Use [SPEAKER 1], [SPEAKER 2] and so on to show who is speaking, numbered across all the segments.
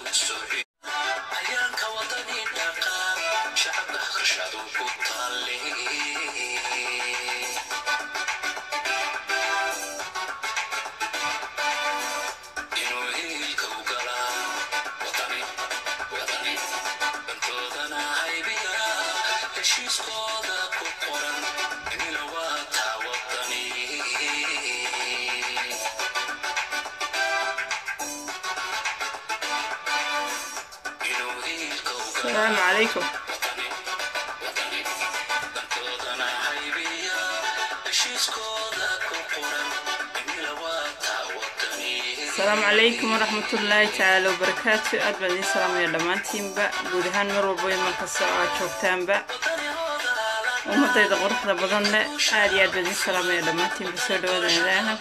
[SPEAKER 1] ayaanka wadani dhaqan shacabka aqrashadu ku taale inuu hiilka u galaa wadani wadani dantoodana haybiya heshiiskooda ku qoran inila waa taa wadani inuu hiilka u galaa
[SPEAKER 2] asalaamu calaykum
[SPEAKER 1] dantoodana haybiya heshiiskooda ku qoran inila waa taa wadani
[SPEAKER 2] asalaamu calaykum waraxmatullaahi tacaala wabarakaatu aad baan idiin salaamaya dhammaantiinba guud ahaan mar walba markasta oo aad joogtaanba ummadayda quruxda badan leh aad iyo aad baan idiin salaamaya dhammaantiinba soo dhawaada ilaaha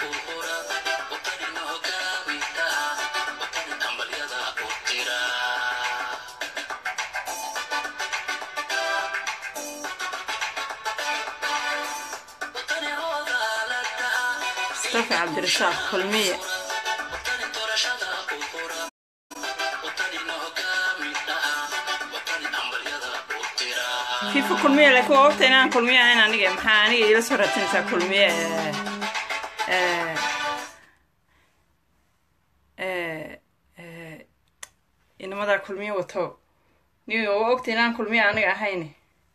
[SPEAKER 2] mustafa cabdirasaaq kulmiye fifa kulmiye laakiin waa waqti inaan kulmiye ahayn aniga maxaa aniga iila soo raadsanaysaa kulmiye ee, ee, ee, inamadaa kulmiye wato ni waa waqti inaan kulmiye aniga ahayn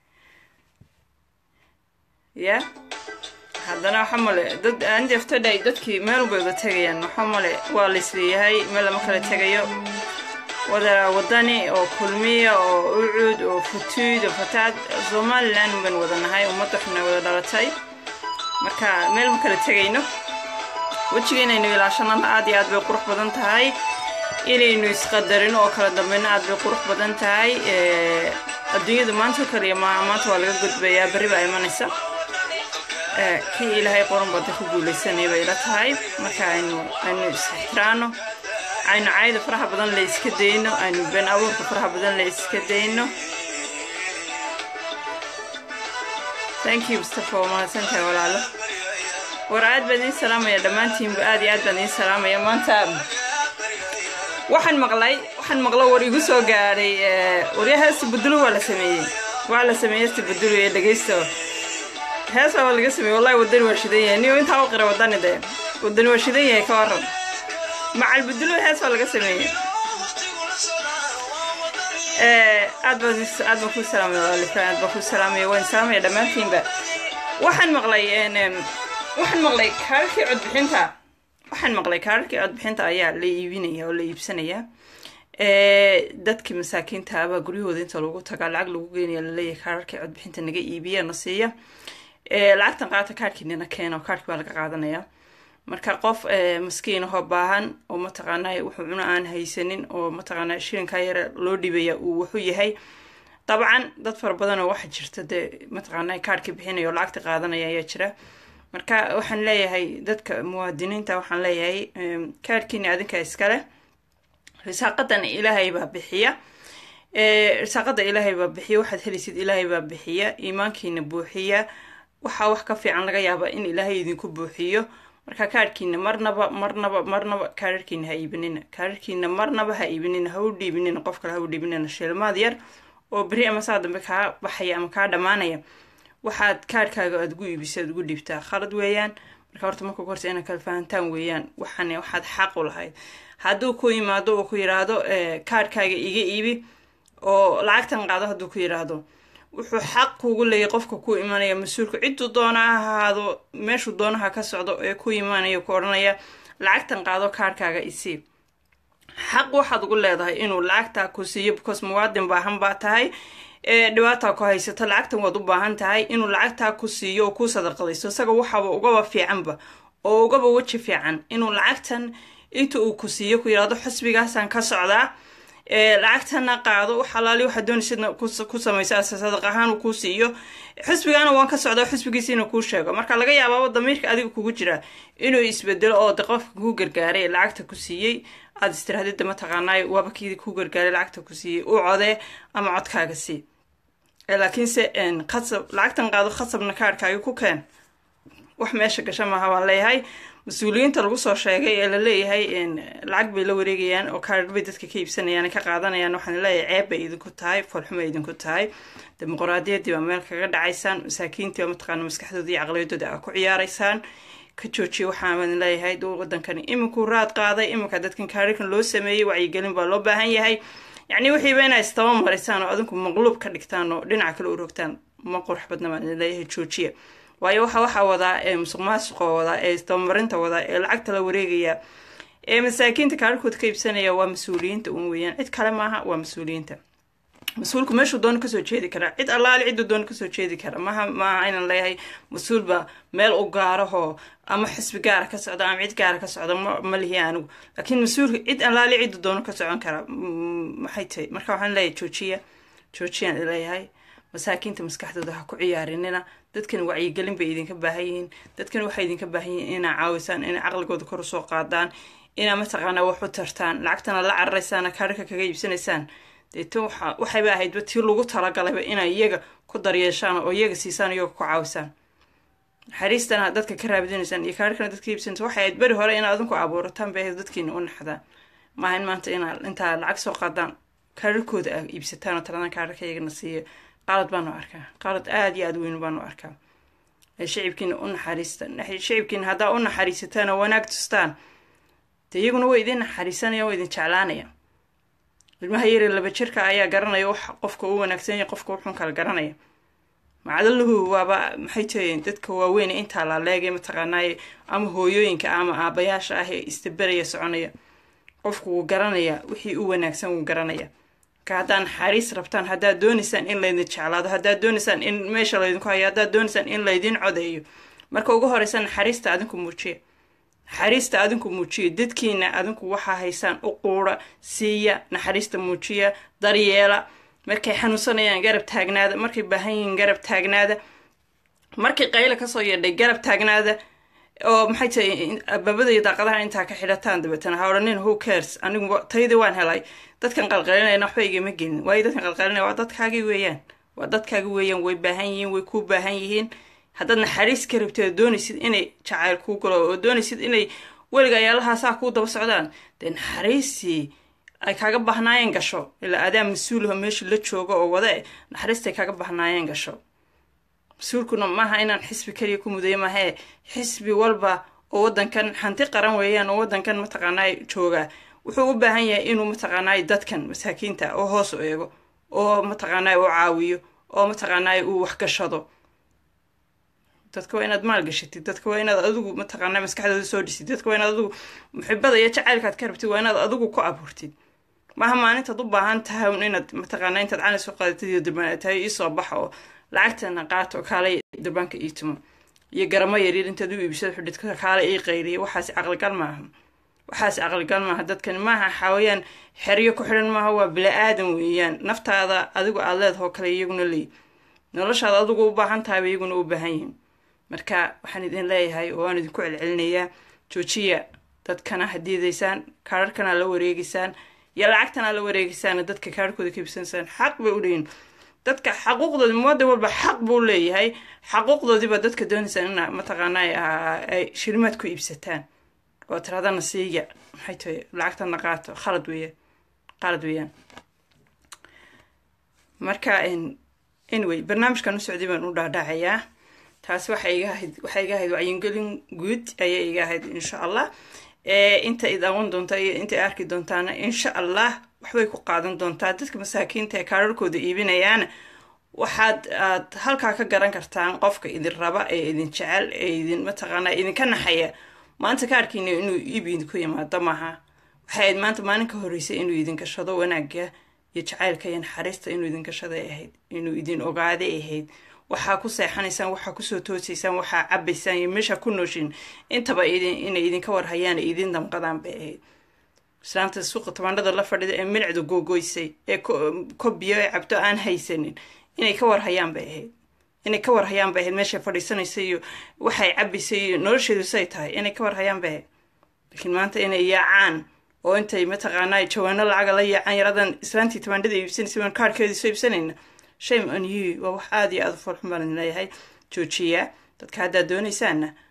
[SPEAKER 2] ya haddana waxa male dad aan jeeftodhay dadkii meel bay uga tegayaan waxa male waa laisleeyahay meel lama kala tegayo wada wadani oo kulmiya oo ucuud oo futuud oo fataad somalilan baan wada nahay ummad waxna wada dhalatay marka meel ma kala tegayno wejiga inaynu ilaashanana aad iyo aad bay qurux badan tahay inaynu isqadarino oo kala dambayno aad bay qurux badan tahay ee, adduunyadu maanta oo kaliya ma maanta waa laga gudbayaa berri baa imanaysa ee, kii ilaahay qoran bada ku guulaysanay bay ila tahay marka aynu aynu is-ixtiraano aynu cayda faraha badan la iska dayno aynu been abuurka faraha badan la iska dayno thank you mustafa waa mahadsantahay walaalo war aad baan idiin salaamaya dhammaantiinba aad iyo aad baan idiin salaamaya maanta waxaan maqlay waxaan maqlo war igu soo gaadhay ee, waryahaasi budulu waa la sameeyey waa la sameeyey si budulu ee dhegeysta hees waa laga sameeyey wallahi wadani waa shidan yahay niyo intaa u qira wadani dee wadani waa shidan yahay ka waran macal budulu hees waa laga sameeyey ee aad baan is- aad baan ku salaamaya waalifaan aad baan ku salaamaya waan salaamaya dhammaantiinba waxaan maqlay een, em, waxaan maqlay kaararkii codbixinta waxaan maqlay kaararkii codbixinta ayaa la iibinaya oo la iibsanaya ee dadkii masaakiinta abaa guryahooda inta lagu tagaa lacag lagu geynaya laleeyahay kaararkii codbixinta naga iibiya na siiya ee lacagtan qaata kaarkiinina keena oo kaarki baa laga qaadanaya marka qof ee, maskiin ahoo baahan oo mataqaanaa wuxuu cuno aan haysanin oo mataqaanaa shilinkaa yare loo dhibaya uu wuxuu yahay dabcan dad fara badan oo waxa jirta dee mataqaanaa kaarhka bixinaya oo lacagta qaadanaya ayaa jira marka waxaan leeyahay dadka muwaadiniinta waxaan leeyahay em, kaarhkiina adinka iskale risaaqadan ilaahay baa bixiya ee, risaaqada ilaahay baa bixiya waxaad helaysid ilaahay baa bixiya iimaankiina buuxiya waxaa wax ka fiican laga yaaba in ilaahay idinku buuxiyo marka kaarhkiina marnaba marnaba marnaba kaararkiina ha iibinina kaararkiina marnaba ha iibinina ha u dhiibinina qof kale ha u dhiibinina shilmaad yar oo beri ama saa dambe kaa baxaya ama kaa dhammaanaya waxaad kaarhkaaga aad ugu iibisa aad ugu dhiibtaa khalad weeyaan marka horta marka horta inaad kala fahantaan weeyaan waxaan waxaad xaq u lahayd hadduu ku yimaado oo ku yiraahdo kaarhkaaga iga iibi oo lacagtan qaado hadduu ku yiraahdo wuxuu xaq kugu leeyahy qofka ku imanaya mas-uulka ciduu doona ha ahaado meeshuu doonaha ka socdo ee ku imanaya ku odhanaya lacagtan qaado kaarhkaaga isii xaq waxaad ugu leedahay inuu lacagtaa ku siiyo because muwaadin baahan baa tahay ee dhibaataa ku haysato lacagtan waad u baahan tahay inuu lacagtaa ku siiyo oo ku sadaqadaysto isaga waxaba ugaba fiicanba oo ugaba weji fiican inuu lacagtan inta uu ku siiyo ku yidhahdo xusbigaasaan ka socdaa lacagtana qaado xalaali waxaa doonaysidna ku samaysa sadaq ahaan uu kuu siiyo xusbigaana waan ka socdaa xusbigiisiina kuu sheego marka laga yaabaaba damiirka adiga kugu jira inuu isbedelo oo de qofka kuu gargaaray lacagta ku siiyey aada istirahdida mataqaanaay waaba kii kuu gargaaray lacagta ku siiyey u codee ama codkaaga sii laakiinse khasab lacagtan qaado khasabna kaarhkaaga ku keen wax meesha gasha maaha waan leeyahay mas-uuliyiinta lagu soo sheegay ee la leeyahay lacag bay la wareegayaan oo kaadhar bay dadka ka iibsanayaan ka qaadanayaan waxaan leeyahay ceeb bay idinku tahay foolxumo ay idinku tahay dimuqraadiyaddii baa meel kaga dhacaysaan masaakiintii baa mataqaana maskaxdooda iyo caqliyadooda aa ku ciyaaraysaan ka joojiya waxaan leeyahay wadankani iminkuu raad qaaday iminka dadkan kaadharkan loo sameeyey wacyigelin baa loo baahan yahay yacni wixiiba inaa istaba marisaan oo adinku maqluub ka dhigtaan oo dhinaca kale u rogtaan ma qurux badna baan leeyahay joojiya waayo waxa waxaa wadaa ee musuq maasuqa wadaa ee isdabamarinta wadaa ee lacagta la wareegaya ee masaakiinta kaadharkooda ka iibsanaya waa mas-uuliyiinta un weeyaan cid kale maaha waa mas-uuliyiinta mas-uulku meeshuu doono kasoo jeedi karaa cid allaali cidduu doono kasoo jeedi kara maha maaha inaan leeyahay mas-uulba meel u gaarahoo ama xisbi gaara ka socda ama cid gaara ka socda ma lihi anigu laakiin mas-uulka cid allaali cidduu doono ka socon kara maxay tahay marka waxaan leeyahay joojiya joojiyaan leeyahay masaakiinta maskaxdooda ha ku ciyaarinina dadkan wacyigelin bay idinka baahan yihiin dadkan waxay idinka baahan yihiin inaa caawisaan inay caqligooda kor usoo qaadaan inaa mataqaanaa wax u tartaan lacagtana la cararaysaan kaadhaka kaga iibsanaysaan deeto waxayba ahaydba tii lagu talagalayba inay iyaga ku daryeeshaan oo iyaga siisaan iyaga ku caawisaan naxariistana dadka ka raabidinaysaan iyo kaadhakana dadka iibsanaysa waxay ahayd beri hore inaad adinku abuurataan bay ahayd dadkiina u naxdaan maaha in maanta inaa intaa lacag soo qaadaan kaadharkooda a iibsataan oo taladaan kaadharka iyagana siiya qalad baanu arkaa qalad aada iyo aada weyn baanu arkaa shicibkiina u naxariista shicibkiina haddaa u naxariisataan oo wanaag tustaan dee iyaguna way idin naxariisanaya waa idin jeclaanaya ilmaha yaree laba jirka ayaa garanaya wax qofka u wanaagsan yahay qofka wuxuun kala garanaya macdaluhu waaba maxay tahiin dadka waaweyn intaa laaleegay mataqaanaaye ama hooyooyinka ama aabayaasha ah ee istaberaya soconaya qofku wuu garanaya wixii u wanaagsan wuu garanaya marka haddaa naxariis rabtaan haddaad doonaysaan in laydin jeclaado haddaad doonaysaan in meesha laydinku hayo haddaad doonaysaan in laydin codeeyo marka ugu horeysa naxariista adinku muujiya naxariista adinku muujiya dadkiina adinku waxaa haysaan u quura siiya naxariista muujiya daryeela markay xanuunsanayaan garab taagnaada markay baahan yihiin garab taagnaada markay qayla kasoo yeedhay garab taagnaada oo maxay tahay ababadaiyo daaqadaha intaa ka xidhataan dabeetana ha odhanin who cares anigu taydii waan helay dadkan qalqalinayna waxba igama gelin waayo dadkan qalqalinaya waa dadkaagii weeyaan waa dadkaagi weeyaan way baahan yihiin way kuu baahan yihiin haddaad naxariis ka rabtid oo doonaysid inay jacayl kuu galo oo doonaysid inay weliga ayaalahaasaa kuu daba socdaan dee naxariistii ay kaaga bahnaayeen gasho ilaa adaa mas-uulaho meesha la joogo oo wade naxariistay kaaga bahnaayeen gasho mas-uulkuna maaha inaan xisbi keliya ku mudayo maahee xisbi walba oo waddankan hanti qaran weeyaan oo waddankan mataqaanaa jooga wuxuu u baahan yahay inuu mataqaanaa dadkan masaakiinta oo hoos u eego oo mataqaanaa u caawiyo oo mataqaanaa uu waxgashado dadka waa inaad maalgashatid dadka waa inaad adigu mataqaanaa maskaxdooda soo dhisid dadka waa inaad adigu muxibada iyo jacaylkaad ka rabtid waa inaad adigu ku abuurtid maaha maalintaad u baahan tahay un inaad mataqaanaa intaad cali soo qaadatid iyo durban tahay iisoo baxa oo lacagtana qaato kaalay durbaanka ii tumo iyo garamo yaryar intaad u iibsado xudhid kaalay ii qayliya waxaas caqligal maaha waxaas caqligal maaha dadkani maaha xawayaan xeryo ku xidhan maaha waa bila-aadan weeyaan naftaada adigu aad leedahoo kale iyaguna leey noloshaada adigu u baahan tahayba iyaguna u baahan yihin marka waxaan idin leeyahay oo waan idinku celcelinayaa joojiya dadkana hadiidaysaan kaararkana la wareegeysaan iyo lacagtana la wareegeysaan dadka kaararkooda ka ibsanaysaan xaq bay u leeyihin dadka xaquuqdoodi muwadan walba xaq buu leeyahay xaquuqdoodiiba dadka doonaysaan ina mataqaanaa ay shilimaad ku iibsataan oo tiradana siiya maxay tahay lacagtana qaato khalad weeyaan khalad weeyaan marka anyway barnaamijkan u socday baan u dhaadhacayaa taasi waxay iga ahayd waxay iga ahayd wacyigelin guud ayay iga ahayd insha allah inta id aqoon doonta iyo inta arki doontaana insha allah waxbay ku qaadan doontaa dadka masaakiinta ee kaararkooda iibinayaana waxaad aad halkaa ka garan kartaan qofka idin raba ee idin jecel ee idin mataqaanaa idinka naxaya maanta kaarkiina inuu iib idinku yimaado maaha waxay ahayd maanta maalin ka horreysay inuu idin gashado wanaaga iyo jacaylka iyo naxariista inuu idin gashaday ahayd inuu idin ogaaday ahayd waxaa ku seexanaysaan waxaa kusoo toosaysaan waxaa cabaysaan iyo meesha ku nooshin intaba inay idinka warhayaan ee idin damqadaan bay ahayd islaamta suuqa tabaandhada la fadhida ee milicdu googoysay ee kobiyo ee cabto aan haysanin inay ka warhayaan bay ahayd inay ka warhayaan bay ahayd meeshay fadhiisanaysa iyo waxay cabaysay iyo nolosheedu say tahay inay ka warhayaan bay ahayd laakiin maanta inay yaacaan oo intay mataqaanaa jawaano lacaga la yaacaan yaradan islaantii tabaandhada iibsanaysa baan kaarhkeedii soo iibsanayna shame on you waa wax aada iyo aada u foolxun baan idin leeyahay joojiya dadka haddaad doonaysaanna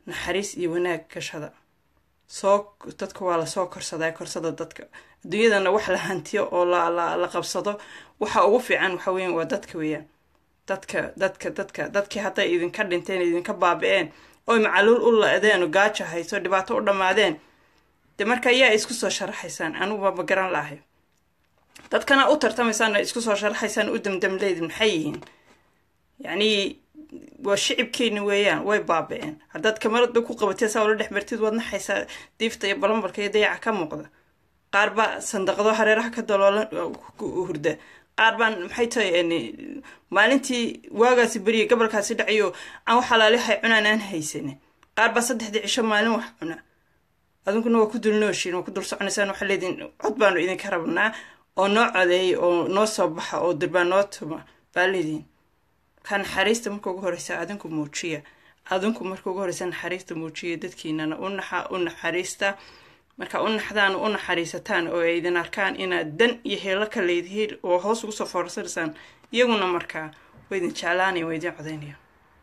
[SPEAKER 2] naxariis iyo wanaag gashada soo dadka waa lasoo korsadaa korsada dadka adduunyadana wax la hantiyo oo la la la qabsado waxa ugu fiican waxa weeyaan waa dadka weeyaan dadka dadka dadka dadkii hadday idinka dhinteen idinka baabi-een oy macaluul u la-deen oo gaajo hayso dhibaato u dhammaadeen de marka ayaa isku soo sharaxaysaan anigu waaba garan laahay dadkana u tartamaysaan isku soo sharaxaysaan u damdamleydin maxay yihiin yacni waa shicibkeeni weeyaan way baabi-een haddaad kamarada ku qabatee saa ula dhex martid waad naxaysaa diifta iyo balambalka iyo dayaca ka muuqda qaar baa sandaqdo hareeraha ka daloolan hurda qaar baan maxay tahay maalintii waagaasi beriya gobolkaasi dhacayo aan wax alaalihay cunaan aan haysanin qaar baa saddexdii cisho maalin wax cuna adinkuna waa ku dulnooshiin waa ku dul soconaysaan waxaa leediin cod baanu idinka rabnaa oo noo codeeya oo noo soo baxa oo dirbaa noo tuma baa leediin markaa naxariista marka ugu horeysa adinku muujiya adinku marka ugu horeysa naxariista muujiya dadkiinana u naxa u naxariista marka u naxdaan u naxariisataan oo ay idin arkaan inaad dan iyo heelo ka leedihiin oo hoos ugu soo foorsanaysaan iyaguna markaa waa idin jeclaanaya waa idin codaynaya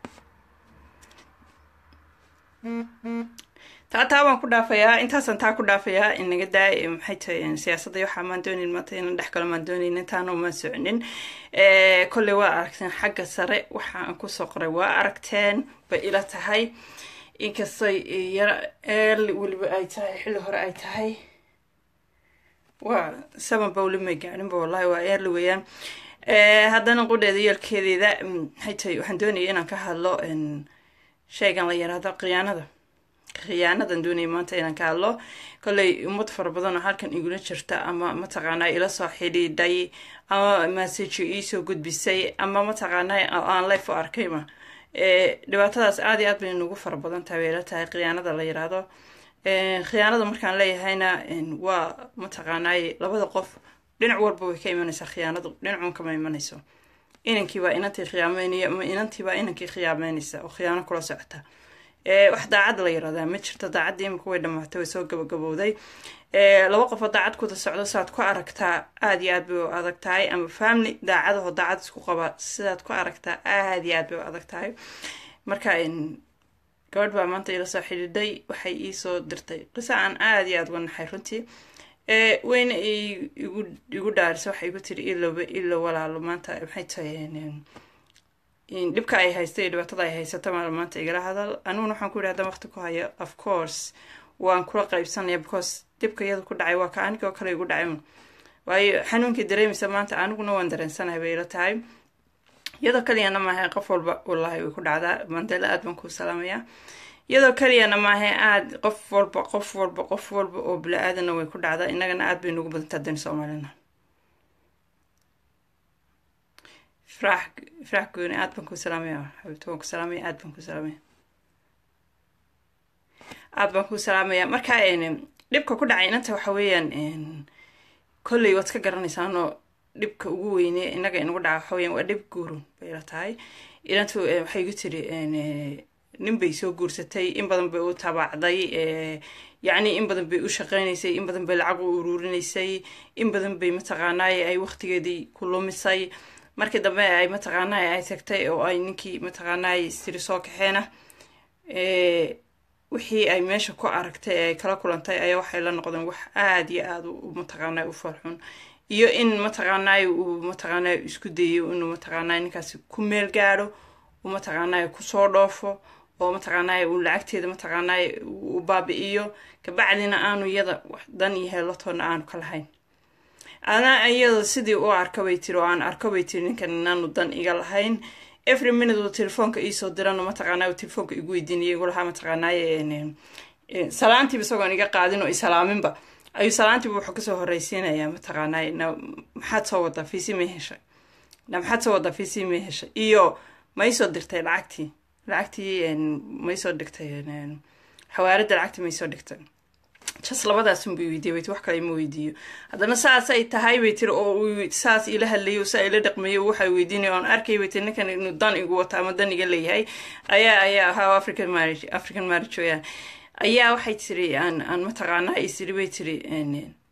[SPEAKER 2] taa taa baan ku dhaafayaa intaasaan taa ku dhaafayaa inaga daa maxay tahay siyaasadda waxaa maan doonayn maanta inaan dhex galo maan doonayn intaana maan soconin kolley waa aragteen xagga sare waxa aan kusoo qoray waa aragteen bay ila tahay inkastoy yaro early weliba ay tahay xilli hore ay tahay waa saban ba weli may gaarinba wallahi waa early weeyaan haddana qudheeda yeelkeedeeda maxay tahay waxaan doonaya inaan ka hadlo shaygan la yaraado khiyaanada khiyaanadan doonaya maanta inaan ka hadlo kolley ummad fara badan oo halkan igula jirta ama mataqaanaa ila soo xidhiidhay ama message iisoo gudbisay ama mataqaanaa aan life u arkayma dhibaatadaas aada iyo aad bay nagu fara badan tahay bay ila tahay khiyaanada la yiraahdo khiyaanada markaan leeyahayna waa mataqaanaaye labada qof dhinac walba way ka imanaysaa khiyaanadu dhinacuun kama imanayso inankii baa inantii khiyaameynaya ama inantii baa inankii khiyaameynaysa oo khiyaano kula socota wax daacad la yirahdaa ma jirto daacaddii imika way dhamaatay way soo gabagabowday laba qofoo daacad kuda socdo sidaad ku aragtaa aada iyo aad bay u adag tahay ama family daacadahoo daacad isku qaba sidaad ku aragtaa aada iyo aad bay u adag tahay marka gabadh baa maanta ila soo xidhiidhay waxay iisoo dirtay qisa aan aada iyo aada uga naxay runtii weyna igu igu dhaarisa waxay igu tiri ilowba ilo walaalo maanta maxay tahay dhibka ay haystay iyo dhibaatada ay haysato maal maanta igala hadal aniguna waxaan ku yidhi haddaan waqti ku hayo of course waan kula qaybsanaya because dhibka iyada ku dhacay waa ka aniga oo kale igu dhacay waayo xanuunkii dareemaysa maanta aniguna waan dareensanahay bay ila tahay iyadoo kaliyana maahay qof walba wallaahi way ku dhacdaa mandela aad baan kuu salaamayaa iyadoo kaliyana maahay aad qof walba qof walba qof walba oo bila-aadana way ku dhacdaa innagana aad bay nugu badantaa dani soomaalina ifraax ifraax gooni aad baan kuu salaamaya xabibta waan ku salaamaya aad baan kuu salaamaya aad baan kuu salaamaya marka dhibka ku dhacay inanta waxa weeyaan kolley waad ka garanaysaanoo dhibka ugu weyne innaga inagu dhaca waxa weeyaan waa dhib guurun bay ila tahay inantu waxay igu tiri nin bay soo guursatay in badan bay u tabaacday yacni in badan bay u shaqeynaysay in badan bay lacag u uruurinaysay in badan bay mataqaanaaye ay waqtigeedii ku lumisay markii dambe ay mataqaanaaye ay tagtay oo ay ninkii mataqaanaaye istiri soo kaxeena wixii ay meesha ku aragtay ee ay kala kulantay ayaa waxay la noqdeen wax aada iyo aada mataqaanaaye u farxun iyo in mataqaanaaye uu mataqaanaaye isku dayo inuu mataqaanaaye ninkaasi ku meel gaadho uu mataqaanaaye kusoo dhoofo oo mataqaanaaye uu lacagteeda mataqaanaaye u baabi-iyo kabacdina aanu iyada dan iyo heelatoona aanu ka lahayn ana iyada sidii u arka bay tiri oo aan arko bay tiri ninkan inaanu dan iga lahayn every minute uu telefoonka iisoo dirano mataqaanaaye telefoonka igu weydiinaya igu lahaa mataqaanaaye salaantiiba isagoon iga qaadin oo isalaaminba ayuu salaantiiba wuxuu kasoo horreysiinayaa mataqaanaaye na maxaad soo wadaa fiisi may heshay na maxaad soo wadaa fiisi may heshay iyo ma isoo dirtay lacagtii lacagtii ma isoo dhigtay xawaaradda lacagtii ma isoo dhigtay jas labadaasun bay weydiiya bay ti wax kale ima weydiiyo haddana saasay tahay bay tiri oo uu saas ila hadlayo saa ila dhaqmayo waxay weydiinaya oon arkay bay tiri ninkan inuu dan igu wato ama dan iga leeyahay ayaa ayaa ahaa african marriage african marriage weyaan ayaa waxay tiri aan aan mataqaanaa isiri bay tiri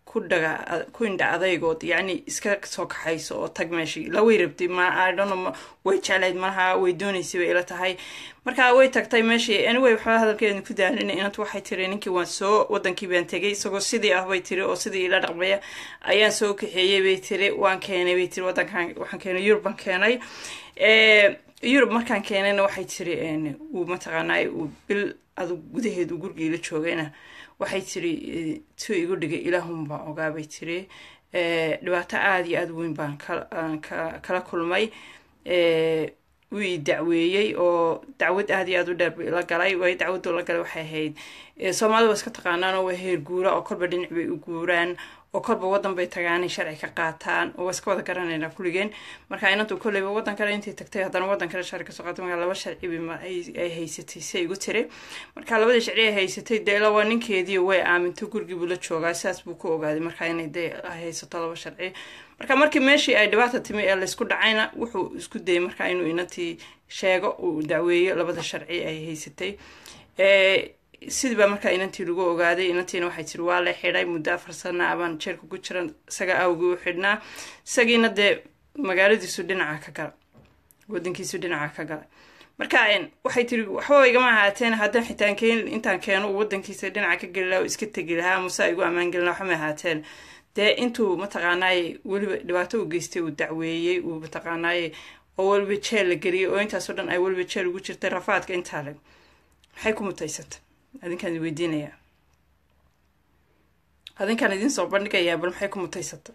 [SPEAKER 2] ku dhaga ku indha adaygood yacni iska soo kaxayso oo tag meeshii laway rabtay ma idhono way jeclayd malaha way doonaysay bay ila tahay marka way tagtay meeshii anyway waxba hadalkeeda ku daalina inantu waxay tiri ninkii waan soo wadankii baan tegay isagoo sidii ah bay tiri oo sidii ila dhaqmaya ayaan soo kaxeeyey bay tiri waan keenay bay tiri wadankan waxaan keenay yurub baan keenay yurub markaan keenayna waxay tiri uu mataqaanaa uu bil adug gudaheed uu gurigii la joogayna waxay tiri tuu igu dhigay ilaahun baan ogaa bay tiri dhibaato aada iyo aada weyn baan kala kulmay wuu i dacweeyey oo dacwad aada iyo aada u dheer bu ila galay way dacwaddu la galay waxay ahayd soomaalida waa iska taqaanaan oo waa heer guura oo kolba dhinac bay u guuraan oo kolba waddan bay tagaanay sharci ka qaataan oo waa iska wada garanaynaa kulligeen marka inantu kolleyba waddan kale intay tagtay haddana waddan kale sharci kasoo qaatay marka laba sharci ay haysatay si igu tiri marka labadii sharci ay haysatay dee ila waa ninkeedii way aaminto gurigii buu la joogaa sidaas buu ku ogaaday marka inay dee haysato laba sharci marka markii meeshii ay dhibaata timi ee laysku dhacayna wuxuu isku dayay marka inuu inantii sheego uu dacweeyo labada sharci ay haysatay sidii baa markaa inantii lagu ogaaday inantiina waxay tiri waa la xidhay muddo afar sana abaan jeerka ku jiran isaga awgii u xidhnaa isagiina dee magaaladiisu dhinaca ka gala wadankiisu dhinaca ka gala marka waxay tiri waxba igama ahaateen haddaan xitaan keen intaan keeno uu wadankiisa dhinaca ka geli laha oo iska tegi lahaa muse igu ammaan gelin laha waxma ahaateen dee intuu mataqaanaaye weliba dhibaato u geystay uu dacweeyey uu mataqaanaaye oo weliba jeel la geliyay oo intaasoo dhan ay weliba jeel ugu jirtay rafaadka intaa leg maxay ku mutaysata adinkaan idin weydiinayaa adinkaan idin soo bandhigayaa bal maxay ku mutaysata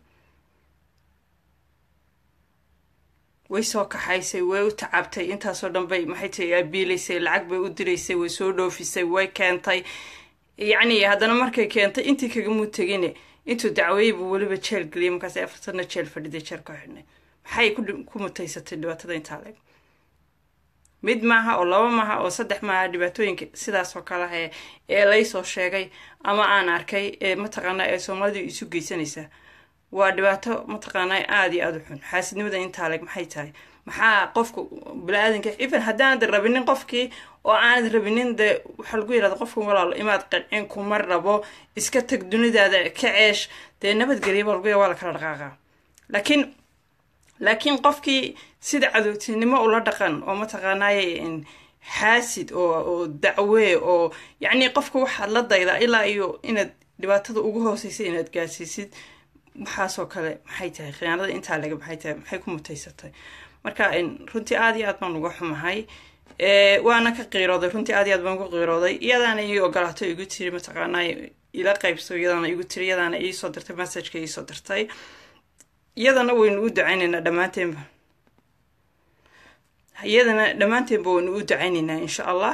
[SPEAKER 2] way soo kaxaysay way u tacabtay intaasoo dhan bay maxay tahay abiilaysay lacag bay u diraysay way soo dhoofisay way keentay yacni haddana markay keentay intii kagamuu tegine intuu dacweeyey buu weliba jeel geliyay markaas afartana jeel fadhiday jeel ka xidhnay maxay ku mutaysatay dhibaatada intaa leeg mid maaha oo laba maaha oo saddex maaha dhibaatooyinka sidaas oo kale ah ee laysoo sheegay ama aan arkay ee mataqaanaa ee soomaalidu isu geysanaysaa waa dhibaato mataqaanaa aada iyo aada u xun xaasidnimada intaa leg maxay tahay maxaa qofka bini-aadanka even haddaanad rabinin qofkii oo aanad rabinin dee waxaa lagu yirahda qofkan walaalo imaad qancin kuma rabo iska tag dunidaada ka ceesh dee nabadgelya baa lagu ya waa la kala dhaqaaqaa laakiin laakiin qofkii sida cadowtinimo ula dhaqan oo mataqaanaaye xaasid oo oo dacwee oo yacni qofka waxaad la daydaa ilaa iyo inaad dhibaatada ugu hooseysa inaad gaarsiisid waxaasoo kale maxay tahay khiyaanada intaa lega maxay tahay maxay ku mutaysatay marka runtii aada iyo aad baan uga xumahay waana ka qiirooday runtii aad iyo aad baan uga qiirooday iyadaana ii ogolaato igu tiri mataqaanaa ila qaybso iyadaana igu tiri iyadaana iisoo dirtay messageka iisoo dirtay iyadana waynu u ducaynaynaa dhammaanteenba iyadana dhammaanteenba waynu u ducaynaynaa insha allah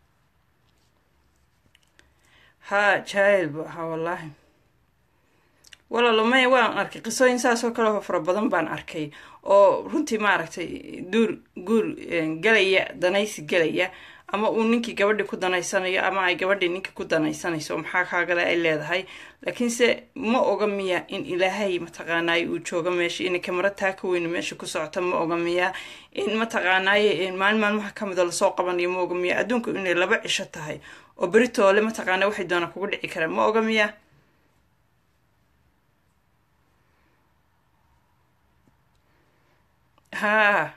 [SPEAKER 2] ha jaahil bu ahaa wallaahi walaalo maya waan arkay qisooyin saasoo kale oo fara badan baan arkay oo runtii maaragtay duur guur gelaya danaysi gelaya ama uu ninkii gabadhii ku danaysanayo ama ay gabadhii ninkii ku danaysanayso maxaa kaagale ay leedahay laakiinse ma oga miya in ilaahay mataqaanaaye uu joogo meesha inay kamara taa ka weynu meesha ku socota ma oga miya in mataqaanaaye maalin maalmaha ka mida lasoo qabanayo ma oga miya adduunku inay laba cisho tahay oo beritoole mataqaana waxay doonaan kugu dhici karaan ma oga miya haa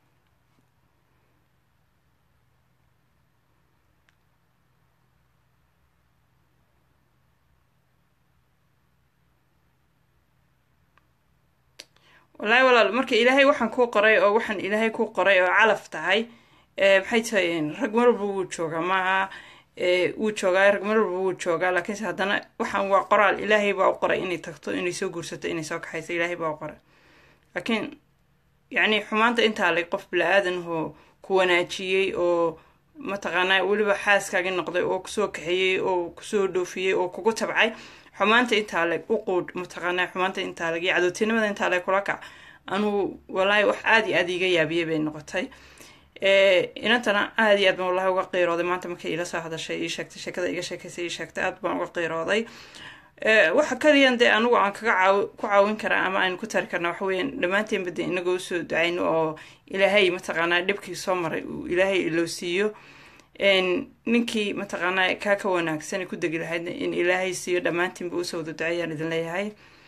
[SPEAKER 2] wallaahi walaal marka ilaahay waxaan kuu qoray oo waxaan ilaahay kuu qoray oo calaf tahay maxay tahay rag marwalba wuu joogaa maaha wuu joogaa rag marwalba wuu joogaa laakiinse haddana waxaan waa qoraal ilaahay baa u qoray inay tagto inay soo guursato inay soo kaxayso ilaahay baa u qoray laakiin yacni xumaanta intaa leg qof bila-aadan oo ku wanaajiyey oo mataqaanaa weliba xaaskaagi noqday oo kusoo kaxeeyey oo kusoo dhoofiyey oo kugu tabcay xumaanta intaa leg u quudh mataqaanaa xumaanta intaa leg iyo cadowtinimada intaa leg kula kac anuu walaahi wax aada iyo aada iga yaabiyey bay noqotay inantana aada iyo aad baan wallahi uga qiirooday maanta markay ila soo hadashay ii sheegtay sheekada iga sheekaysay ii sheegtay aad baan uga qiirooday waxa kaliyan dee anigu aan kaga caaw ku caawin karaa ama aynu ku tari karna waxa weeyaan dhammaanteenba dee inagoo usoo ducayno oo ilaahay mataqaanaa dhibkii soo maray uu ilaahay ilowsiiyo ninkii mataqaanaa kaa ka wanaagsan ku degi lahaydna in ilaahay siiyo dhammaantiinba usoo wada duceeyaan idin leeyahay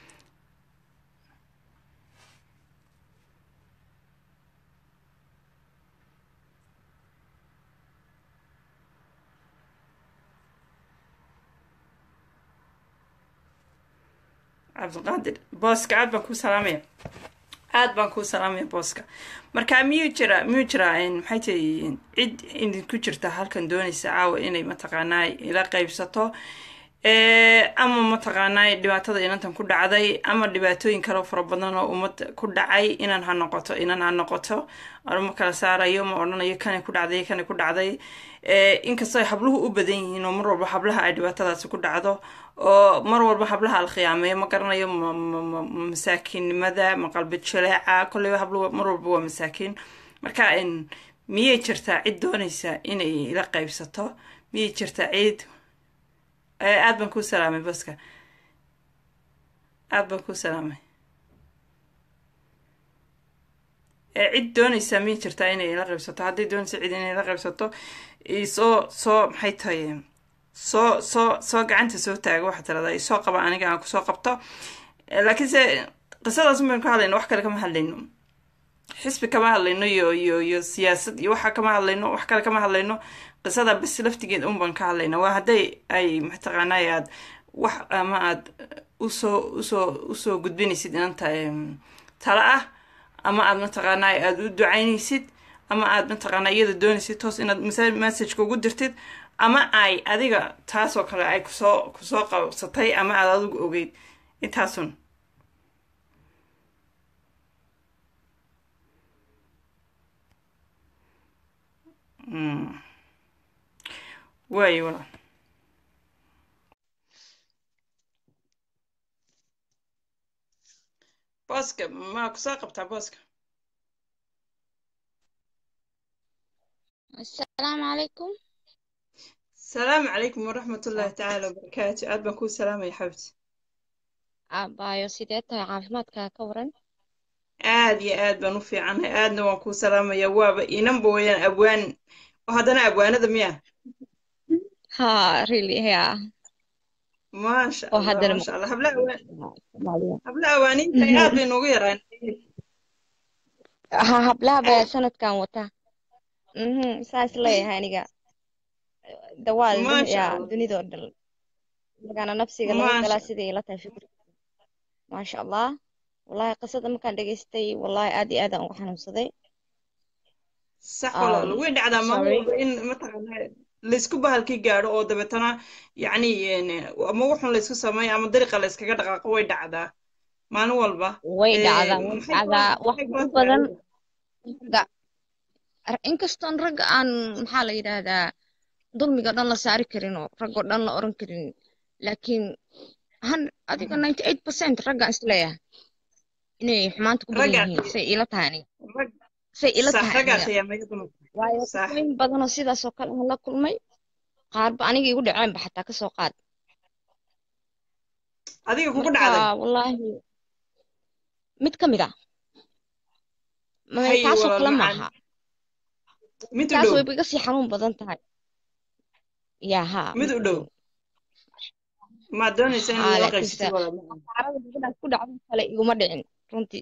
[SPEAKER 2] cabdiqaadir booska aad baan kuu salaamaya aad baan kuu salaamaya booska marka miyuu jira miyuu jiraa maxay tahay cid idinku jirta halkan doonaysa caawa inay mataqaanaa ila qeybsato ama mataqaanaa dhibaatada inantan ku dhacday ama dhibaatooyin kaleo fara badan oo ummad ku dhacay inan ha noqoto inan ha noqoto ma kala saarayo ma odhanayo kanay ku dhacday kanay ku dhacday inkastoo ay habluhu u badan yihiin oo mar walba hablaha ay dhibaatadaasi ku dhacdo oo mar walba hablaha la khiyaameeyo ma garanayo masaakiinnimada ma qalbi jaleeca kolleyba habluhu mar walba waa masaakiin marka miyay jirtaa cid doonaysa inay ila qeybsato miyay jirtaa cid aad baan kuu salaamay baska aad baan kuu salaamay cid doonaysa miyay jirtaa inay ila qaybsato hadday doonaysa cid inay ila qaybsato soo soo maxay tahay soo soo soo gacanta soo taaga waxaa tiradaa isoo qaba aniga aan kusoo qabto laakiinse qisadaas baynu ka hadlayno wax kale kama hadlayno xisbi kama hadlayno iyo iyo iyo siyaasad iyo waxa kama hadlayno wax kale kama hadlayno qisada bas laftigeed un baan ka hadlayna waa hadday ay mataqaanay aad wax ama aad usoo usoo usoo gudbinaysid inanta tala ah ama aad mataqaanaa aada u ducaynaysid ama aad mataqaanaa iyada doonaysid toos inaad messageka ugu dirtid ama ay adiga taasoo kale ay kusoo kusoo qabsatay ama aad adigu ogeyd intaasun waayo walaal booska ma kusoo qabtaa booska
[SPEAKER 3] السلام عليكم
[SPEAKER 2] asalaamu calaykum waraxmat ullaahi tacaala wabarakaatu aad baan kuu salaamaya xabti
[SPEAKER 3] aabaayo sidee tahay caafimaadkaa ka waran
[SPEAKER 2] aad iyo aad baan u fiicanay aadna waan kuu salaamaya waaba inanba weyaan abwaan oo haddana abwaanada miya
[SPEAKER 3] ha really ya
[SPEAKER 2] maasha
[SPEAKER 3] oo
[SPEAKER 2] allah
[SPEAKER 3] haddana
[SPEAKER 2] maasha allah habla awaan
[SPEAKER 3] Soomaaliya.
[SPEAKER 2] habla awaaniinta aad bay noogu yaraan
[SPEAKER 3] ha hablaha baa sanadkan wata mhm saas leeyahay aniga dawaal
[SPEAKER 2] maasha
[SPEAKER 3] ya
[SPEAKER 2] allah
[SPEAKER 3] dunidoo dhan magana nafsiga laga
[SPEAKER 2] maasha
[SPEAKER 3] galaa siday ila tahay fikir maasha allah wallahi qisada markaan dhegaystay wallahi aad iyo aad aan uga xanuunsaday
[SPEAKER 2] sax walaal
[SPEAKER 3] um,
[SPEAKER 2] way dhacdaa maalin
[SPEAKER 3] sorry
[SPEAKER 2] walba in mataqaanaa laysku bahalkii gaadho oo dabeetana yacni ama wuxun laysku sameeyo ama dariiqa layskaga dhaqaaqo way dhacdaa maalin walba
[SPEAKER 3] way
[SPEAKER 2] Eh,
[SPEAKER 3] dhacdaa way
[SPEAKER 2] maxay kula
[SPEAKER 3] dhacdaa wax
[SPEAKER 2] maxay kula
[SPEAKER 3] ugu badan
[SPEAKER 2] tahay
[SPEAKER 3] ragga inkastoon ragga aan maxaa la yidhaahdaa dulmiga dhan la saari karin oo raggoo dhan la oran karin laakiin han adiga ninety eight percent raggaan isleeyahay inay xumaanta ku badan
[SPEAKER 2] raggaa
[SPEAKER 3] yihiin say ila tahay aniga
[SPEAKER 2] rag
[SPEAKER 3] say ila
[SPEAKER 2] sax
[SPEAKER 3] tahay
[SPEAKER 2] raggaa
[SPEAKER 3] aniga
[SPEAKER 2] khiyaamaya dumarka
[SPEAKER 3] waayo
[SPEAKER 2] sax
[SPEAKER 3] qisooyin badanoo sidaas oo kale aan la kulmay qaarba aniga igu dhaceenba xataa kasoo qaad
[SPEAKER 2] adiga kugu
[SPEAKER 3] marka
[SPEAKER 2] dhacday
[SPEAKER 3] wallaahi mid ka mid ah ma
[SPEAKER 2] hay
[SPEAKER 3] taasoo
[SPEAKER 2] walaal
[SPEAKER 3] kale
[SPEAKER 2] macaan
[SPEAKER 3] maaha
[SPEAKER 2] mid u
[SPEAKER 3] taas
[SPEAKER 2] dhow
[SPEAKER 3] wayba iga sii xanuun badan tahay yaa haa
[SPEAKER 2] mid
[SPEAKER 3] mid
[SPEAKER 2] u
[SPEAKER 3] u
[SPEAKER 2] dhow
[SPEAKER 3] dhow
[SPEAKER 2] maad doonaysa in
[SPEAKER 3] haa
[SPEAKER 2] lala
[SPEAKER 3] laakiinse
[SPEAKER 2] qaybsatid walaal macaan
[SPEAKER 3] xaarada gabadhaas ku dhacdo kale iguma dhicin runtii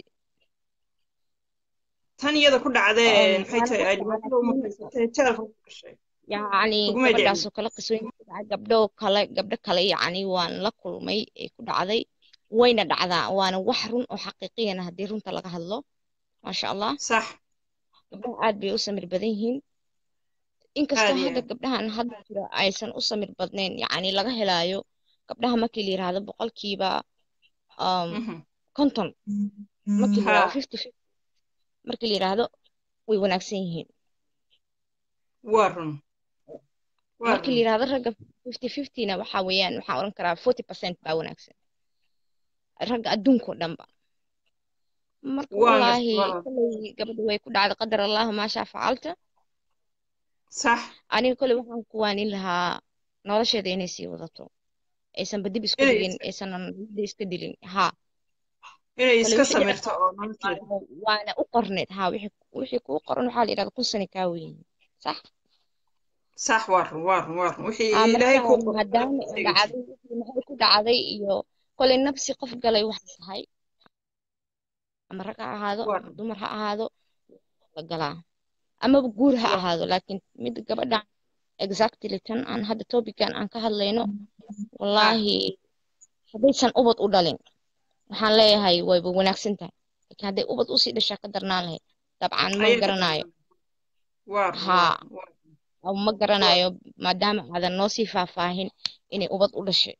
[SPEAKER 2] tan iyada ku dhacdee
[SPEAKER 3] Um,
[SPEAKER 2] maxay
[SPEAKER 3] waana
[SPEAKER 2] tahay ay
[SPEAKER 3] dadka
[SPEAKER 2] dhibaatada u
[SPEAKER 3] laakiin
[SPEAKER 2] mutaysatay jeelka ku gashay
[SPEAKER 3] yacni
[SPEAKER 2] kugumay dhicin
[SPEAKER 3] gabadhaasoo kale qisooyinka ku dhacay gabdho kale gabdho kale yacni waan la kulmay ee ku dhacday wayna dhacdaa waana wax run oo xaqiiqiyana haddii runta laga hadlo maasha allah
[SPEAKER 2] sax
[SPEAKER 3] gabdhaha aad bay u samir badan yihiin
[SPEAKER 2] aad
[SPEAKER 3] inkastoo
[SPEAKER 2] iyo
[SPEAKER 3] hadda
[SPEAKER 2] aad
[SPEAKER 3] gabdhahan hadda jira aysan u samir badnayn yacni laga helaayo gabdhaha markii la yiraahdo boqolkiiba um,
[SPEAKER 2] Mhm.
[SPEAKER 3] konton markii la yiraahdo
[SPEAKER 2] ha
[SPEAKER 3] fifty fifty markii la yiraahdo way wanaagsan yihiin
[SPEAKER 2] waa run waa
[SPEAKER 3] markii la
[SPEAKER 2] run
[SPEAKER 3] yiraahdo ragga fifty fiftyna waxaa weeyaan waxaan oran karaa forty percent baa wanaagsan ragga adduunkao dhanba marka
[SPEAKER 2] waan gartay
[SPEAKER 3] wallaahi
[SPEAKER 2] walaal
[SPEAKER 3] kolley gabadha way ku dhacday qadar allahu maa shaa facalta
[SPEAKER 2] sax
[SPEAKER 3] aniga kolley waxaan ku waanin lahaa nolosheeda inay sii wadato aysanba dib isku
[SPEAKER 2] inay
[SPEAKER 3] dhigin aysanan niyadda iska dilin haa
[SPEAKER 2] inay
[SPEAKER 3] kolley
[SPEAKER 2] iska
[SPEAKER 3] wixii dhici
[SPEAKER 2] samirto oo nolosheeda
[SPEAKER 3] waana waana u qorneed haa wixii wixii kuu qoran waxaa la yidhahda kun sano kaa weyn sax
[SPEAKER 2] sax waa run waa run waa run wixii
[SPEAKER 3] aa
[SPEAKER 2] ilaahay
[SPEAKER 3] marka
[SPEAKER 2] kuu qoray
[SPEAKER 3] maadaama ay dhacday wixii maxay ku dhacday iyo kolay nafsi qof galay wax tahay ama rag ha ahaado
[SPEAKER 2] waa
[SPEAKER 3] ama
[SPEAKER 2] run
[SPEAKER 3] dumar ha ahaado la galaa amaba guur ha
[SPEAKER 2] waa
[SPEAKER 3] ahaado laakiin mid gabadhan exactly tan aan hadda topican aan ka hadlayno
[SPEAKER 2] ha
[SPEAKER 3] wallaahi haddaysan ubad u dhalin waxaan leeyahay wayba wanaagsan tahay laakiin hadday ubad usii dhashaa ka darnaan lahayd dabcan ma
[SPEAKER 2] ayay ka
[SPEAKER 3] garanayo
[SPEAKER 2] darnaan waa run waa
[SPEAKER 3] haa
[SPEAKER 2] run waa run
[SPEAKER 3] ama ma
[SPEAKER 2] waa
[SPEAKER 3] garanayo maadaama aadan noo sii faahfaahin inay ubad u dhashay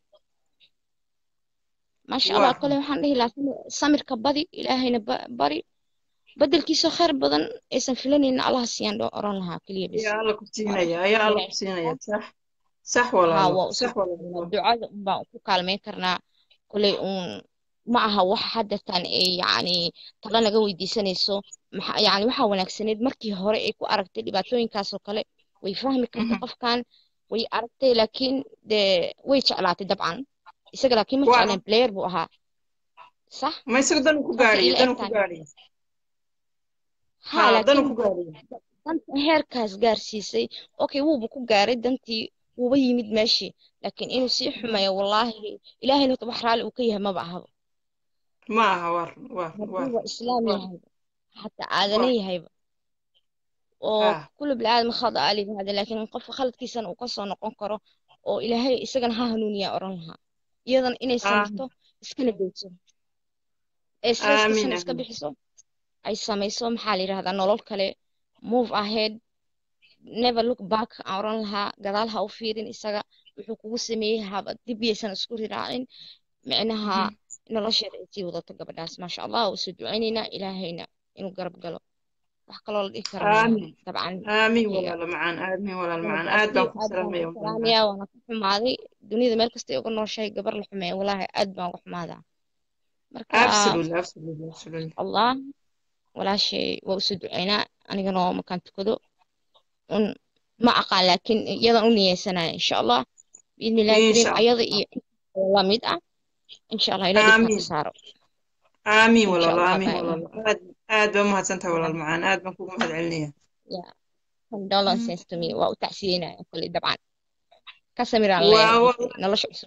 [SPEAKER 3] maasha
[SPEAKER 2] waa
[SPEAKER 3] allah
[SPEAKER 2] run
[SPEAKER 3] kole waxaan dhihi lahaa samir- samirka badi ilaahayna ba- bari bedelkiisoo khayr badan aysan filanaynin allaha siiyaan dho oran lahaa keliya bis
[SPEAKER 2] ayaa alla ku
[SPEAKER 3] waa
[SPEAKER 2] siinaya ayaa alla
[SPEAKER 3] ilaahay
[SPEAKER 2] ku siinaya sax sax
[SPEAKER 3] haa
[SPEAKER 2] walaalo
[SPEAKER 3] waa
[SPEAKER 2] sax
[SPEAKER 3] usoo
[SPEAKER 2] walaalo
[SPEAKER 3] ducada unbaan ku kaalmeyn karnaa koley uun ma aha wax haddatan ay yacni talo naga weydiisanayso maxa yacni waxaa wanaagsaneed markii hore ay ku aragtay dhibaatooyinkaasoo kale way fahmi kartay
[SPEAKER 2] Mhm.
[SPEAKER 3] qofkan way aragtay laakiin dee way jeclaatay dabcan isaga laakiin ma
[SPEAKER 2] waa
[SPEAKER 3] jecleen player buu ahaa sax
[SPEAKER 2] ma isaga danu ku
[SPEAKER 3] saasay
[SPEAKER 2] gaadhiyo
[SPEAKER 3] ila
[SPEAKER 2] danu
[SPEAKER 3] eg
[SPEAKER 2] ku
[SPEAKER 3] tahay
[SPEAKER 2] gaadhiyo
[SPEAKER 3] haa
[SPEAKER 2] haa danu
[SPEAKER 3] laakiin
[SPEAKER 2] ku gaadhiyo
[SPEAKER 3] danta heerkaas gaarsiisay okay wuuba ku gaaray dantii wuuba yimid meeshii laakiin inuu sii xumeeyo wallaahi ilaahayna horta wax raalli uu ka yahay maba ahaba
[SPEAKER 2] ma aha waa run waa run waa
[SPEAKER 3] hadduu waa
[SPEAKER 2] run
[SPEAKER 3] islaam
[SPEAKER 2] waa
[SPEAKER 3] yahayba xataa aadana
[SPEAKER 2] waa
[SPEAKER 3] yahayba oo
[SPEAKER 2] haa
[SPEAKER 3] kullu bilaadan khada a layidhahda laakiin qofka khaladkiisana uu kasoo noqon karo oo ilaahay isagana ha hanuuniyaa oran lahaa iyadana inay
[SPEAKER 2] aamin
[SPEAKER 3] samirto iskana dayso ee stresskiisana
[SPEAKER 2] aamin
[SPEAKER 3] iska
[SPEAKER 2] aamin
[SPEAKER 3] bixiso ay samayso maxaa la yidhahdaa nolol kale move ahead never look back aan oran lahaa gadaal ha u fiirin isaga wuxuu kugu sameeyey haba dib yaysan isku riraacin micnaha
[SPEAKER 2] Mhm.
[SPEAKER 3] nolosheeda ay sii wadato gabadhaas maasha allah waa usoo ducaynaynaa ilaahayna inuu garab galo wax kaloo la dhihi kara malaha
[SPEAKER 2] aamin
[SPEAKER 3] dabcan
[SPEAKER 2] aamin
[SPEAKER 3] iyaga
[SPEAKER 2] walaalo macaan aamin walaalo
[SPEAKER 3] waana
[SPEAKER 2] macaan aad baan
[SPEAKER 3] gaarsiiyo
[SPEAKER 2] ku
[SPEAKER 3] aad baan
[SPEAKER 2] salaamaya
[SPEAKER 3] u
[SPEAKER 2] walaalo macaan
[SPEAKER 3] salaamayaa waana ku xumaaday dunida meel kasta ay uga nooshahay gabar la xumeeya walaahi aad baan uga xumaadaa marka
[SPEAKER 2] absolutely absolutely absolutely
[SPEAKER 3] allah walaashay waa usoo ducaynaa anigana oo makaan tukado un ma aqaan laakiin iyadan u niyeysanaya insha allah biidni illahi
[SPEAKER 2] insha
[SPEAKER 3] kariim
[SPEAKER 2] allah
[SPEAKER 3] ayada iyo inta la mid ah insha allah ila dhibka ka
[SPEAKER 2] aamin
[SPEAKER 3] saaro
[SPEAKER 2] aamin
[SPEAKER 3] insha
[SPEAKER 2] walaalo
[SPEAKER 3] allah
[SPEAKER 2] aamin
[SPEAKER 3] baa
[SPEAKER 2] walaalo aad aad baa umahadsantahay walaal macaan aad baan kugu mahad celinaya
[SPEAKER 3] yeah condolences to me waa u tacsiyeynaya kulli dabcan ka samiraan leeyahay
[SPEAKER 2] waa
[SPEAKER 3] wixii nolosha cusub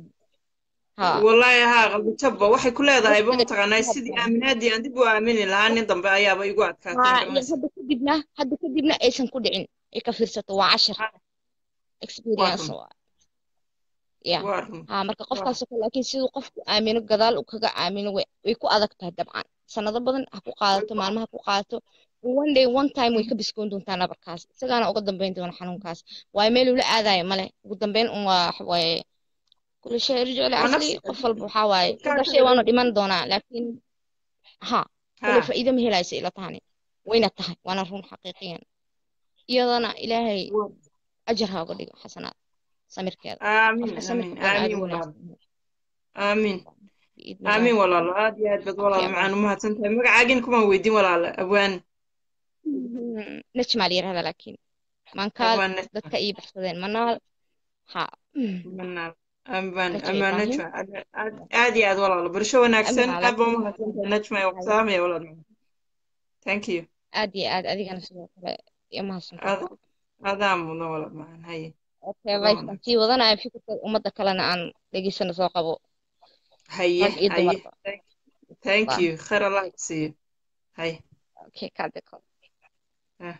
[SPEAKER 3] ha
[SPEAKER 2] wallaahi haa qalbi jabba waxay ku leedahay ba
[SPEAKER 3] waqtiga
[SPEAKER 2] mataqaanaa sidii aaminaadii aan dib u aamini lahaa nin dambe ayaaba igu adkaatay
[SPEAKER 3] haa iyo
[SPEAKER 2] garanaysa
[SPEAKER 3] hadda kadibna hadda kadibna aysan ku dhicin ay ka fiirsato waa cashar
[SPEAKER 2] waa
[SPEAKER 3] experience
[SPEAKER 2] run
[SPEAKER 3] waa yeah
[SPEAKER 2] waa run
[SPEAKER 3] haa marka
[SPEAKER 2] waa
[SPEAKER 3] qofkaasoo kale laakiin siduu qofku aamino gadaal uu kaga aamino way way ku adag tahay dabcan sanado badan ha ku
[SPEAKER 2] way
[SPEAKER 3] qaadato
[SPEAKER 2] ku
[SPEAKER 3] maalmaha ku qaadato one day one time way ka biskoon doontaa nabarkaas isagaana uga dambeyn doona xanuunkaas waayo meel ula aadayo male ugu dambeyn un waa waxa waaye kulli shay irjicu
[SPEAKER 2] waa
[SPEAKER 3] liasli
[SPEAKER 2] nafsi
[SPEAKER 3] qof walba waxaa waaye
[SPEAKER 2] adkaanta
[SPEAKER 3] inta shay waanu dhiman doonaa laakiin ha kulli
[SPEAKER 2] haa
[SPEAKER 3] faa'iido ma helaysa ila tahani wayna tahay waana run xaqiiqiyan iyadana ilaahay
[SPEAKER 2] waa
[SPEAKER 3] ajar ha uga dhigo xasanaad samirkeeda
[SPEAKER 2] aamin
[SPEAKER 3] qofka
[SPEAKER 2] aamin
[SPEAKER 3] samirka badan aad
[SPEAKER 2] aamin
[SPEAKER 3] u
[SPEAKER 2] walaalo
[SPEAKER 3] wanaagsan
[SPEAKER 2] aamin
[SPEAKER 3] biidni illaahi
[SPEAKER 2] aamin walaalo aad iyo aad baad
[SPEAKER 3] okay
[SPEAKER 2] walaalo
[SPEAKER 3] Allah
[SPEAKER 2] macaan umahadsan tahay magacaagin kumaan weydiin walaalo abwaan
[SPEAKER 3] najmaa la yirahdaa laakiin mankaad
[SPEAKER 2] abwaan najma
[SPEAKER 3] dadka ii baxsadeen manaal ha
[SPEAKER 2] manaal abwaan
[SPEAKER 3] najma
[SPEAKER 2] amaan
[SPEAKER 3] ibraahim
[SPEAKER 2] najma aad aad aad iyo aad walaalo barasho wanaagsan
[SPEAKER 3] amiraa
[SPEAKER 2] aad baa
[SPEAKER 3] laakiin
[SPEAKER 2] umahadsan tahay najma waa ku salaamaya walaalo macaan thank you
[SPEAKER 3] aad iyo aad adigana sidoo kale iyo mahadsantahay
[SPEAKER 2] aad adaa mudan walaalo macaan haye
[SPEAKER 3] okay
[SPEAKER 2] adaa
[SPEAKER 3] lifekan
[SPEAKER 2] wanaagsan
[SPEAKER 3] sii wadanaya fikirka ummadda kalena aan dhegeysano soo qabo
[SPEAKER 2] haye
[SPEAKER 3] rag iyo
[SPEAKER 2] haye
[SPEAKER 3] dumarba
[SPEAKER 2] thank thank
[SPEAKER 3] Allah
[SPEAKER 2] you khayr allah ku siiyo haye
[SPEAKER 3] okay kaadeko
[SPEAKER 2] ah.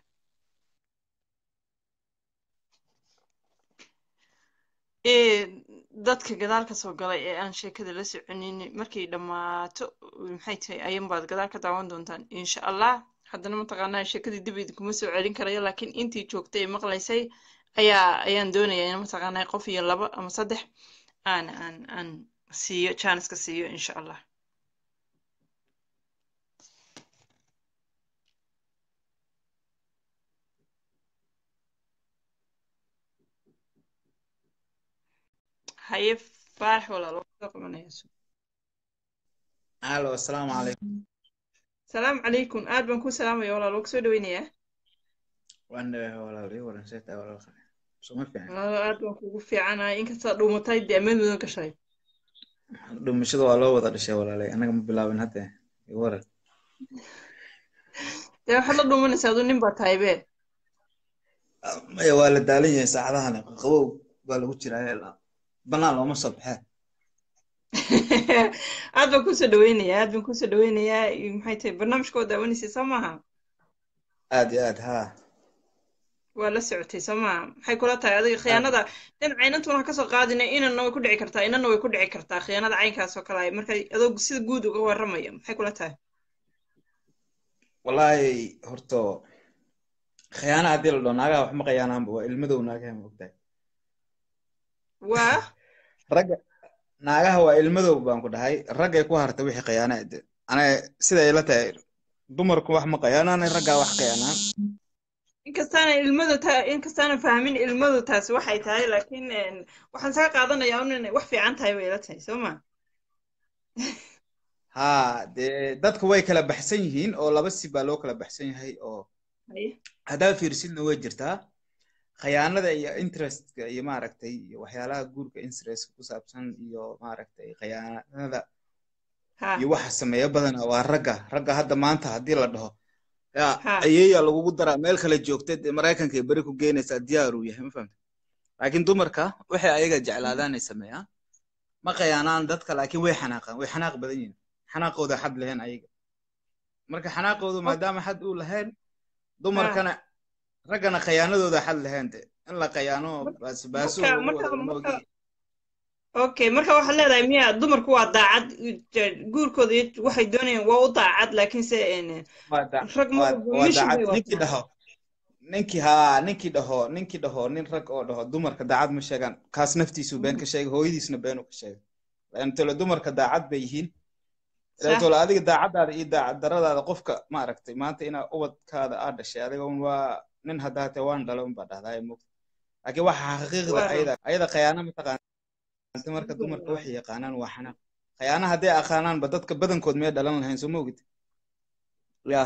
[SPEAKER 2] ee dadka gadaal ka soo galay ee aan sheekada la soconin markay dhammaato maxay tahay ayan baad gadaal ka daawan doontaan insha allah haddana mataqaanaa sheekadii dib idinkuma soo celin karayo laakiin intii joogtay ee maqlaysay ayaa ayaan doonayaa in mataqaanaa qof iyo laba ama saddex aan aan aan siiyo janiska siiyo insha allah haye faarax walaal waa soo qabanaya
[SPEAKER 4] الو السلام عليكم
[SPEAKER 2] salaamu calaykum aad baan ku salaamaya walaal waa kusoo dhaweynayaa
[SPEAKER 4] وانا ولا لي ولا نسيت ولا خير شو ما في يعني
[SPEAKER 2] walaal aad baan kugu fiicanahay inkastaa dhuumatay dee amad mudan gashay
[SPEAKER 4] dhumashada waa loo wada dhashay walaalay anaga ma bilaabin hadda waran
[SPEAKER 2] dee waxaad la dhuumanaysaa aduu nin baa tahay be
[SPEAKER 4] maya waa la daalan yahay saacadahan qabow baa lagu jiraa banaan looma soo baxee
[SPEAKER 2] aad baan kusoo dhaweynayaa aad baan kusoo dhaweynayaa maxay tahay barnaamijka waa daawanaysa soo maaha
[SPEAKER 4] aad iyo aad ha
[SPEAKER 2] waa la socotay soo maaha maxay kula tahay adiga khiyaanada dhinaca inantuna ha kasoo qaadina inanna way ku dhici kartaa inanna way ku dhici kartaa khiyaanada caynkaas oo kale ay marka adoo sida guud uga warramaya maxay kula tahay
[SPEAKER 4] wallaahi horto khiyaana haddii la dhaho naagaha wax ma khiyaanaanba waa ilmadow naagaha ma ogtahay
[SPEAKER 2] waa
[SPEAKER 4] ragga naagaha waa ilmadow baan ku dhahay raggay ku hartay wixii khiyaana de ana siday ila tahay dumarku wax ma khiyaanaan raggaa wax khiyaanaan
[SPEAKER 2] inkastaana ilmadu ta inkastaana fahmin ilmadu taasi waxay tahay laakiin waxaan saga qaadanayaa un inay wax fiican tahay bay ila tahay soo ma
[SPEAKER 4] ha dee dadku way kala baxsan yihiin oo laba si baa loo kala baxsan yahay oo haddaad fiirsidna way jirtaa khayaanada iyo interestka iyo maaragtay iyo waxyaalaha guurka interestka ku saabsan iyo maaragtay khayaanada iyo waxa sameeya badana waa ragga ragga hadda maanta haddii la dhaho ya ayeeya lagugu daraa meel kale joogta dee maraykanka ay beri ku geynaysaa diyaar uu yahay ma fahamta laakiin dumarka waxay ayaga jeclaadaan ay sameeyaan ma khayaanaan dadka laakiin way xanaaqaan way xanaaq badan yihiin xanaaqooda xad lahayn ayaga marka xanaaqoodu maadaama xad uu lahayn dumarkana raggana khayaanadooda xad lahayn de in la khayaano baasbaaso
[SPEAKER 2] okay marka waxaad leedahay miya dumarku waa daacad guurkooda waxay doonayaan waa u daacad laakiinse rag
[SPEAKER 4] ninkii dhaho ninkii haa ninkii dhaho ninkii dhaho nin rag oo dhaho dumarka daacad ma sheegaan kaas naftiisu been ka sheegay hooyadiisna beenu ka sheegay laantole dumarka daacad bay yihiin ilaatole adiga daacaddaada iyo daacad daradaada qofka ma aragtay maanta inaa ubadkaada aa dhashay adiga un waa nin haddaa tee waan dhala un baa dhahdaa mogta laakiin waxa xaqiiqda ayada ayada khayaana mataqaan marka dumarka waxay yaqaanaan waa xanaaq khayaana hadday aqaanaanba dadka badankood miyay dhalan lahayn soo ma ogid yah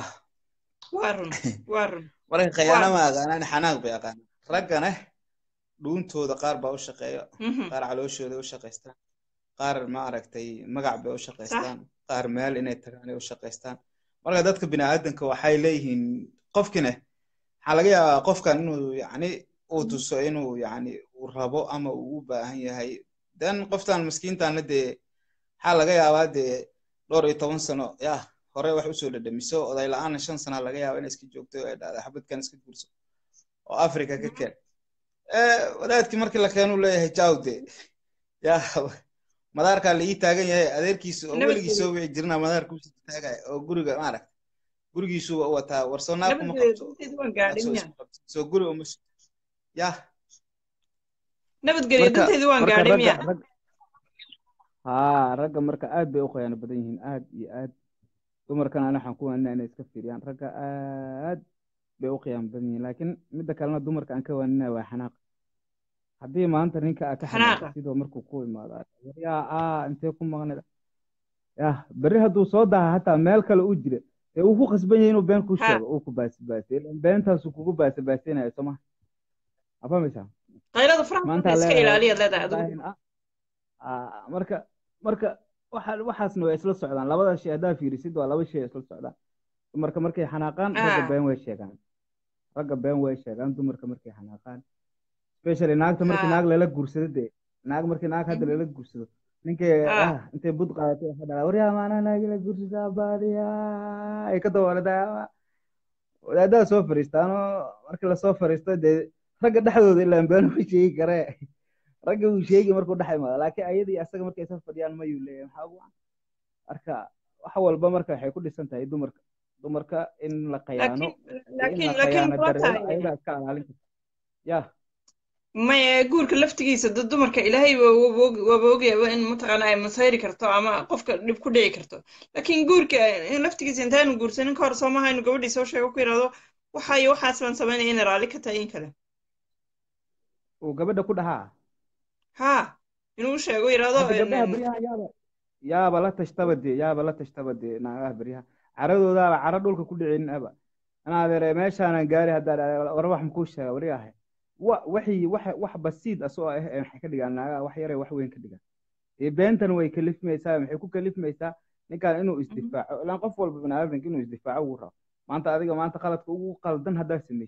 [SPEAKER 4] marka khayaana ma aqaanaan xanaaq bay aqaanaan raggana dhuuntooda qaar baa u shaqeeya qaar calooshooda u shaqaystaan qaar ma aragtay magac bay u shaqaystaan qaar meel inay tagaan ay u shaqaystaan marka dadka biniaadanka waxay leeyihiin qofkina waxaa laga yaabaa qofkan inuu yacni uu tuso inuu yacni uu rabo ama uu u baahan yahay dan qoftan miskiintaana dee waxaa laga yaabaa dee dhowr iyo toban sano yah hore wax usoo dhadhamiso oday la-aana shan sana laga yaaba inay iska joogto ay dhahda xabadkan iska guurso oo africa ka keen wadaadkii markii la keenuu leeyahay jawde ya madaarkaa la ii taagan yahay adeerkiisu oo weligii soo wici jirna madaarka usii taagaya oo guriga maaragta gurigiisu wataa warsoo naar kuma qabto soo guri uma yah
[SPEAKER 2] nabadgelyo danteedu waan gaadhay miya
[SPEAKER 5] haa ragga marka aad bay u khiyaano badan yihiin aad iyo aad dumarkana ana waxaan ku waanina inay iska fiiriyaan ragga aad bay u khiyaano badan yihiin laakiin midda kalena dumarka aan ka waaninaya waa xanaaq haddii maanta ninka aa ka xanaaqo sidoo markuu ku imaado yaa aa intee ku maqnida yah berri hadduu soo daha hataa meel kale u jira ee uu ku khasban yahay inuu been ku sheego uu ku baasibaasay beentaasu kugu baasibaasinayo soo maha afahmaysaa
[SPEAKER 2] qaylada faraha iska ilaaliyaad leedahay adigu
[SPEAKER 5] marka marka waxa waxaasna waa isla socdaan labada shay haddaa fiirisid waa laba shay isla socdaan dumarka markay xanaaqaan ragga been way sheegaan ragga been way sheegaan dumarka markay xanaaqaan especially naagta markii naag lala guursado dee naag markii naag hadda lala guursado ninkay ah intay bud qaadatay waxa dhalaa waryaa maanaa naagi la guursadaa baadiya ay ka dabooladaa wadaadaha soo fariistaanoo markii lasoo fariisto dee ragga dhexdooda ilaan been u sheegi karee ragga uu sheegi markuu dhex imaado laakiin ayadii asaga markay isla fadhiyaan mayuu leeyahay maxaa ugu marka wax walba marka waxay ku dhisan tahay dumarka dumarka in la khayaano in la khayaano dareero ayadaa iska ilaalin karta ya
[SPEAKER 2] maya guurka laftigiisa dad dumarka ilaahay waaba ogyaaba in mataqaana ay masayri karto ama qofka dhib ku dhici karto laakiin guurka laftigiisa intaanu guursanin ka hor soo maha inu gabadhii soo sheego ku yidhahdo waxaayo waxaas baan samaynaya inay raalli ka tahay in kale
[SPEAKER 5] uu gabadha ku dhahaa
[SPEAKER 2] ha inuu sheego yidhahdo
[SPEAKER 5] gabdhaha beryaha yaaba yaaba la tashtaba dee yaaba la tashtaba dee naagaha beryaha caradoodaaba cara dhulka ku dhicinin aba anaadeere meeshaanan gaari haddaa war wax makuu sheega waryahay wa waxii wax wax basiid asoo ah ee maxay ka dhigaan naagaha wax yare wax weyn ka dhigaan ee beentan way kalifmaysaa maxay ku kalifmaysaa ninkan inuu isdifaaco ilaan qof walba baniaadanka inuu isdifaaco ugu rabo maanta adiga maanta qaladka ugu qaldan haddaa samaysid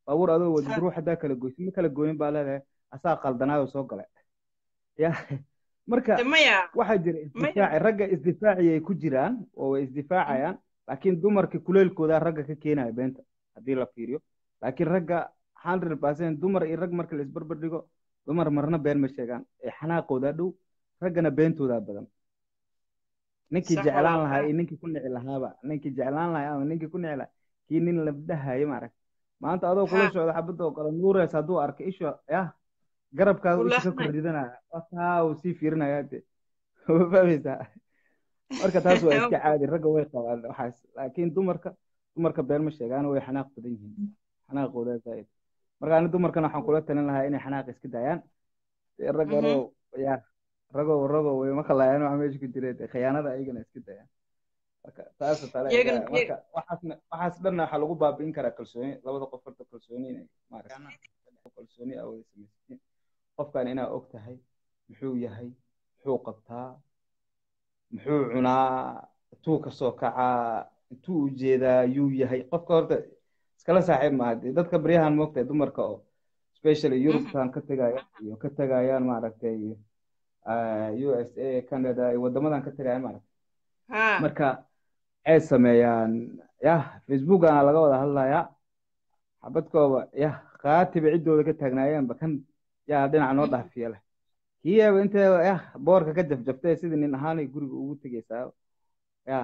[SPEAKER 5] baabuur adoo wadid ruux haddaa kala goysin ma kala gooyin baa leedahay asaa qaldanaayo soo galay ya marka waxaa jira isdifaaci ragga isdifaaciyay ku jiraan oo way isdifaacayaan laakiin dumarka kuleelkoodaa ragga ka keenaya beenta haddii la fiiriyo laakiin ragga hundred percent dumar iyo rag marka la isbarbar dhigo dumar marna been ma sheegaan ee xanaaqoodaa dhow raggana beentoodaa badan ninkii jeclaan lahaa iyo ninkii ku nici lahaaba ninkii jeclaan lahaa ama ninkii ku nici lahaa kii nin labdahayo maarag maanta adoo kula socda xabadda oo kale nuureys hadduu arka isha yah garabkaas isha ka korridanaya taa uu sii fiirinaya de ma fahmaysaa marka taas waa iska caadi ragga way qabaan waxaas laakiin dumarka dumarka been ma sheegaan way xanaaq badan yihiin xanaaqooda zaaid marka ani dumarkana waxaan kula talin lahaa inay xanaaq iska daayaan raggano ya ragow ragow way maqlayaan waxa meesha ku jira khiyaanada ayagana iska dayaan marka taas tale marka waxaasna waxaas dhanna waxaa lagu baabi'in karaa kalsooni labada qof horta kalsooni inay maaragta kalsooni aa wada samaysatiin qofkan inaa og tahay muxuu yahay muxuu qabtaa muxuu cunaa intuu kasoo kacaa intuu ujeedaa yuu yahay qofka horta iskala saaxiib maaha dee dadka baryahan moogtahay dumarka oo especially yurubtan ka tegaya iyo ka tegayaan maaragtay u s a canada iyo waddamadan ka tegayaan maaragtay marka waxay sameeyaan yah facebookana laga wada hadlayaa xabadkooba yah qaatiba ciddooda ka taagnaayeenba kan yaa dhinaca noo dhaafiya leh kiyaaba intee yah boorka ka jafjaftay sidii nin ahaanay guriga ugu tegaysaa yah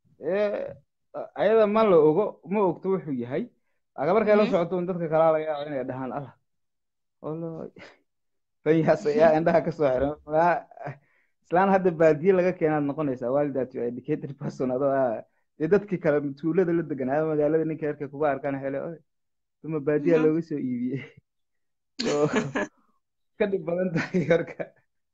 [SPEAKER 5] ayada ma la ogo ma ogto wuxuu yahay laakiin markay la socoto un dadka kalaa laga yaaba inay dhahaan allah olo fanyaas yaa indhaha kasoo xiran islaan hadda baadiye laga keenaad noqonaysaa waalidaat you educated person adoo ah dee dadkii kale tuulada la deganaa magaalada ninka erkay kuga arkaan hele duma baadiya looga soo iibiyey ka dhib badan tahay marka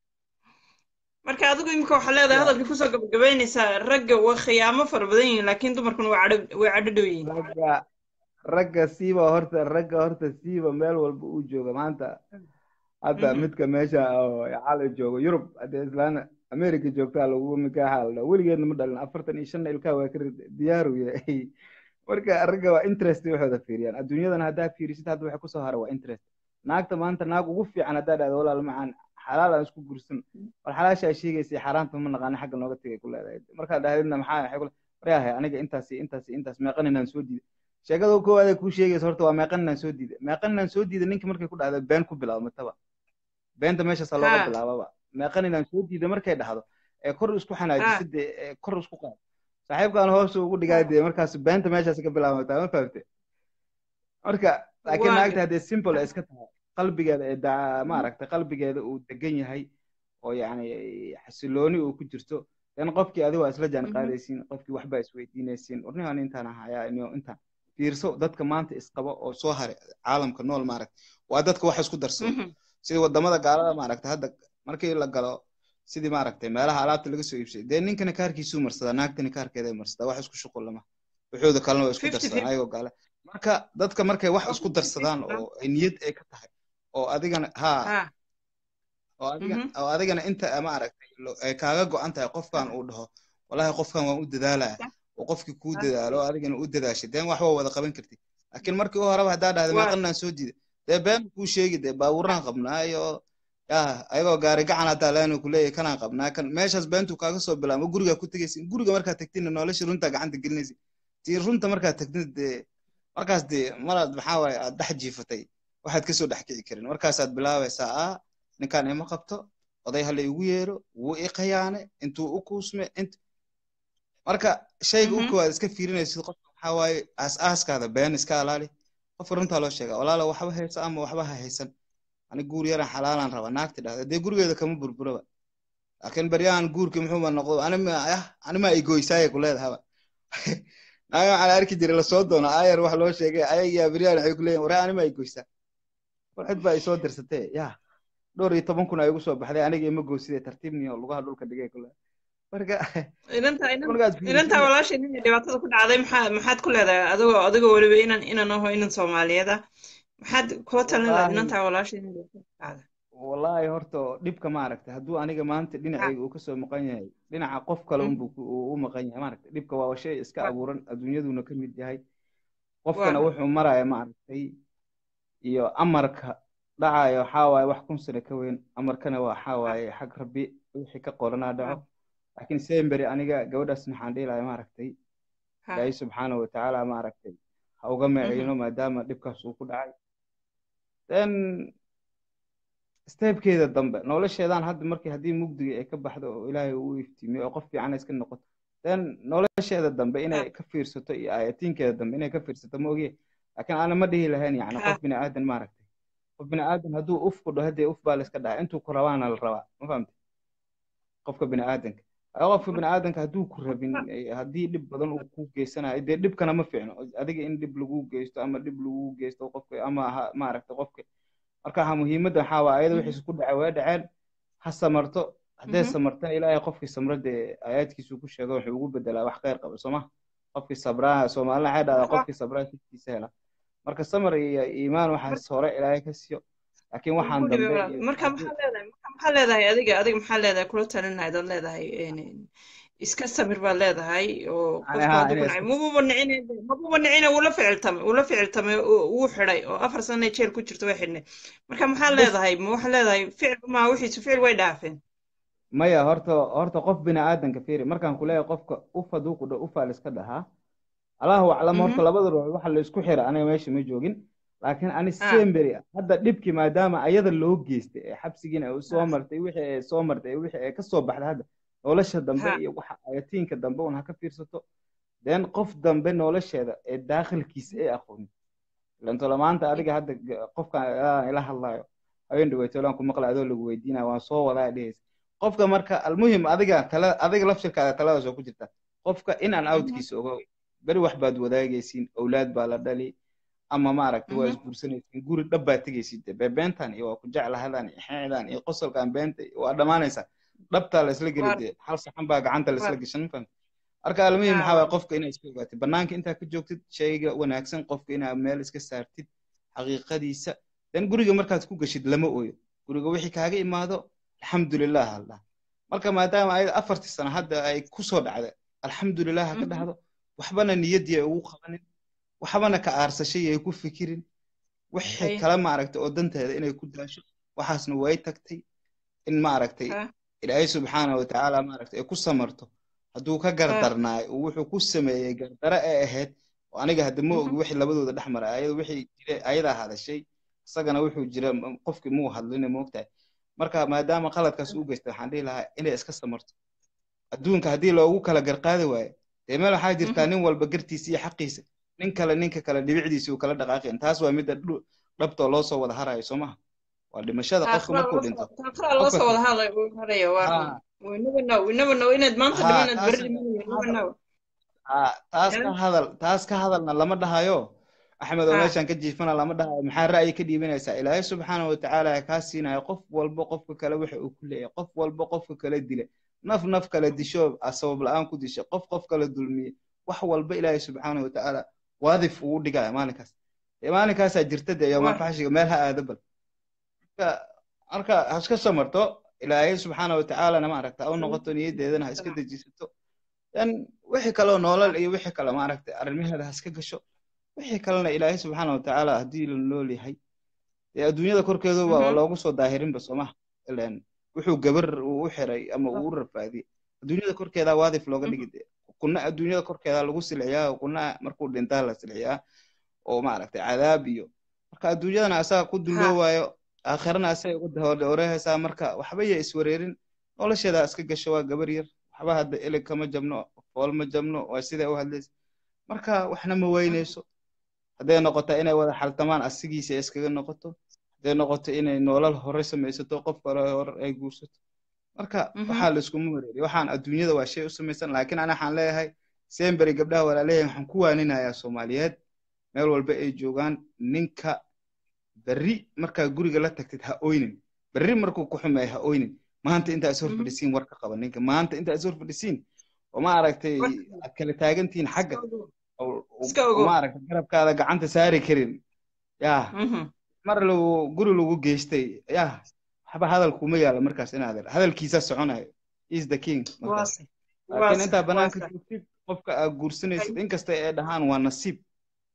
[SPEAKER 2] marka adigu imika waxaa leedahay hadalkii kusoo gabagabaynaysaa ragga waa khiyaamo fara badan yihiin laakiin dumarkuna waa cadho way cadho dhow yihiin
[SPEAKER 5] ragga ragga siiba horta ragga horta siiba meel walba uu jooga maanta hadda midka meesha oo cali joogo yurub haddii islaan america joogtaa lagu mikaaxa la weligeedna ma dhalin afartan iyo shanna ilkaa waa ka diyaaru yahay marka ragga waa interest waxooda fiiriyaan adduunyadan haddaa fiirisid hadda waxa kusoo hara waa interest naagta maanta naag ugu fiican haddaa dhahdo walaal macaan xalaal aan isku gursan bal xalaashaa sheegaysay xaaraanta ma naqaana xagga nooga tegay ku leedahay markaad dhahdidna maxaa waxay kule waryahay aniga intaas iyo intaas iyo intaas meeqan inaan soo diiday sheekada koowaad kuu sheegaysa horta waa meeqan inaan soo diiday meeqan inaan soo diiday ninka markay ku dhahda been ku bilaabmataba beenta meeshaasaa looga bilaababa meeqan inaan soo diiday markay dhahdo ee kor isku xanaajisid dee kor isku qaad saaxiibkaan hoos ugu dhigaa dee markaas beenta meeshaas ka bilaabmataa ma fahamte marka laakiin naagta haddee simple iska tahay qalbigeeda ee daa maaragtay qalbigeeda uu degan yahay oo yacni xasilooni uu ku jirto dan qofkii adigo waa isla jaan qaadaysiin qofkii waxbaa isweydiinaysiin warnihan intaan ahayaa inio intaan fiirso dadka maanta isqaba oo soo haray caalamka nool maaragta waa dadka wax isku darsado sidii wadamada gaalada maaragta hadda markii la galo sidii maaragtay meelaha alaabta laga soo iibsay dee ninkana kaarkiisuu marsadaa naagtana kaarkeeday marsadaa wax isku shuqul lama wuxuuda kalena waa isku darsadaan ayagoo gaale marka dadka markay wax isku darsadaan oo ay niyad ay ka tahay oo adigana ha oo adiga oo adigana inta maaragtay ay kaaga go-an tahay qofkan uu dhaho wallahi qofkan waan u dadaalaya oo qofkii kuu dadaalo adigana u dadaashay deen wax waa wada qaban kartid laakiin markii u horeba haddaa dhahda meeqanaan soo diida dee been kuu sheegi dee baabuuraan qabnaayo ya ayagoo gaari gacan haddaa leenu kuleeyahy kanaan qabnaa kan meeshaas beentuu kaaga soo bilaabo gurigaa ku tegaysin guriga markaad tagtina nolosha runtaa gacanta gelinaysin tii runta markaad tagtid dee markaas dee maraad maxaa waaye aad dhex jiifatay waxaad kasoo dhex kici karin markaasaad bilaabaysaa a ninkaan ima qabto oday hala igu yeero wuu i qayaane intuu u kuusme int marka shayga u koowaad iska fiirinaysid qofka maxaa waaye aas-aaskaada been iska alaali qofka runtaa loo sheegaa walaala waxba haysa ama waxba ha haysan ani guur yaran xalaalaan raba naagti dhahda dee gurigeeda kama burburaba laakiin baryahan guurkii muxuuba noqdo anima ay goysaaye ku leedahaba naaga waxaan arki jiray lasoo doono ayar wax loo sheegay ayagiyaa baryahan waxay ku leeyihin waree anima ay goysaa war cid baa isoo dirsatee yaa dhowr iyo toban kun ay ugu soo baxday aniga ima goyside tartiibniyo lugaha dhulka dhigay kule marka
[SPEAKER 2] inantaa walaashay ninay dhibaatada ku dhacday maxaa maxaad ku leedahay adigoo adigoo weliba inan inan aho inan soomaaliyeed ah maxaad kula talin lahayd inantaa walaashay inay dhibaatada ku dhacday
[SPEAKER 5] wallaahi horta dhibka maaragtay hadduu aniga maanta dhinacayga uu kasoo maqan yahay dhinaca qof kale unbuu u maqan yahay maaragtay dhibka waa shay iska abuuran adduunyaduna ka mid yahay qofkana wuxuu maraya maaragtay iyo amarka dhacayo waxaa waaye wax kun sano ka weyn amarkana waxaa waaye xag rabbi wixii ka qoranaa dhaco laakiin semberi aniga gabadhaas maxaan dhihi lahay maaragtay ilaahay subxaanahu watacaala maaragtay ha uga meecino maadaama dhibkaas uu ku dhacay then steebkeeda dambe nolosheedan hadda markii haddii mugdiga ay ka baxdo oo ilaahay uu iftiimiyo oo qof fiican iska noqoto then nolosheeda dambe inay ka fiirsato iyo aayatiinkeeda dambe inay ka fiirsato ma ogiye laakiin ana ma dhihi lahayn yani qof bini aadan maaragtay qof bini aadan hadduu uf ku dhaho haddee uf baa la iska dhaca intuu ku rabaana la rabaa ma fahamtay qofka bini aadanka qofka bini aadanka hadduu ku rabin haddii dhib badan uu ku geysanayo dee dhibkana ma fiicno adiga in dhib lagu geysto ama dhib lagu geysto qofka ama maaragtay qofka marka ha muhiimadda waxaa waa ayada wixiis ku dhacay waa dhaceen ha samarto haddee samartana ilaahay qofkii samro dee aayaadkiisu ku sheego wuxuu ugu bedelaa wax khayr qaba sooma qofkii sabraa soomaalina waxay dhahdaa qofkii sabraa siftiisa hela marka samar iyo iimaan waxaas hore ilaahay ka siiyo laakiin waxaan dambe
[SPEAKER 2] marka maxaa leedahay marka maxaa leedahay adiga adiga maxaa leedahay kula talinahay dad leedahay iska samir baad leedahay oo qofka hadduu ku nacay mabuba nicine mabuba nicine wuu la ficiltamay wuu la ficiltamay wuu xidhay oo afar sana jeel ku jirto way xidhnay marka maxaa leedahay ma waxaa leedahay ficil ma wixiisu ficil way dhaafeen
[SPEAKER 5] maya horta horta qof bini aadanka fiiri markaan ku leeyahay qofka uf hadduu ku dha ufaa la iska dhahaa allahu aclam horta labada ruux waxa la isku xira aniga meesha ma joogin laakiin ani semberi hadda dhibkii maadaama ayada loo geystay ee xabsigiina ay soo martay wixii ay soo martay wixii ay ka soo baxday hadda nolosha dambe iyo waxa ayatiinka dambe un ha ka fiirsato then qof dambe nolosheeda ee daakhilkiisa ay aqoonin ilantola maanta adiga hadda qofkan ila hadlayo haween dhaweytolaan ku maqla adoo lagu weydiinaya waan soo wadaa dhehaysa qofka marka almuhim adiga tala adiga lafshirkaada taladaas oo ku jirta qofka in aan outkiisa ogo beri wax baad wadaagaysiin owlaad baa la dhali ama maaragtay waa isguursanaysiin guri dhab baad tegaysid beentan iyo waa ku jeclahadan iyo xeecdan iyo qosolkan beenta waa dhammaanaysaa dhabtaa la isla geli dee hal saxan baa gacanta la isla gashan ma fahamtid marka almuhim maxaa waay qofka inaad iska ogaatid banaanka intaa ka joogtid shayga wanaagsan qofka inaad meel iska saartid xaqiiqadiisa dan guriga markaad ku gashid lama ooyo guriga wixii kaaga imaado alxamdulilah haldhaa marka maadaama ayada afartii sano hadda ay kusoo dhacda alxamdulilah ha ka dhahdo waxbana niyaddii ay ugu qabanin waxbana ka aarsashay ay ku fikirin wixii kala maaragtay oo danteeda inay ku daasho waxaasna way tagtay in maaragtay ilaahay subxaana watacaala maaragtay ay ku samarto hadduu ka gardarnaayo wuxuu ku sameeyey gardare ee ahayd oo aniga hadda ma ogi wixii labadooda dhex maray ayada wixii jira ayadaa hadashay isagana wuxuu jira qofkii muu hadlina moogtahay marka maadaama qaladkaas u geystay waxaan dhihi lahaa inay iska samarto adduunka haddii loogu kala garqaadi waayo dee meel waxaa jirtaa nin walba gartiisa iyo xaqiisa nin kale ninka kale dhibicdiisa uu kala dhaqaaqayn taas waa midda dhabtoo loo soo wada harayo soo maha waa dhimashada qofka markuu dhinto taas ka hadal taas ka hadalna lama dhahayo axmed oo meeshan ka jiifana lama dhahayo maxaa ra'yi ka dhiibanaysaa ilaahay subxaana watacaala kaa siinayo qof walba qofka kale waxa uu ku leeyahay qof walba qofka kale dila naf naf kale disho sabab la-aan ku disha qof qof kale dulmiye wax walba ilaahay subxaana watacaala waadif ugu dhigaya maalinkaas maalinkaasaa jirta dee yoomalfaxshiga meel ha aado bal marka ha iska samarto ilaahay subxaana watacaalana maaragta ha u noqoto niyaddeedana ha iska dejisato dan wixii kaleo noolal iyo wixii kale maaragta arrimaheeda ha iska gasho wixii kalena ilaahay subxaana watacaala haddii la nool yahay dee adduunyada korkeedu waa loogu soo daahirinba soomaha ilan wuxuu gabar uu u xiray ama uu u rafaadiyey adduunyada korkeeda waadif looga dhigi dee kuna adduunyada korkeeda lagu silciyaa kuna markuu dhintaa la silciyaa oo maaragtay cadaab iyo marka adduunyadana asaga ku dulloowayo aakhirana asaga uga horehaysaa marka waxba ya iswareerin nolosheeda iska gasho waa gabar yar waxba hadda ilig kama jabno fool ma jabno waa siday u hadlaysa marka waxna ma weynayso hadday noqoto inay wada xaltamaan asigiisa iskaga noqoto hadday noqoto inay nolol hore samaysato qof kale hore ay guursato marka waxaa la iskuma wareeriy waxaan adduunyada waa shay u samaysan laakiin ana waxaan leeyahay semberi gabdhaha walaaleeyahay waxaan ku waaninayaa soomaaliyeed meel walba ay joogaan ninka berri markaa guriga la tagtid ha oynin berri markuu ku xumeeya ha oynin maanta intaa is hor fadhisiin war ka qaba ninka maanta intaa is hor fadhisiin oo ma aragtay aad kala taagantihiin xagga maaragtay garabkaada gacanta saari karin yaa mar lagu guri lagu geystay yaa waxba hadal kuma yaala markaas inaad hadalkiisa soconayo is the king laakiin intaa banaanka joogtid qofka aad guursanaysid inkasta ay dhahaan waa nasiib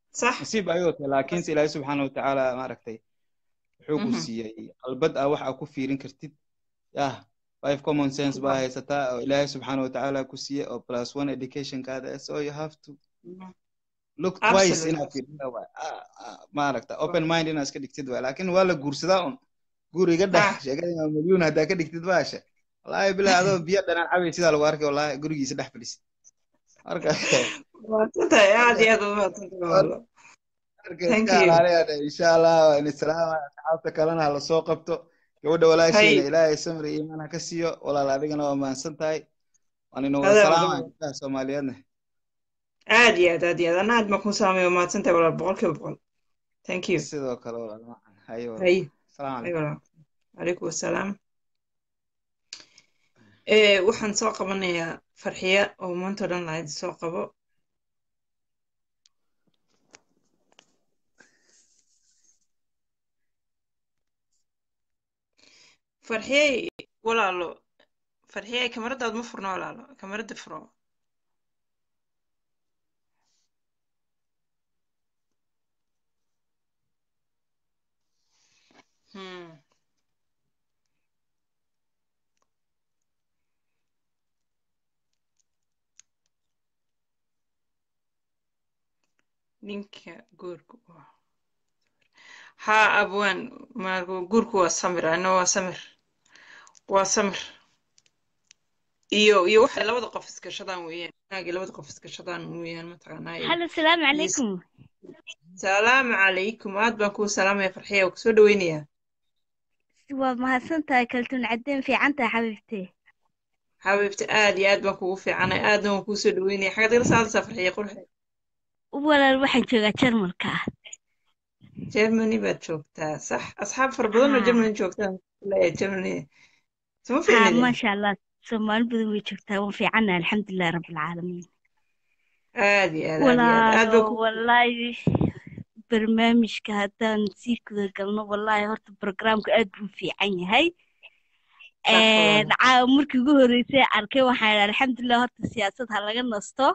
[SPEAKER 2] صح
[SPEAKER 4] nasiib ayuu tahay laakiinse ilaahay subxaana watacaala maaragtay wuxuu ku
[SPEAKER 2] Mhm.
[SPEAKER 4] siiyey qalbad ah wax aad ku fiirin kartid yah five common sense baa haysataa oo ilaahay subxaana watacaala ku siiyey oo plus one educationkaada so you have to look twice
[SPEAKER 2] Absolutely.
[SPEAKER 4] inaad fiirida waay Ah, ah, maaragta open mind inaad iska dhigtid waay laakiin waa la guursadaa un guriga dhex
[SPEAKER 2] Ah.
[SPEAKER 4] sheekada imaam milyuun haddaa ka dhigtid baasha wallaahi bilaa adoo biyo dhanaan cabay sidaa lagu arkay wallaahi gurigiisa dhex fadhisid marka
[SPEAKER 2] maadsantahay aad iyo aad u maadsantahay walaalo
[SPEAKER 4] marka
[SPEAKER 2] Thank
[SPEAKER 4] iska
[SPEAKER 2] you.
[SPEAKER 4] alaaleyaada insha allah waan islaama asxaabta kalena ha lasoo qabto gabadha walaasheena
[SPEAKER 2] Hay.
[SPEAKER 4] ilaahay samri iyo iimaan ha ka siiyo walaal adigana waa mahadsan tahay waan inooga
[SPEAKER 2] Adaa
[SPEAKER 4] salaamaya
[SPEAKER 2] mudan.
[SPEAKER 4] gabdhaha soomaaliyeedna
[SPEAKER 2] aad iyo aad aad iyo aad anna aad baan kuu salaamaya waa mahadsantahay walaal boqolkiiba boqol thank you
[SPEAKER 4] sidoo kale walaal macan hayo walaal
[SPEAKER 2] hay
[SPEAKER 4] salaam
[SPEAKER 2] hay
[SPEAKER 4] calaykum
[SPEAKER 2] walaal calaykum assalaam Eh, waxaan soo qabanayaa farxiya oo maanta o dhan lahayd soo qabo farxiyey walaalo farxiyey kamaradaad ma furno walaalo kamarada furo Hmm. ninka guurku waa haa abwaan ma guurku waa samir ano waa samir waa samir iyo iyo waxay labada qof iskashadaan weeyaan wanaagii labada qof iskashadaan weeyaan mataqaanaa iyo
[SPEAKER 6] halo salaamu
[SPEAKER 2] iyo
[SPEAKER 6] calaykum
[SPEAKER 2] salaamu calaykum aad baan kuu salaamaya farxiya waa kusoo dhaweynayaa
[SPEAKER 6] waa mahadsantahay kaltuun cadeen fiicantahay xabiibtee
[SPEAKER 2] xabiibti aad iyo aad baan kugu fiicanay aadna waan kuusoo dhaweynaya xagaad igala saadaysaa farxiya qurxe
[SPEAKER 6] walaal waxaan joogaa jarmalka ah
[SPEAKER 2] germany baad joogtaa sax asxaab fara badan oo
[SPEAKER 6] haa
[SPEAKER 2] germany joogtaan leeyahay germany suma
[SPEAKER 6] haa
[SPEAKER 2] fiicnidin
[SPEAKER 6] maasha allah soomaali badan way joogtaa waan fiicannahay alxamdulilahi rabbilcaalamiin
[SPEAKER 2] aad iyo aad aad iyo aad aad baa
[SPEAKER 6] walaalo
[SPEAKER 2] ku
[SPEAKER 6] wallaahi barnaamijka haddaan sii guda galno wallaahi horta barogaraamka aad buu u fiican yahay
[SPEAKER 2] sax walaal
[SPEAKER 6] caawa markii ugu horreysay arkay waxaan idhi alxamdulilah horta siyaasad ha laga nasto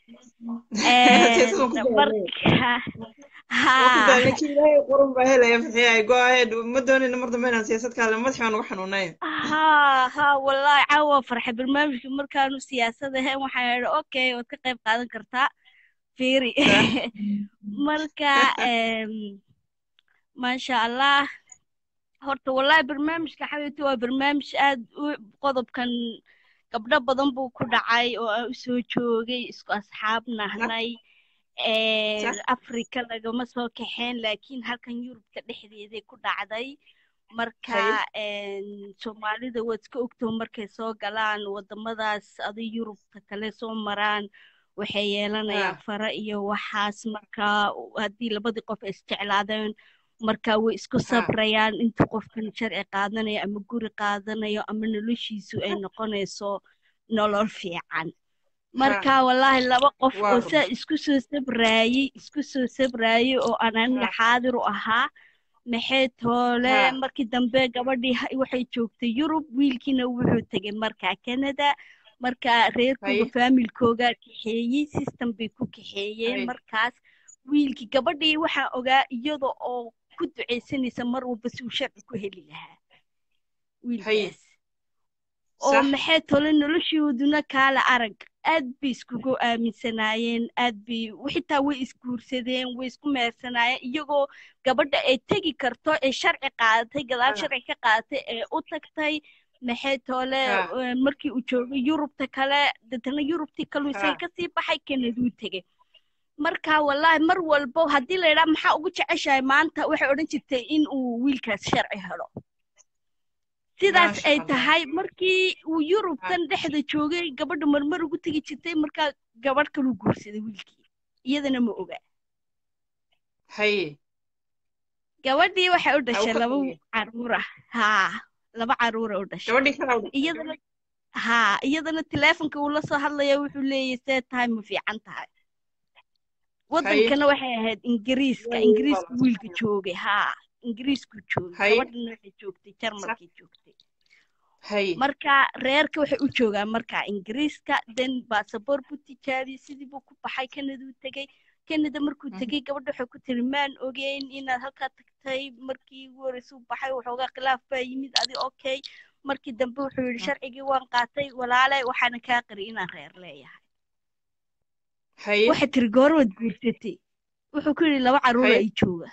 [SPEAKER 2] siyaasad waan ku daalay
[SPEAKER 6] marka
[SPEAKER 2] waan ku
[SPEAKER 6] haa
[SPEAKER 2] daalay kii ilaahay qurun baa helaya farxiya go ahead ma doonayno mar dambe inaan siyaasad ka hadla madax baan uga xanuunay
[SPEAKER 6] haa haa wallaahi caawa farxay barnaamijka markaanu siyaasad ahayn waxaan idhi okay waad ka qayb qaadan kartaa fiiri
[SPEAKER 2] sax
[SPEAKER 6] marka em, maasha allah horta wallaahi barnaamijka xabiibti waa barnaamij aad u qodobkan gabdho badan buu ku dhacay oo aan u soo joogay isku asxaab
[SPEAKER 2] sax
[SPEAKER 6] nahnay
[SPEAKER 2] sax
[SPEAKER 6] afrika lagama soo kaxeen laakiin halkan yurubka dhexdeeday ku dhacday marka
[SPEAKER 2] hay
[SPEAKER 6] em, soomaalida waad iska ogtoo markay soo galaan wadamadaas adi yurubta kale soo maraan waxay yeelanayaan
[SPEAKER 2] haa
[SPEAKER 6] fara iyo waxaas marka haddii labadii qof ay isjeclaadeen marka way isku
[SPEAKER 2] haa
[SPEAKER 6] sabrayaan inta qofkan sharci qaadanayo ama guri qaadanayo ama noloshiisu ay noqonayso nolol fiican
[SPEAKER 2] haa
[SPEAKER 6] marka wallaahi laba qof
[SPEAKER 2] waa
[SPEAKER 6] oo
[SPEAKER 2] run
[SPEAKER 6] saa isku soo sabraayey isku soo sabraayey oo aan aniga
[SPEAKER 2] haa
[SPEAKER 6] xaadir u ahaa maxay toole
[SPEAKER 2] haa
[SPEAKER 6] markii dambe gabadhii ha- waxay joogtay yurub wiilkiina wuxuu tegay markaa canada marka reerkooga
[SPEAKER 2] hay
[SPEAKER 6] faamilkooga kaxeeyey system bay ku kaxeeyeen
[SPEAKER 2] hay
[SPEAKER 6] markaas wiilkii gabadhii waxaa ogaa iyada oo ku ducaysanaysa mar walba si uu sharci ku heli lahaa
[SPEAKER 2] hay
[SPEAKER 6] wiilkaas oo
[SPEAKER 2] sax
[SPEAKER 6] maxay tole noloshooduna kaala arag aad bay iskugu aaminsanaayeen aad bay xitaa way isguursadeen way isku meersanaayeen iyagoo gabadha ay tegi karto ee sharci qaadatay gadaal
[SPEAKER 2] haa
[SPEAKER 6] sharci ka qaadatay ee u tagtay maxay toole
[SPEAKER 2] haa
[SPEAKER 6] eh, markii uu joogay yurubta kale deetana yurubtii kaluu isaga
[SPEAKER 2] haa
[SPEAKER 6] kasii baxay kanaduu tegay marka wallaahi mar walbo haddii la yidhaha maxaa ugu jeceshahay maanta waxay odhan jirtay in uu wiilkaas sharci helo sidaas
[SPEAKER 2] maasha
[SPEAKER 6] ay
[SPEAKER 2] allah
[SPEAKER 6] tahay markii uu
[SPEAKER 2] haa
[SPEAKER 6] yurubtan dhexda joogay gabadha marmar ugu tegi jirtay markaa gabadh kaluu guursaday wiilkii iyadana ma oga
[SPEAKER 2] hay
[SPEAKER 6] gabadhii waxay u
[SPEAKER 2] ha u
[SPEAKER 6] dhashay
[SPEAKER 2] ka
[SPEAKER 6] laba
[SPEAKER 2] fogey
[SPEAKER 6] caruur ah haa laba caruura u dhashay
[SPEAKER 2] gabadhii kala u dhashay
[SPEAKER 6] iyadana haa iyadana teleefonka uu la soo hadlaya wuxuu leeyahay see tahay ma fiican tahay
[SPEAKER 2] hay
[SPEAKER 6] wadankana waxay ahayd ingiriiska
[SPEAKER 2] way
[SPEAKER 6] ingiriiska
[SPEAKER 2] walaal
[SPEAKER 6] wiilka joogay haa ingiriisku joogay
[SPEAKER 2] hay
[SPEAKER 6] gabadhana waxay joogtay
[SPEAKER 2] sax
[SPEAKER 6] jarmalkay joogtay
[SPEAKER 2] hay
[SPEAKER 6] marka reerka waxay u joogaan marka ingiriiska den baasaboor buu tijaabiyey sidii buu ku baxay kanaduu tegey canada markuu tegey gabadha waxay ku tiri maan ogeyn inaad halkaa tagtay markii ugu horreysay u baxay waxoogaa khilaaf baa yimid adi okay markii dambe wuxuu yidhi sharcigii waan qaatay walaale waxaana kaa qari inaan reer leeyahay
[SPEAKER 2] haye
[SPEAKER 6] waxay tiri goormaad guursatay wuxuu ku yidhi laba caruura
[SPEAKER 2] Haye.
[SPEAKER 6] ay jooga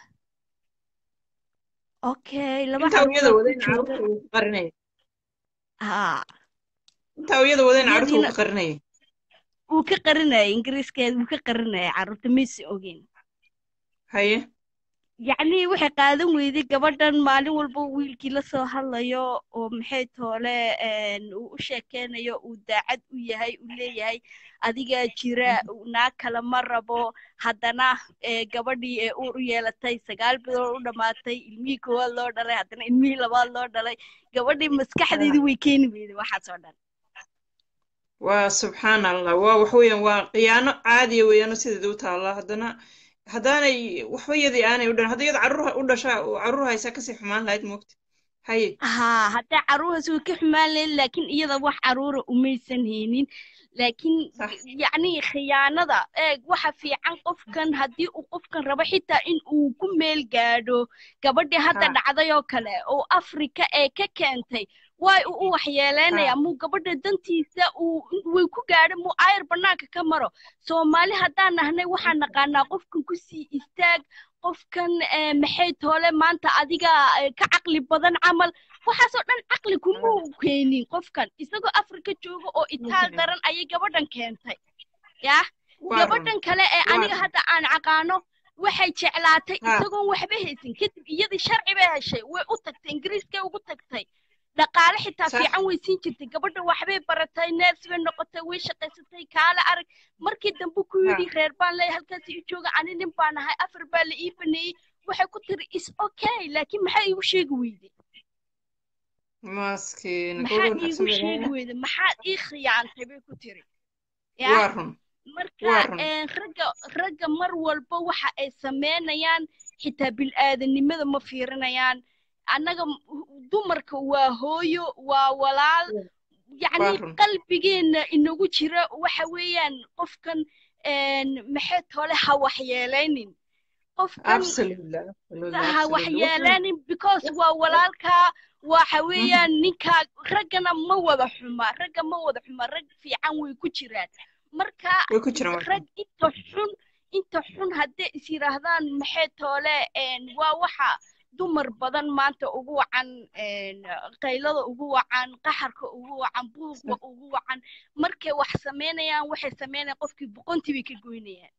[SPEAKER 6] okay laba
[SPEAKER 2] intaa iyada
[SPEAKER 6] caruura
[SPEAKER 2] wadeen
[SPEAKER 6] ku jooga
[SPEAKER 2] caruurta uu ka qarinayay
[SPEAKER 6] haa
[SPEAKER 2] intaa iyada wadeen caruurta uu
[SPEAKER 6] iyadiina
[SPEAKER 2] ka qarinayay
[SPEAKER 6] wuu ka qarinayay ingiriiskeeda wuu ka qarinayay carruurta mayse ogeyn
[SPEAKER 2] haye
[SPEAKER 6] yacnii waxay qaadan weyday gabadhan maalin walba wiilkii la soo hadlayo oo maxay toole een, uu u sheekeynayo uu daacad u yahay uu leeyahay adigaa jira naag kale ma rabo haddana ee, gabadhii ee uur u yeelatay sagaal bilood u dhammaatay ilmihii koowaad loo dhalay haddana ilmihii labaad loo dhalay gabadhii maskaxdeedii way keeni weyday waxaas oo dhan
[SPEAKER 2] waa subxaan allah waa wax weeyaan waa khiyaano caadiya weeyaano sideeda u taallaa haddana haddaanay waxba yadii aanay u dhan hadda iyada carruur u dhashaa carruur haysaa kasii xumaan lahayd moogta haye
[SPEAKER 6] haa hadda caruuraas way ka xumaan lahayd laakiin iyada wax caruura umaysan haynin laakiin
[SPEAKER 2] sax
[SPEAKER 6] yacni khiyaanada eeg waxa fiican qofkan haddii uu qofkan rabo xitaa in uu ku meel gaadho gabadhii hadda
[SPEAKER 2] ha
[SPEAKER 6] dhacday oo kale oo afrika ee ka keentay waay uu u waxyeeleynaya
[SPEAKER 2] ha
[SPEAKER 6] muu gabadha dantiisa uu way ku gaadho muu aayar bannaanka ka maro soomaali haddaan nahnay waxaan naqaanaa qofkan kusii istaag qofkan eh, maxay toole maanta adiga eh, ka caqli badan camal waxaasoo dhan caqli kuma keenin qofkan isagoo afrika jooga oo itaal daran ayay gabadhan keentay yah
[SPEAKER 2] waa run
[SPEAKER 6] gabadhan kale ee
[SPEAKER 2] waa
[SPEAKER 6] aniga
[SPEAKER 2] run
[SPEAKER 6] hadda aan aqaano waxay jeclaatay
[SPEAKER 2] ha
[SPEAKER 6] isagoon waxba haysan kadib iyadii sharci bay heshay way u tagtay ingiriiskay ugu tagtay dhaqaale xitaa
[SPEAKER 2] sax
[SPEAKER 6] fiican way siin jirtay gabadha waxbay baratay neers bay noqotay way shaqaysatay kaale arag markii dambe ku
[SPEAKER 2] ha
[SPEAKER 6] yidhi reer baan leeyahay halkaas ii jooga ani nin baan ahay afar baa la ii baneeyey waxay ku tiri is okay laakiin maxaa iigu sheegi weyday
[SPEAKER 2] maaskiin
[SPEAKER 6] maxaa
[SPEAKER 2] gabadha
[SPEAKER 6] iigu
[SPEAKER 2] wanaagsan bay
[SPEAKER 6] sheegi
[SPEAKER 2] leedahay
[SPEAKER 6] weyday maxaad ii khiyaantay bay ku tiri yah
[SPEAKER 2] waa run
[SPEAKER 6] marka
[SPEAKER 2] waa run
[SPEAKER 6] een, ragga ragga mar walba waxa ay sameynayaan xitaa bil'aadanimada ma fiirinayaan annaga m- dumarka waa hooyo waa walaal
[SPEAKER 2] waa
[SPEAKER 6] yacni
[SPEAKER 2] run
[SPEAKER 6] qalbigeena inagu jira waxa weeyaan qofkan een, maxay tole ha waxyeelaynin qofkan
[SPEAKER 2] absolutely absolutely
[SPEAKER 6] ha
[SPEAKER 2] absolutely waxaan
[SPEAKER 6] waxyeelaynin because waa walaalkaa waxa weeyaan ninkaa raggana ma wada xuma ragga ma wada xuma rag fiican way ku jiraan marka
[SPEAKER 2] way ku jiraan waa
[SPEAKER 6] rag inta xun inta xun hadday is yidhaahdaan maxay toole een, waa waxa dumar badan maanta ugu wacan een, qaylada ugu wacan qaxarka ugu wacan buuqa ugu wacan markay wax sameynayaan waxay sameynayaan qofkii boqontii bay ka goynayaan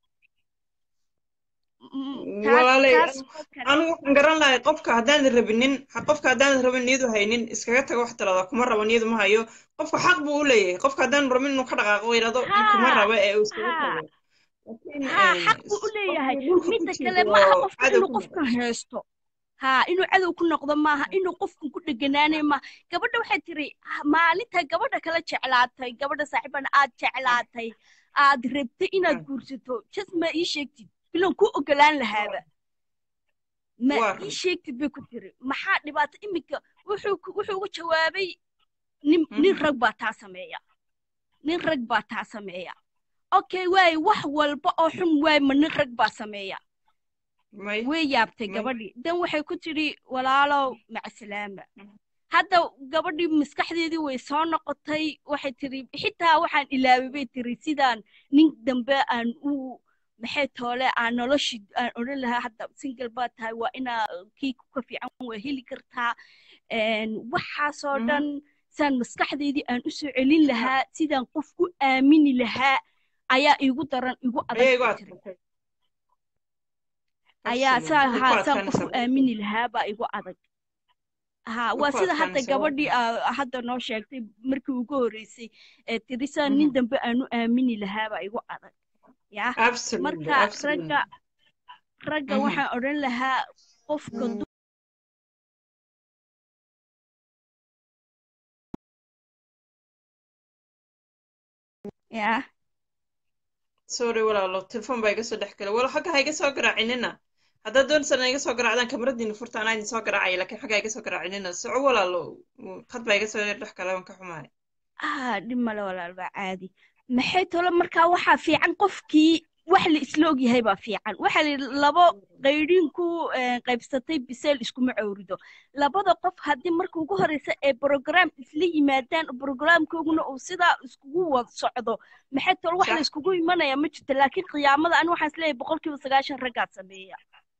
[SPEAKER 6] Mm, taas
[SPEAKER 2] walaalay
[SPEAKER 6] taas oo kale
[SPEAKER 2] anigu waxaan garan lahay qofka haddaanan rabinin ha- qofka haddaanan rabin niyadu haynin iskaga tago wax talada kuma rabo niyadu ma hayo qofka xaq buu u leeyahay qofka haddaanan rabin inuu ka dhaqaaqo yidhahdo kuma
[SPEAKER 6] haa
[SPEAKER 2] rabo ee uu iskaga
[SPEAKER 6] haa
[SPEAKER 2] tago laakiin
[SPEAKER 6] haa
[SPEAKER 2] een,
[SPEAKER 6] xaq buu u
[SPEAKER 2] qofkii
[SPEAKER 6] leeyahay
[SPEAKER 2] dhulka ku
[SPEAKER 6] midda
[SPEAKER 2] jiro
[SPEAKER 6] kale ma aha
[SPEAKER 2] oo
[SPEAKER 6] qofka
[SPEAKER 2] cadow
[SPEAKER 6] inuu
[SPEAKER 2] ku
[SPEAKER 6] qofkan
[SPEAKER 2] noqdo
[SPEAKER 6] haysto haa inuu cadow ku noqdo maaha inuu qofkan ku dheganaanay maaha gabadha waxay tiri "Ah, maalinta gabadha kala jeclaatay gabadha saaxiibana aad jeclaatay aad rabtay inaad guursato jas ma ii sheegtid bilan ku ogolaan lahaaba ma
[SPEAKER 2] waa
[SPEAKER 6] ii
[SPEAKER 2] run
[SPEAKER 6] sheegtid bay ku tiri maxaa dhibaato iminka wuxuu ku- wuxuu ugu jawaabay nin nin
[SPEAKER 2] Mhm.
[SPEAKER 6] rag baa taa sameeya nin rag baa taa sameeya okay waay wax walba oo xun waay ma nin rag baa sameeya
[SPEAKER 2] may
[SPEAKER 6] way yaabtay
[SPEAKER 2] may
[SPEAKER 6] gabadhii dan waxay ku tidhi walaalow macasalaama hadda gabadhii maskaxdeedii way soo noqotay waxay tiri xitaa waxaan ilaaway bay tiri sidaan nin dambe aan u maxay toole aan noloshii aan odhan lahaa hadda single baa tahay waa inaa kii ka fiican waa heli kartaa een, waxaasoo
[SPEAKER 2] Mhm.
[SPEAKER 6] dhan saan maskaxdeydii aan u soo celin lahaa sidaan qof u aamini lahaa ayaa iigu daran igu adag
[SPEAKER 2] ayaa igu
[SPEAKER 6] bay tiri
[SPEAKER 2] adkaatay
[SPEAKER 6] ayaa
[SPEAKER 2] absolutely
[SPEAKER 6] saa
[SPEAKER 2] way ku
[SPEAKER 6] haa saan qof u
[SPEAKER 2] adkaanaysaa
[SPEAKER 6] aamini lahaa baa igu adag haa
[SPEAKER 2] way
[SPEAKER 6] waa
[SPEAKER 2] ku
[SPEAKER 6] sida hadda
[SPEAKER 2] adkaanaysaa waa
[SPEAKER 6] gabadhii
[SPEAKER 2] run
[SPEAKER 6] aa hadda noo sheegtay markii ugu horreysay ee tiri saan nin
[SPEAKER 2] Mhm.
[SPEAKER 6] dambe aan u aamini lahaa baa igu adag yaa
[SPEAKER 2] absolutely
[SPEAKER 6] marka
[SPEAKER 2] absolutely
[SPEAKER 6] ragga ragga
[SPEAKER 2] Mhm.
[SPEAKER 6] waxaan odhan lahaa qofka du- yaa
[SPEAKER 2] sorry walaalo telefoon baa iga soo dhex galay walo xagga ha iga soo garaacinina haddaad doonaysaan iga soo garaacdaan kamaradiina furta anaa idin soo garaacaya laakiin xagga ha iga soo garaacinina soco walaalo qad baa iga soo dhex galay waan ka xumahay
[SPEAKER 6] ah dhib male walaal baa caadi maxay tolo markaa waxaa fiican qofkii wax la isla ogyahay baa fiican waxaa la yidhi labo qaydhiin ku qaybsatay biseel iskuma cawrido labada qof haddii marka ugu horeysa ee brogram isla yimaadaan brograamkooguna uu sidaa iskugu wad socdo maxay tol wax la iskugu imanaya ma jirto laakiin qiyaamada ani waxaan isleeyahay boqolkiiba sagaashan raggaa sameeya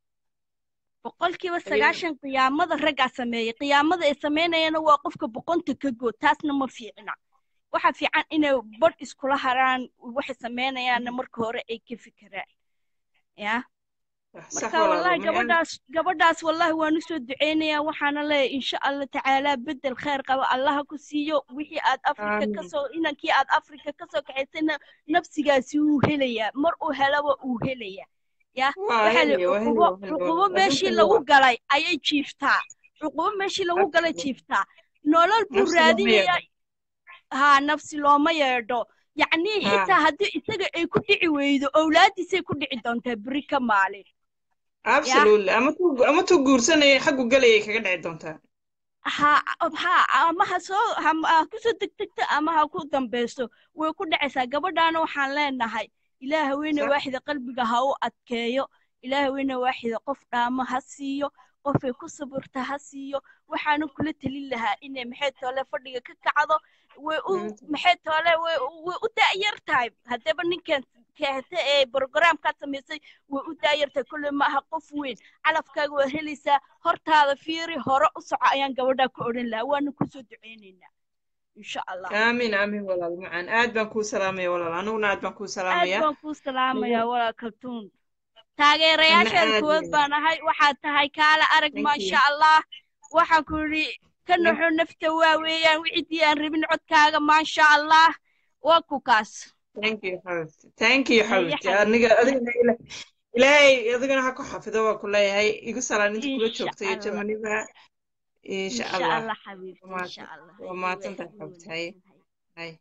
[SPEAKER 6] boqolkiiba sagaashan qiyaamada raggaa sameeya qiyaamada ay sameynayana waa qofka boqonta ka good taasna ma fiicna waxa fiican inay badh iskula haraan waxay sameynayaanna marka hore ay ka fikiraan ya marka wallahi gabadhaas gabadhaas wallahi waan usoo duceynayaa waxaana leeyahay insha allah tacaalaa bedel khayr qaba allaha ku siiyo wixii aad afrika kasoo inankii aad afrika kasoo kaxaysayna nafsigaasi wuu helayaa mar uu helaba uu helayaa ya waxaa la cuqubo cuqubo meeshii lagu galay ayay jiiftaa cuqubo meeshii lagu galay jiiftaa nolol buu raadinayaa haa nafsi looma yeedho yacnii xitaa haddii isaga ay ku dhici weydo owlaadiisay ku dhici doontaa beri ka maalin
[SPEAKER 2] absolutely ama tu ama tu guursanaya xaggu galayay kaga dhici doontaa
[SPEAKER 6] ha ha ama ha soo ha kusoo degdegto ama ha ku dambeyso way ku dhacaysaa gabadhaana waxaan leenahay ilaah haweeney waaxida qalbiga ha u adkeeyo ilaah haweeney waaxida qof dhaamo ha siiyo qofay ku sabirta ha siiyo waxaana kula telin lahaa inay maxay toole fadhiga ka kacdo way u maxay toole way way u da'yar tahay haddaba ninkan keehte ee programkaad samaysay way u da'yar tahay kolley ma aha qof weyn calafkaaga waad helaysaa hortaada fiiri hore u soco ayaan gabadhaa ku odhan lahaa waana kusoo duceynaynaa insha allah
[SPEAKER 2] aamin aamin walaal macaan aad baan kuu salaamaya walaal aniguna aad baan kuu
[SPEAKER 6] aad
[SPEAKER 2] salaamaya
[SPEAKER 6] baan kuu salaamayaa walaal kaltuun taageerayaasheeda kuwood baan ahay waxaad tahay kaala arag maasha allah waxaan ku yidhi ka naxo nafta waa weeyaan wixidii aan rabin codkaaga maasha allah waa ku kaas
[SPEAKER 2] thank you xabibti thank you xabibti aniga adigana ila- ilaahay adigana ha ku xafido waa ku leeyahay igu salaan inta kula
[SPEAKER 6] insha
[SPEAKER 2] joogta iyo
[SPEAKER 6] allah
[SPEAKER 2] jamaniba insha
[SPEAKER 6] insha
[SPEAKER 2] allah
[SPEAKER 6] allah xabiibti
[SPEAKER 2] waa
[SPEAKER 6] insha allah
[SPEAKER 2] waa mahadsantahay xabibti haye haye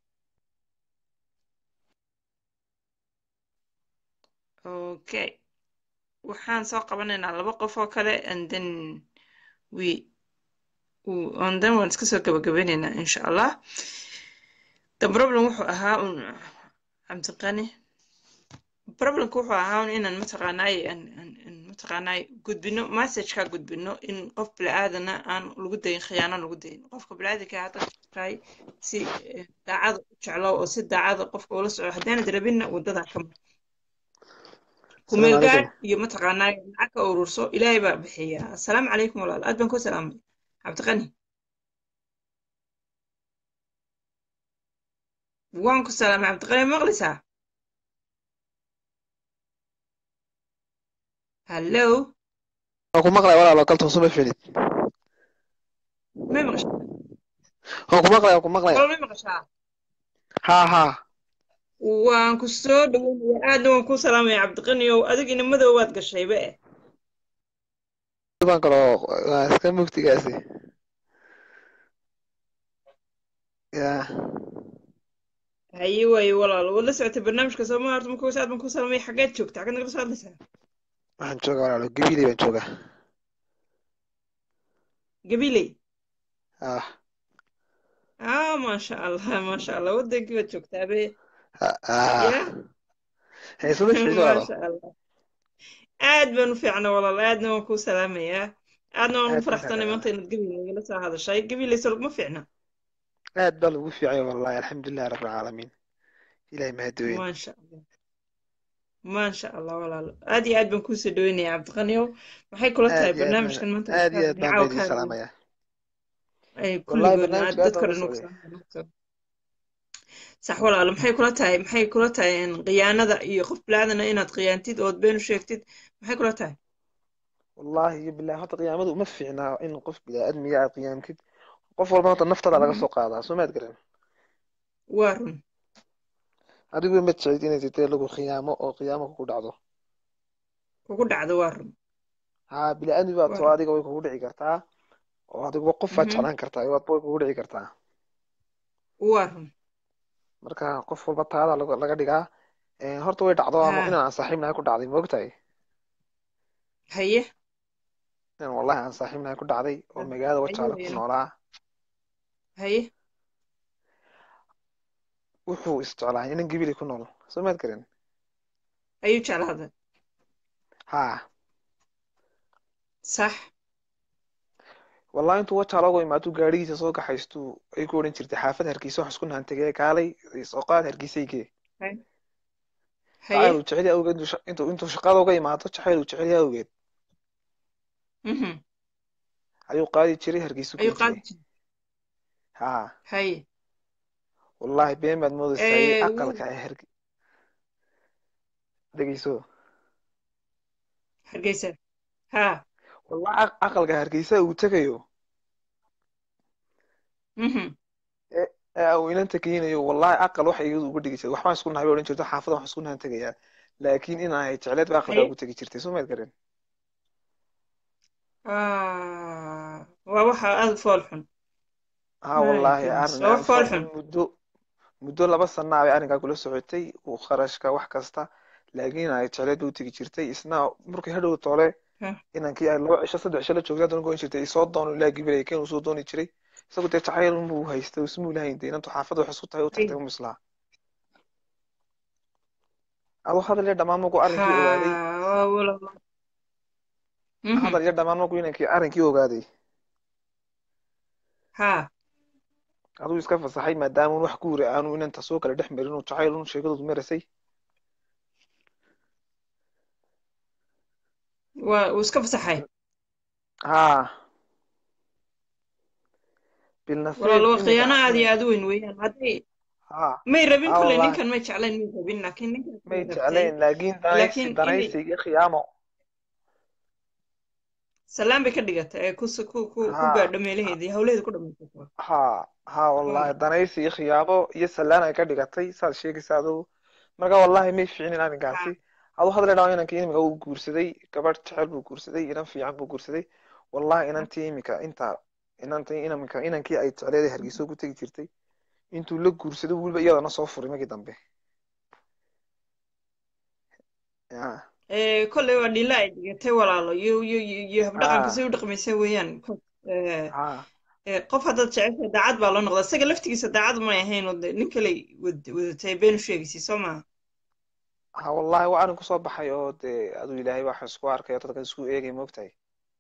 [SPEAKER 2] okay waxaan soo qabanaynaa laba qof oo kale and then we w- and then waan iska soo gabagabeynaynaa insha allah the problem wuxuu ahaa un cabdiqani problemka wuxuu ahaa un inaan mataqaanaay aan aan aan mataqaanaay gudbino messageka gudbino in qof bini'aadana aan lagu dayin khiyaano lagu dayin qofka bini'aadanka hadda tahay si eh, daacada u jeclo oo si daacada qofka ula soco haddaanad rabinna wadada ka mar kumeel
[SPEAKER 7] السلام
[SPEAKER 2] gaadh
[SPEAKER 7] عليكم
[SPEAKER 2] iyo mataqaanaay lacag ka ururso ilaahay baa bixiya assalaamu calaykum walaal aad baan ku salaamay cabdiqani waan ku salaamay cabdiqani ma maqlaysaa hallo
[SPEAKER 7] waan ku maqlay walaalo kaltuun suma filid
[SPEAKER 2] may maqashaa
[SPEAKER 7] waan ku maqlay waan ku maqlay
[SPEAKER 2] walaal may maqashaa
[SPEAKER 7] haa haa
[SPEAKER 2] waan ku soo dhaweynayaa aadna waan ku salaamaya cabdiqani ow adig inimadow waad gashayba eh
[SPEAKER 7] baan kaloo waa iska mugtigaasi ya
[SPEAKER 2] haye waaye walaal waad la socotay barnaamijka sooma horta marka aad baan ku salaamaya xaggeed joogta xaggeed nagala soo hadlaysaa
[SPEAKER 7] waxaan joogaa walaalo gabiley baan joogaa
[SPEAKER 2] gabiley
[SPEAKER 7] ah
[SPEAKER 2] ah maasha allah maasha allah wadankii baad joogtaa be
[SPEAKER 7] ah
[SPEAKER 2] ya
[SPEAKER 7] hey suma filid walaalo
[SPEAKER 2] maasha allah aad baan u fiicna walaal aadna waan kuu salaamayaa aadna waan
[SPEAKER 7] aad
[SPEAKER 2] ugu faraxsanay
[SPEAKER 7] baan
[SPEAKER 2] maanta inaad gabiley nagala soo hadashay gabiley soo laguma fiicna
[SPEAKER 7] aad baa lagu fiicay wallahi alxamdulillahi rabbil caalamiin ilaahay mahadooyin
[SPEAKER 2] maasha allah maasha allah walaal aad iyo aad baan kuusoo dhaweynayaa cabdiqaniow maxay kula tahay
[SPEAKER 7] aad iyo aad baan
[SPEAKER 2] barnaamijkan maanta
[SPEAKER 7] aad iyo aad baan
[SPEAKER 2] caawa
[SPEAKER 7] baa
[SPEAKER 2] ka
[SPEAKER 7] idiin
[SPEAKER 2] hadlay
[SPEAKER 7] salaamayaa
[SPEAKER 2] ay
[SPEAKER 7] wallahi
[SPEAKER 2] kulligoodna
[SPEAKER 7] barnaamijka aad
[SPEAKER 2] dadka
[SPEAKER 7] baan
[SPEAKER 2] dhan
[SPEAKER 7] u
[SPEAKER 2] ugu
[SPEAKER 7] socday
[SPEAKER 2] salaamaya sax walaalo maxay kula tahay maxay kula tahay in khiyaanada iyo qof bilaadana inaad khiyaantid ood been u sheegtid maxay kula tahay
[SPEAKER 7] wallahi iyo billahi horta qiyaamadu uma fiicnaa in qof bini'aadmiga aad qiyaamtid qof walba horta naftada laga soo qaadaa soo maad garan
[SPEAKER 2] waa run
[SPEAKER 7] adigu ma jeclid inay jirtay lagu khiyaamo oo qiyaamo kugu dhacdo
[SPEAKER 2] kugu dhacdo waa run
[SPEAKER 7] haa bini'aadmi baad
[SPEAKER 2] waa
[SPEAKER 7] soo
[SPEAKER 2] run
[SPEAKER 7] adiga way kugu dhici kartaa oo adiguba qofaad
[SPEAKER 2] Mhm.
[SPEAKER 7] jeclaan kartaa waadba way kugu dhici kartaa
[SPEAKER 2] waa run
[SPEAKER 7] marka qof walba taada laga laga dhigaa Een, horta way dhacdo ama
[SPEAKER 2] haa
[SPEAKER 7] inaan aan saaxiibnahay ku dhacday ma ogtahay
[SPEAKER 2] haye
[SPEAKER 7] inaan wallahi aan saaxiibnahay ku dhacday oo magaalada
[SPEAKER 2] haye
[SPEAKER 7] wajaale ku
[SPEAKER 2] wayna
[SPEAKER 7] noolaa
[SPEAKER 2] haye
[SPEAKER 7] wuxuu isjeclaa inan gibili ku nool soo maad garan
[SPEAKER 2] ayuu jeclaaday
[SPEAKER 7] haa
[SPEAKER 2] sax
[SPEAKER 7] wallahi intuu wajaa looga imaado gaadhigiisa soo kaxaystu ay ku odhan jirtay xaafad hargeysa wax isku nahantegee kaalay soo qaad hargeysaygee
[SPEAKER 2] haye
[SPEAKER 7] jacayl uu jecel yahay awgeed intuu sha- intuu intuu shaqada uga imaado jacayl uu jecel yahay awgeed
[SPEAKER 2] mhm
[SPEAKER 7] ayuu qaadi jiray hargeysu
[SPEAKER 2] ayuu
[SPEAKER 7] keeni
[SPEAKER 2] qaadi
[SPEAKER 7] jiray
[SPEAKER 2] jiray
[SPEAKER 7] haa
[SPEAKER 2] haye
[SPEAKER 7] wallahi been baad moodaysaa
[SPEAKER 2] Eh,
[SPEAKER 7] iyo
[SPEAKER 2] wuu-
[SPEAKER 7] aqalka ay harge dhegeyso
[SPEAKER 2] hargeysa ha
[SPEAKER 7] wallahi aq- aqalka hargeysa uu tegayo
[SPEAKER 2] mhm
[SPEAKER 7] ee uu inanta keenayo wallahi aqal waxa iyadu uga dhigi jirtay waxbaan isku nahay bay odhan jirto xaafada wax isku nahan tegayaa laakiin in ay jecleed ba aqalka
[SPEAKER 2] haye
[SPEAKER 7] ugu tegi jirtay soo maad garan
[SPEAKER 2] Ah, waa waxa aada u fool xun
[SPEAKER 7] haa
[SPEAKER 2] my
[SPEAKER 7] wallahi
[SPEAKER 2] goodness
[SPEAKER 7] arrin
[SPEAKER 2] waa
[SPEAKER 7] aan
[SPEAKER 2] wax fool
[SPEAKER 7] fahmin
[SPEAKER 2] xun
[SPEAKER 7] muddo muddo laba sana bay arrinkaa kula socotay uu kharashka wax kasta laakiin ay jecleed bay u tegi jirtay isna markay hadhow toole
[SPEAKER 2] Ha,
[SPEAKER 7] inankii ay laba cisho saddex cisho la joogtay haddana goyn jirtay isoo doono ilaa gibilay keen uu soo dooni jiray isagu dee jacayl unbuu haystay ismuu lahayn dee inantu xaafadda wax isku tahay u
[SPEAKER 2] haye
[SPEAKER 7] tagtay u mislaa aduu hadal iyo dhammaan markuu arrinkii ogaaday
[SPEAKER 2] ha waa wala mhm
[SPEAKER 7] hadal iyo dhammaan markuu inankii arrinkii ogaaday
[SPEAKER 2] ha
[SPEAKER 7] aduu iska fasaxay maadaama un wax guuri aanu inanta soo kala dhex marin uu jacayl un sheekadoodu marasay
[SPEAKER 2] waa uu iska fasaxay
[SPEAKER 7] haa bilnasiib
[SPEAKER 2] walaalo waa
[SPEAKER 7] imika
[SPEAKER 2] khiyaano aad iyo
[SPEAKER 7] inan
[SPEAKER 2] aad u weyn weeyaan hadday
[SPEAKER 7] haa
[SPEAKER 2] may rabin
[SPEAKER 7] haa
[SPEAKER 2] kulley
[SPEAKER 7] wallahi
[SPEAKER 2] ninkan may jeclayn may rabin laakiin ninkaas
[SPEAKER 7] may
[SPEAKER 2] way rabtay
[SPEAKER 7] jeclayn laakiin danaysi
[SPEAKER 2] laakiin inay
[SPEAKER 7] danaysi iyo khiyaamo
[SPEAKER 2] salaan bay ka dhigatay ee ku ku ku ku
[SPEAKER 7] haa
[SPEAKER 2] gaadho meelaheedii hawlaheeda ku dhamaysato
[SPEAKER 7] haa haa wallahi danaysi iyo khiyaamo iyo salaan ay ka dhigatay saad sheegaysa adugu marka wallahi may fiicnin arrinkaasi aduu hadal dhawa inankii imika uu guursaday gabadh jecel buu guursaday inan fiican buu guursaday wallahi inantii imika inta inantii inanka inankii ay jecleeday hargeysa ugu tegi jirtay intuu la guursaday weliba iyadana soo furay markii dambe ya
[SPEAKER 2] ee kolley waa dhila ay dhigatay walaalo iyo iyo iyo iyo habdhaqanka
[SPEAKER 7] haa
[SPEAKER 2] say u dhaqmaysa weeyaan Ko- ee
[SPEAKER 7] haa
[SPEAKER 2] ee qof haddaad jeceshahay daacad baa loo noqdaa isaga laftigiisa daacad may ahayn oo de nin kale wad- wadatay been u sheegaysay soo maha
[SPEAKER 7] ha wallahi waa arrin kusoo baxay oo dee aduu ilaahay waxa isku arkayo dadka isku eegay moogtahay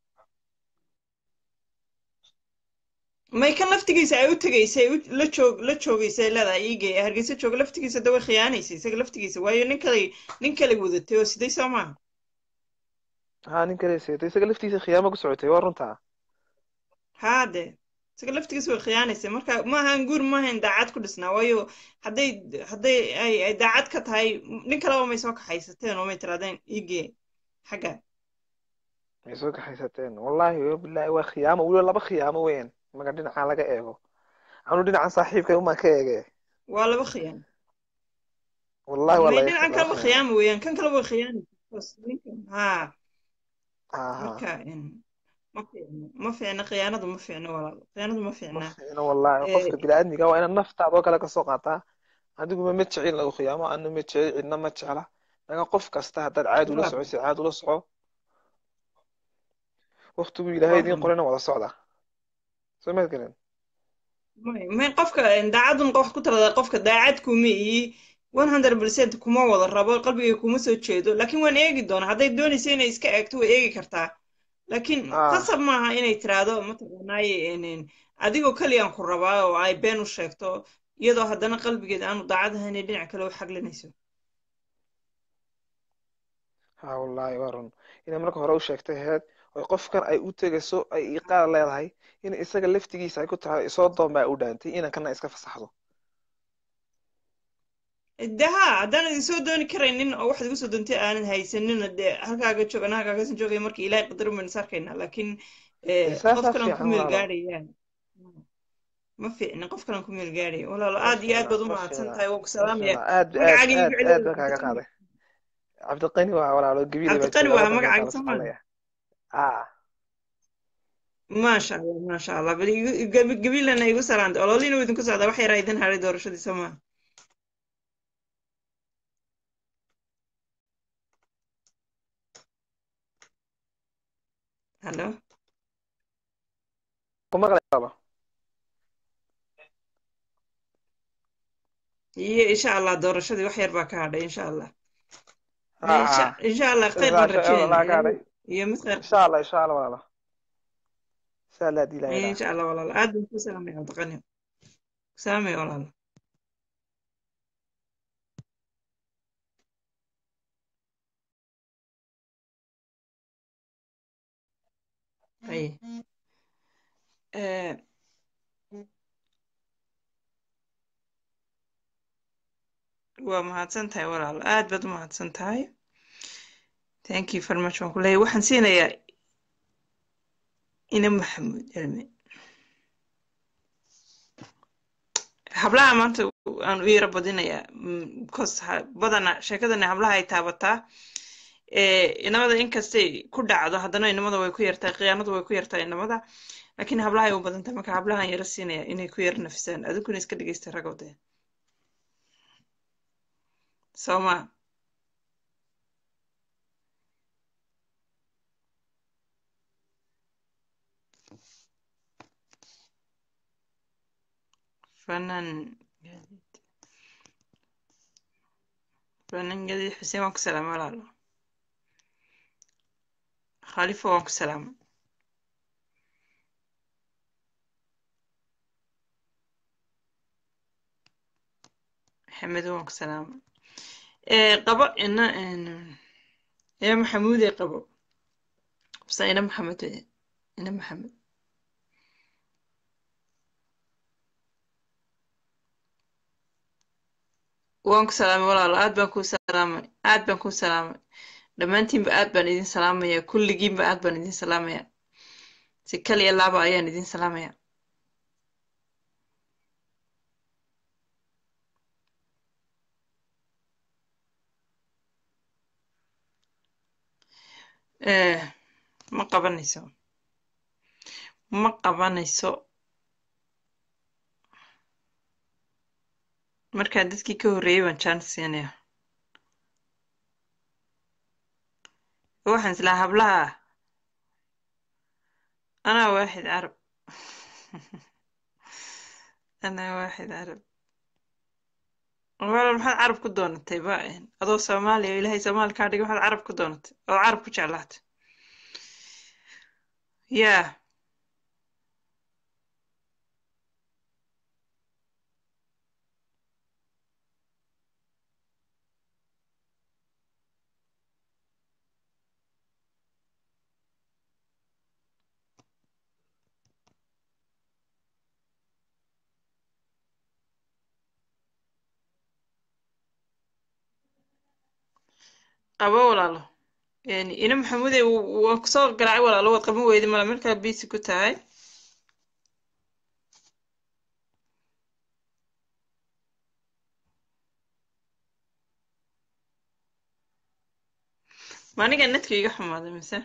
[SPEAKER 2] may kan laftigiisa ay u tegaysay u- la joog la joogaysay leedahay iigay hargeysa jooga laftigiisa de way khiyaanaysay isaga laftigiisa waayo nin kale nin kale wadatay oo siday soo maha
[SPEAKER 7] haa nin kale seetay isaga laftiisa khiyaamo ku socotay waa runtaa
[SPEAKER 2] haa de isaga laftigiisa way khiyaanaysay marka maahan guur maahan daacad ku dhisnaa waayo hadday hadday ay ay daacad ka tahay nin kaleba may soo kaxaysateen oo may tirahdeen iigee xagga
[SPEAKER 7] ay soo kaxaysateen wallahi wabillahi waa khiyaamo weliba laba khiyaamo weeyaan marka dhinaca laga eego anu dhinacan saaxiibkay umaan ka eege
[SPEAKER 2] waa laba khiyaan
[SPEAKER 7] wallahi waa
[SPEAKER 2] may
[SPEAKER 7] laga
[SPEAKER 2] dhinacan
[SPEAKER 7] laba
[SPEAKER 2] kaleba
[SPEAKER 7] khiyaamo
[SPEAKER 2] khiyaama weeyaan kan kale way khiyaanaysa ninkan haa
[SPEAKER 7] haa haa
[SPEAKER 2] marka in ma fiicno ma fiicna khiyaanadu ma fiicno walaalo khiyaanadu ma
[SPEAKER 7] ma
[SPEAKER 2] fiicna
[SPEAKER 7] fiicno wallahi
[SPEAKER 2] ee
[SPEAKER 7] qofka bini'aadmiga waa inaad naftaada oo kale kasoo qaataa adiguma ma jecel lagu khiyaamo anu ma jecel cidna ma jecla marka qof kasta haddaad caadi ula
[SPEAKER 2] waa
[SPEAKER 7] soco si caadi ula soco waqtigu ilaahay
[SPEAKER 2] waa
[SPEAKER 7] idiin
[SPEAKER 2] run
[SPEAKER 7] qorayna wada socda soo maad garan
[SPEAKER 2] may may qofka daacadun wax ku talada qofka daacad kuma ihi one hundred percent kuma wada rabo qalbigay kuma soo jeedo laakiin waan eegi doonaa hadday doonaysa inay iska eegto way eegi kartaa laakiin
[SPEAKER 7] aa
[SPEAKER 2] qasab maaha inay tiraahdo mataqaanaaye n- adigoo keliyan ku rabaa oo ay been u sheegto iyadoo haddana qalbigeeda aanu daacad ahayn inay dhinac kale u xaglinayso
[SPEAKER 7] haa wallahi waa run inay marka hore u sheegtay heed oo qofkan ay u tegayso ay iqaal leedahay in isaga laftigiisa ay ku tahay isoo doon baa u dhaantay inankana iska fasaxdo
[SPEAKER 2] de haa haddaanan idin soo dooni karaynin oo waxaad igu soo doontay aanan haysanina dee halkaaga joog anaa halkaagasan joogaya marka ilaahay qadar baynu is arkaynaa laakiin eh, qof
[SPEAKER 7] saasaa
[SPEAKER 2] kalan ku
[SPEAKER 7] fiican
[SPEAKER 2] meel
[SPEAKER 7] walaalo
[SPEAKER 2] gaadhaya ma fiicna qof kalan ku meel gaadhaya walaalo aad iyo aad
[SPEAKER 7] fiicna
[SPEAKER 2] baad u
[SPEAKER 7] ma
[SPEAKER 2] mahadsan
[SPEAKER 7] fiicna
[SPEAKER 2] tahay waa ku
[SPEAKER 7] ma
[SPEAKER 2] salaamaya
[SPEAKER 7] fiicna aad aad
[SPEAKER 2] magacaaga igu
[SPEAKER 7] aad
[SPEAKER 2] celi
[SPEAKER 7] aad baan kaaga qaaday cabdiqani waa walaalo gabiile baa
[SPEAKER 2] cabdiqani
[SPEAKER 7] jooga
[SPEAKER 2] waa
[SPEAKER 7] waddankan
[SPEAKER 2] magacaaga
[SPEAKER 7] kala
[SPEAKER 2] soo maa
[SPEAKER 7] soconaya aa
[SPEAKER 2] maasha allah maasha allah bal igu gabi- gabiilana igu salaantay ololiina wuu idinku socdaa wax yaraa idin haray doorashadii soo maa hallo
[SPEAKER 7] ku maqlayaaba
[SPEAKER 2] iyo insha allah doorashadii wax yar baa ka hadhay insha allah insha insha allah khayr baan
[SPEAKER 7] والله
[SPEAKER 2] rajeynaya
[SPEAKER 7] قاعد
[SPEAKER 2] iyo mid khayr
[SPEAKER 7] إن شاء الله إن شاء الله والله إن شاء الله دي لا إله
[SPEAKER 2] insha allah walaal aad baan ku salaamaya cabdiqani salaamaya walaal haye Eh, waa mahadsan tahay walaal aad baad u mahadsan tahay thank you very much waan ku leeyahay waxaan siinayaa ina maxamuud cilmi hablaha maanta aan u yara badinayaa mm, because ha- badana sheekadani hablaha ay taabataa ee inamada inkastay ku dhacdo haddana inamada way ku yartahay khiyaanadu way ku yartahay inamada laakiin hablaha ay u badan tahay marka hablahan yara siinaya inay ku yara nafisaan adiguna iska dhegeysta ragowdee soo ma fanaan fanaan gadiid xuseen waan ku salaamay walaalo khalifa waan ku salaamay maxamedo waan ku salaamay ee qabo ina ina maxamuud ee qabo bse ina maxamed weye ina maxamed waan ku salaamay walaalo aad baan kuu salaamay aad baan kuu salaamay dhammaantiinba aad baan idin salaamaya kulligiinba aad baan idin salaamaya si kal iyo laaba ayaan idin salaamaya Eh, ma qabanayso ma qabanayso markaa dadkii ka horreeyay baan chance siinaya waxaan islaa hablaha anaa waaxid carab anaa waaxid carab walaal maxaad carab ku doonatay ba adoo soomaaliya oo ilaahay soomaali kaa dhigay maxaad carab ku doonatay oo carab ku jeclaatay yaa qabo walaalo yani ina maxamuude waan kusoo garaacay walaalo waad qaban weyday mala markaa biisi ku tahay ma aniga netka iga xumaaday mise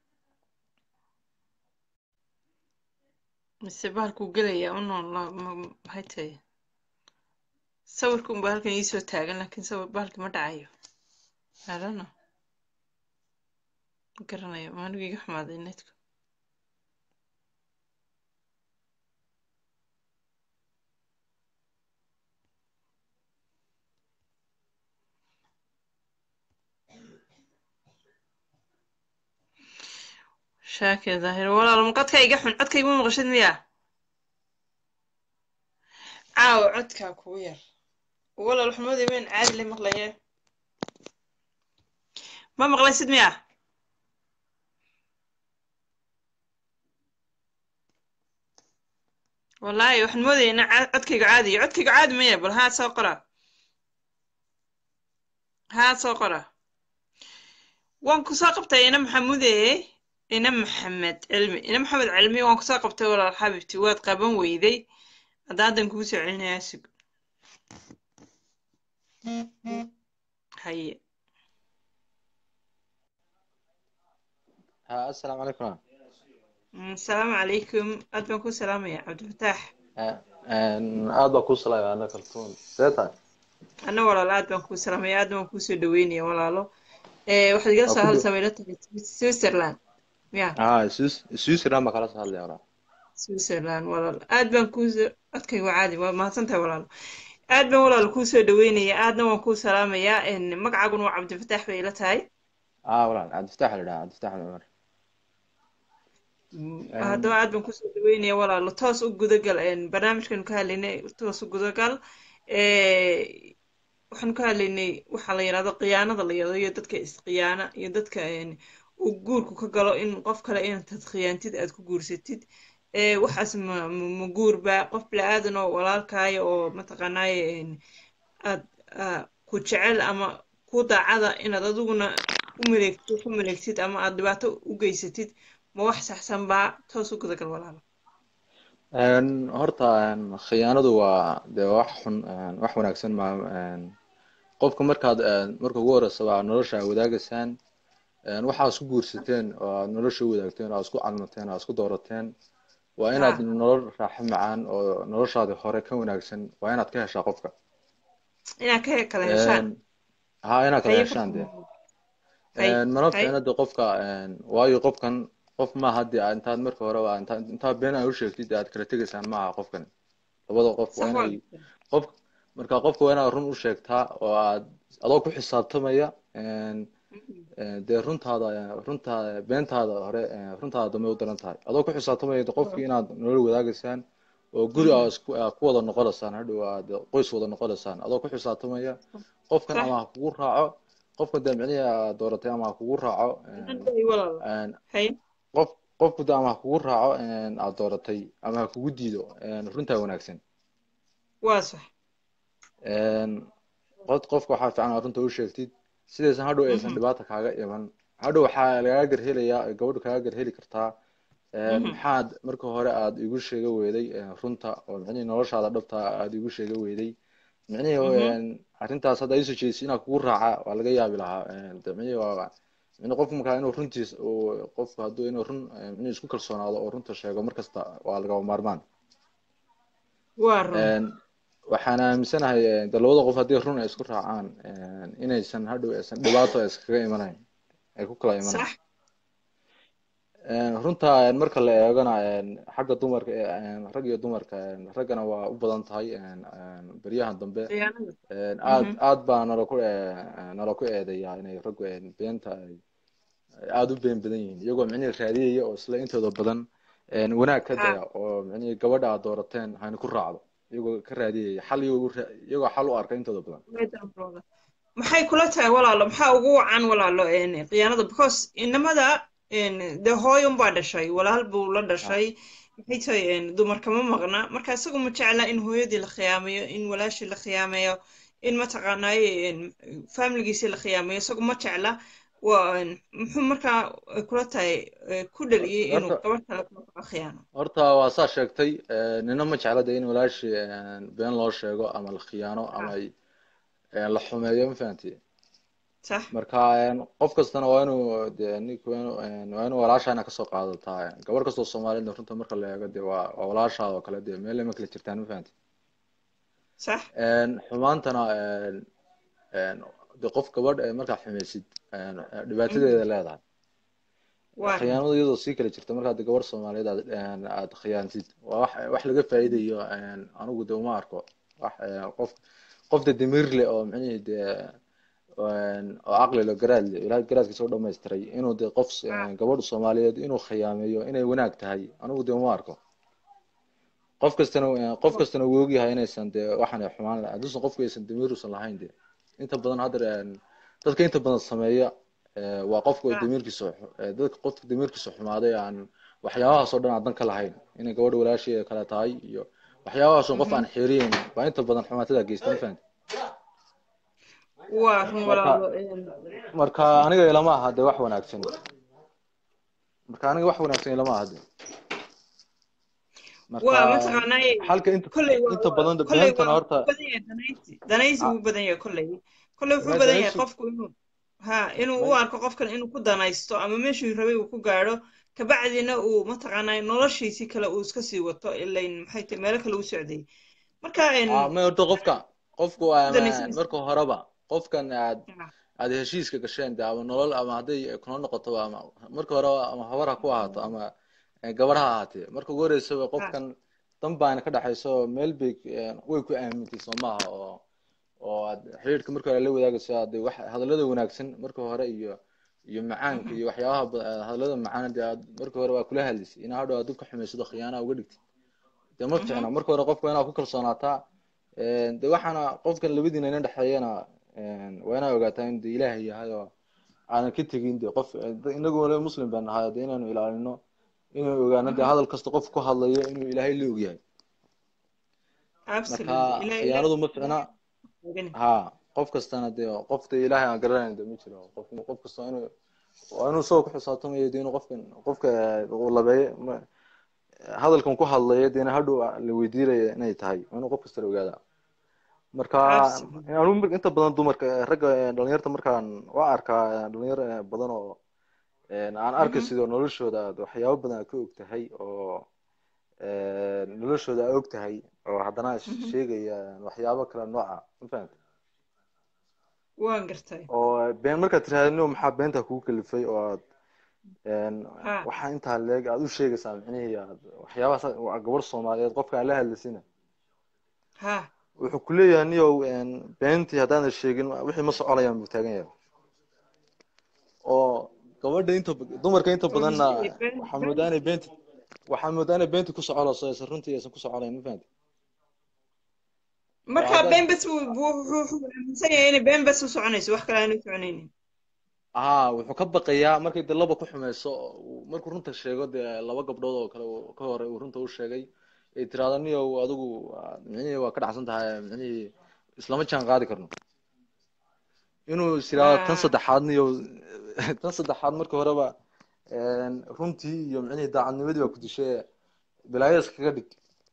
[SPEAKER 2] mise bahalkuu gelayaa unoon maxay tahay sawirka unba halkan iisoo taagan laakiin sawir bahalki ma dhacayo I don't know ma garanayo ma anigu iga xumaaday netku shaakir daahir walaalo ma codka iga xun codka iguma maqashid miya caawa codkaa kugu yar walaal xumadi weyn caadi la maqlaye ma maqlaysid miya wallaahi waxaan moodaya ina codkayga caadiyo codkayga caadi maya bal haa soo qora haa soo qora waan kusoo qabtay ina maxamude ina maxamed cilmi ina maxamed cilmi waan kusoo qabtay walaal xabibti waad qaban weyday hadda haddan kugu soo celinayaa sug haye
[SPEAKER 8] ها السلام عليكم
[SPEAKER 2] asalaamu calaykum aad baan ku salaamaya cabdifataax
[SPEAKER 8] aad baa kuu salaamay ana kaltuun see tahay
[SPEAKER 2] anna walaalo aad baan kuu salaamaya aad baan kuusoo dhaweynaya walaalo waxaad igala soo hadlaysaa wayla tahay switzerland ya
[SPEAKER 8] haa switzerland baa kala soo hadlaya walaal
[SPEAKER 2] switzerland walaalo aad baan kuusoo codkayga waa caadi waa mahadsan tahay walaalo aad baan walaal kuu soo dhaweynaya aadna waan kuu salaamayaa magacaaguna waa cabdifataax bay ila tahay
[SPEAKER 8] اه والله عبد الفتاح ولا عبد الفتاح عمر
[SPEAKER 2] haddaba aad baan kusoo dhaweynaya walaalo toos u gudagal barnaamijkanu ka hadlaynay toos u gudagal waxaanu ka hadlaynay waxaa la yidhahdo khiyaanada la yidhahdo iyo dadka isqiyaana iyo dadka uu guurku ka galo in qof kale intaad khiyaantid aad ku guursatid waxaas ma ma guurba qof bili-aadan oo walaalkaaya oo mataqaanaaye aad ku jecel ama ku daacada inaad adiguna u maleegtid ku maleegtid ama aad dhibaato u geysatid ma wax saxsan baa toos u gudagal walaalo
[SPEAKER 8] horta khiyaanadu waa dee wax xun wax wanaagsan ma qofka markaad marka ugu horeysa waa nolosha aad wadaagaysaan waxaa isku guursateen oo aad nolosha u wadaagteen oo aad isku calmateen oo aad isku doorateen waa inaad nolol raaxo macaan oo noloshaadi hore ka wanaagsan waa inaad ka heshaa qofka
[SPEAKER 2] inaad ka kala heshaan
[SPEAKER 8] ha inaad kala heshaan dee mana fiicna de qofka waayo qofkan qof maaha de intaad marka hore waa intaa intaa been aad u sheegtid aad kala tegaysaan maaha qofkan labada qof waa inay qof marka qofka waa inaad run u sheegtaa oo aad adoo ku xisaabtamaya dee runtaada runtaada beentaada hore runtaada dambe u daran tahay adoo ku xisaabtamaya qofkii inaad nolol wadaagaysaan oo guri aa isku ku wada noqonaysaan hadhow aad qoys wada noqonaysaan adoo ku xisaabtamaya qofkan ama ha kugu raaco qofka dee micnihi aad dooratay ama ha kugu raaco qof qofku de ama ha kugu raaco aad dooratay ama ha kugu diido runtaa wanaagsan
[SPEAKER 2] waa sax
[SPEAKER 8] qod qofka waxaa fiican aad runta u sheegtid sidaysan hadhow aysan dhibaata kaaga iman hadhow waxaa lagaga garhelayaa gabadhu kaaga garheli kartaa maxaad marka hore aad igu sheega weyday runta oo micnihii noloshaada dhabta aad igu sheega weyday micnihii arrintaas hadda isu jeedisi inaa kugu raaca waa laga yaabi lahaa de micnihii waa micnii qofku markaa inuu runtiis qofku hadduu inuu run micnihii isku kalsoonaado oo runta sheego markasta waa lagaba maarmaan waxaan aaminsanahay de labada qof haddii run ay isku raacaan inaysan hadhow aysan dhibaato iskaga imanayn ay ku kala imanayn runta marka la eegana xagga dumarka rag iyo dumarka raggana waa u badan tahay beryahan dambe aad aad baa nala ku nala ku eedeyaa inay raggu beenta ay aada u been badan yihiin iyagoo micnihii raadiyaya oo isla intooda badan wanaag ka daya oo micnihii gabadha aad doorateen hayna ku raacdo iyagoo ka raadiyaya xal iyagoo xal u arka intooda badan
[SPEAKER 2] maxay kula tahay walaalo maxaa ugu wacan walaalo khiyaanada because inamada dee hooyon baa dhashay walaal buu la dhashay maxay tahay dumarka ma maqna marka isagu ma jecla in hooyadii la khiyaamayo in walaashii la khiyaamayo in mataqaanaaye familigiisii la khiyaamayo isagu ma jecla muxuu markaa kula tahay ku dhaliyey inuu gabadh kale kula khiyaano
[SPEAKER 8] horta waa saa sheegtay nina ma jecla de in walaashii been loo sheego ama la khiyaano ama la xumeeyo ma fahanti marka qof kastana waa inuu de ninku waa inuu walaashaana kasoo qaadataa gabadh kastoo soomaaliyed runta marka la eego de waa waa walaashaada oo kale de meel ma kala jirtaan ma fahanti xumaantana de qof gabadh markaa xumaysid dhibaatadeeda leedahay khiyaanada iyadoo sii kala jirta markaa de gabadh soomaaliyeed aad aad khiyaantid waa wax wax laga faa'iidayo anigu de uma arko wax qof qof de damiir leh oo micnihii de oo caqli leh garaad leh ilaahay garaadkiisa u dhamaystiray inuu de qof gabadh soomaaliyeed inuu khiyaameeyo inay wanaag tahay anigu de uma arko qof kastana qof kastana wuu ogyahay inaysan de waxaan xumaan lahayn hadduusan qofku aysan damiir usan lahayn de inta badan hadda dadka inta badan sameeya waa qofka damiirkiisa dadka qofka damiirkiisa xumaaday aan waxyaabahaas oo dhan aan dan ka lahayn inay gabadha walaashii kale tahay iyo waxyaabahaas oo qof aan xeeriyeyn baa inta badan xumaatada geysta ma fahanti marka aniga ilama aha de wax wanaagsan marka aniga wax wanaagsan ilama aha de halka inta inta badan beentana horta
[SPEAKER 2] danaysi wuu badan yahay kolley kolley wuxuu badan yahay qofku inuu ha inuu u arko qofkan inuu ku danaysto ama meeshuu rabay uu ku gaadho kabacdina uu mataqaanaa noloshiisii kale uu iska sii wato ilayn maxay tahay meelo kale u socday marka
[SPEAKER 8] ma horta qofka qofku marka horeba qofkan aad aad heshiiska gasheen de ama nolol ama hadday kuna noqoto ama marka hore ama habar ha ku ahaato ama gabar ha ahaatee marka ugu horeysaba qofkan dan baana ka dhaxayso meel bay way ku aamintay soo maaha oo oo aad xiriirka marka hore la wadaagayso ade wax hadallada wanaagsan marka hore iyo iyo macaanka iyo waxyaabaha ba- hadallada macaan dee aad marka hore waa kula hadlaysay inaa hadhow aad ka xumaysado khiyaana uga dhigtid dee ma ficna marka hore qofka waa inaad ku kalsoonaataa de waxaana qofkan labadiina ina dhexeeyana waa inaa ogaataa in de ilaahay yahay oo aanan ka tegin de qof inagu wala muslim baan nahay de inaanu ilaalino inuu ogaano de hadal kasta qof ku hadlayo inuu ilaahay la ogyahay marka khiyaanadu ma ficna ha qof kastana de qof de ilaahay aan garanayn de ma jiro qof qof kasta waa inuu waa inuu isagoo ku xisaabtamayo de inuu qofkan qofka uu labeeyo ma hadalkan ku hadlaya deena hadhow la weydiinaya inay tahay waa inuu qof kasta la ogaada marka anu inta badan dumarka ragga dhalinyarta markaan waa arkaa dhalinyar badan oo aan arkay sidoo noloshooda aad waxyaabo badan aad ka og tahay oo noloshooda aad og tahay oo haddana sheegaya waxyaabo kale nooca ma fahamta
[SPEAKER 2] waan gartay
[SPEAKER 8] oo been markaad tirahdino maxaa beenta kugu kalifay oo aad waxaa intaa leeg aad u sheegaysaa micnihii aad waxyaabahaas gabar soomaaliyeed qofka aan la hadlaysina
[SPEAKER 2] ha
[SPEAKER 8] wuxuu kuleeyahay niyow beentii haddaanan sheegin wixii ma soconayaan buu taagan yahay oo gabadha inta dumarka inta badanna waxaa moodaa inay beenti waxaa moodaa inay beenti ku soconayso aysan runtii aysan ku soconayn ma fahamti
[SPEAKER 2] marka been bas wuxuu aaminsan yahay inay been bas u soconayso wax kale aanu soconaynin
[SPEAKER 8] haa wuxuu ka baqayaa markay de laba ku xumeyso markuu runta sheego dee laba gabdhood oo kale ka hore uu runta u sheegay ay tiraahdo niyow adigu micnihii waa ka dhacsan tahay micnihii islama jaan qaadi karno inuu is yiraahdo tan saddexaad niyow tan saddexaad marka horeba runtii iyo micnihii daacadnimadii baa ku dishay balaayo iskaga dhig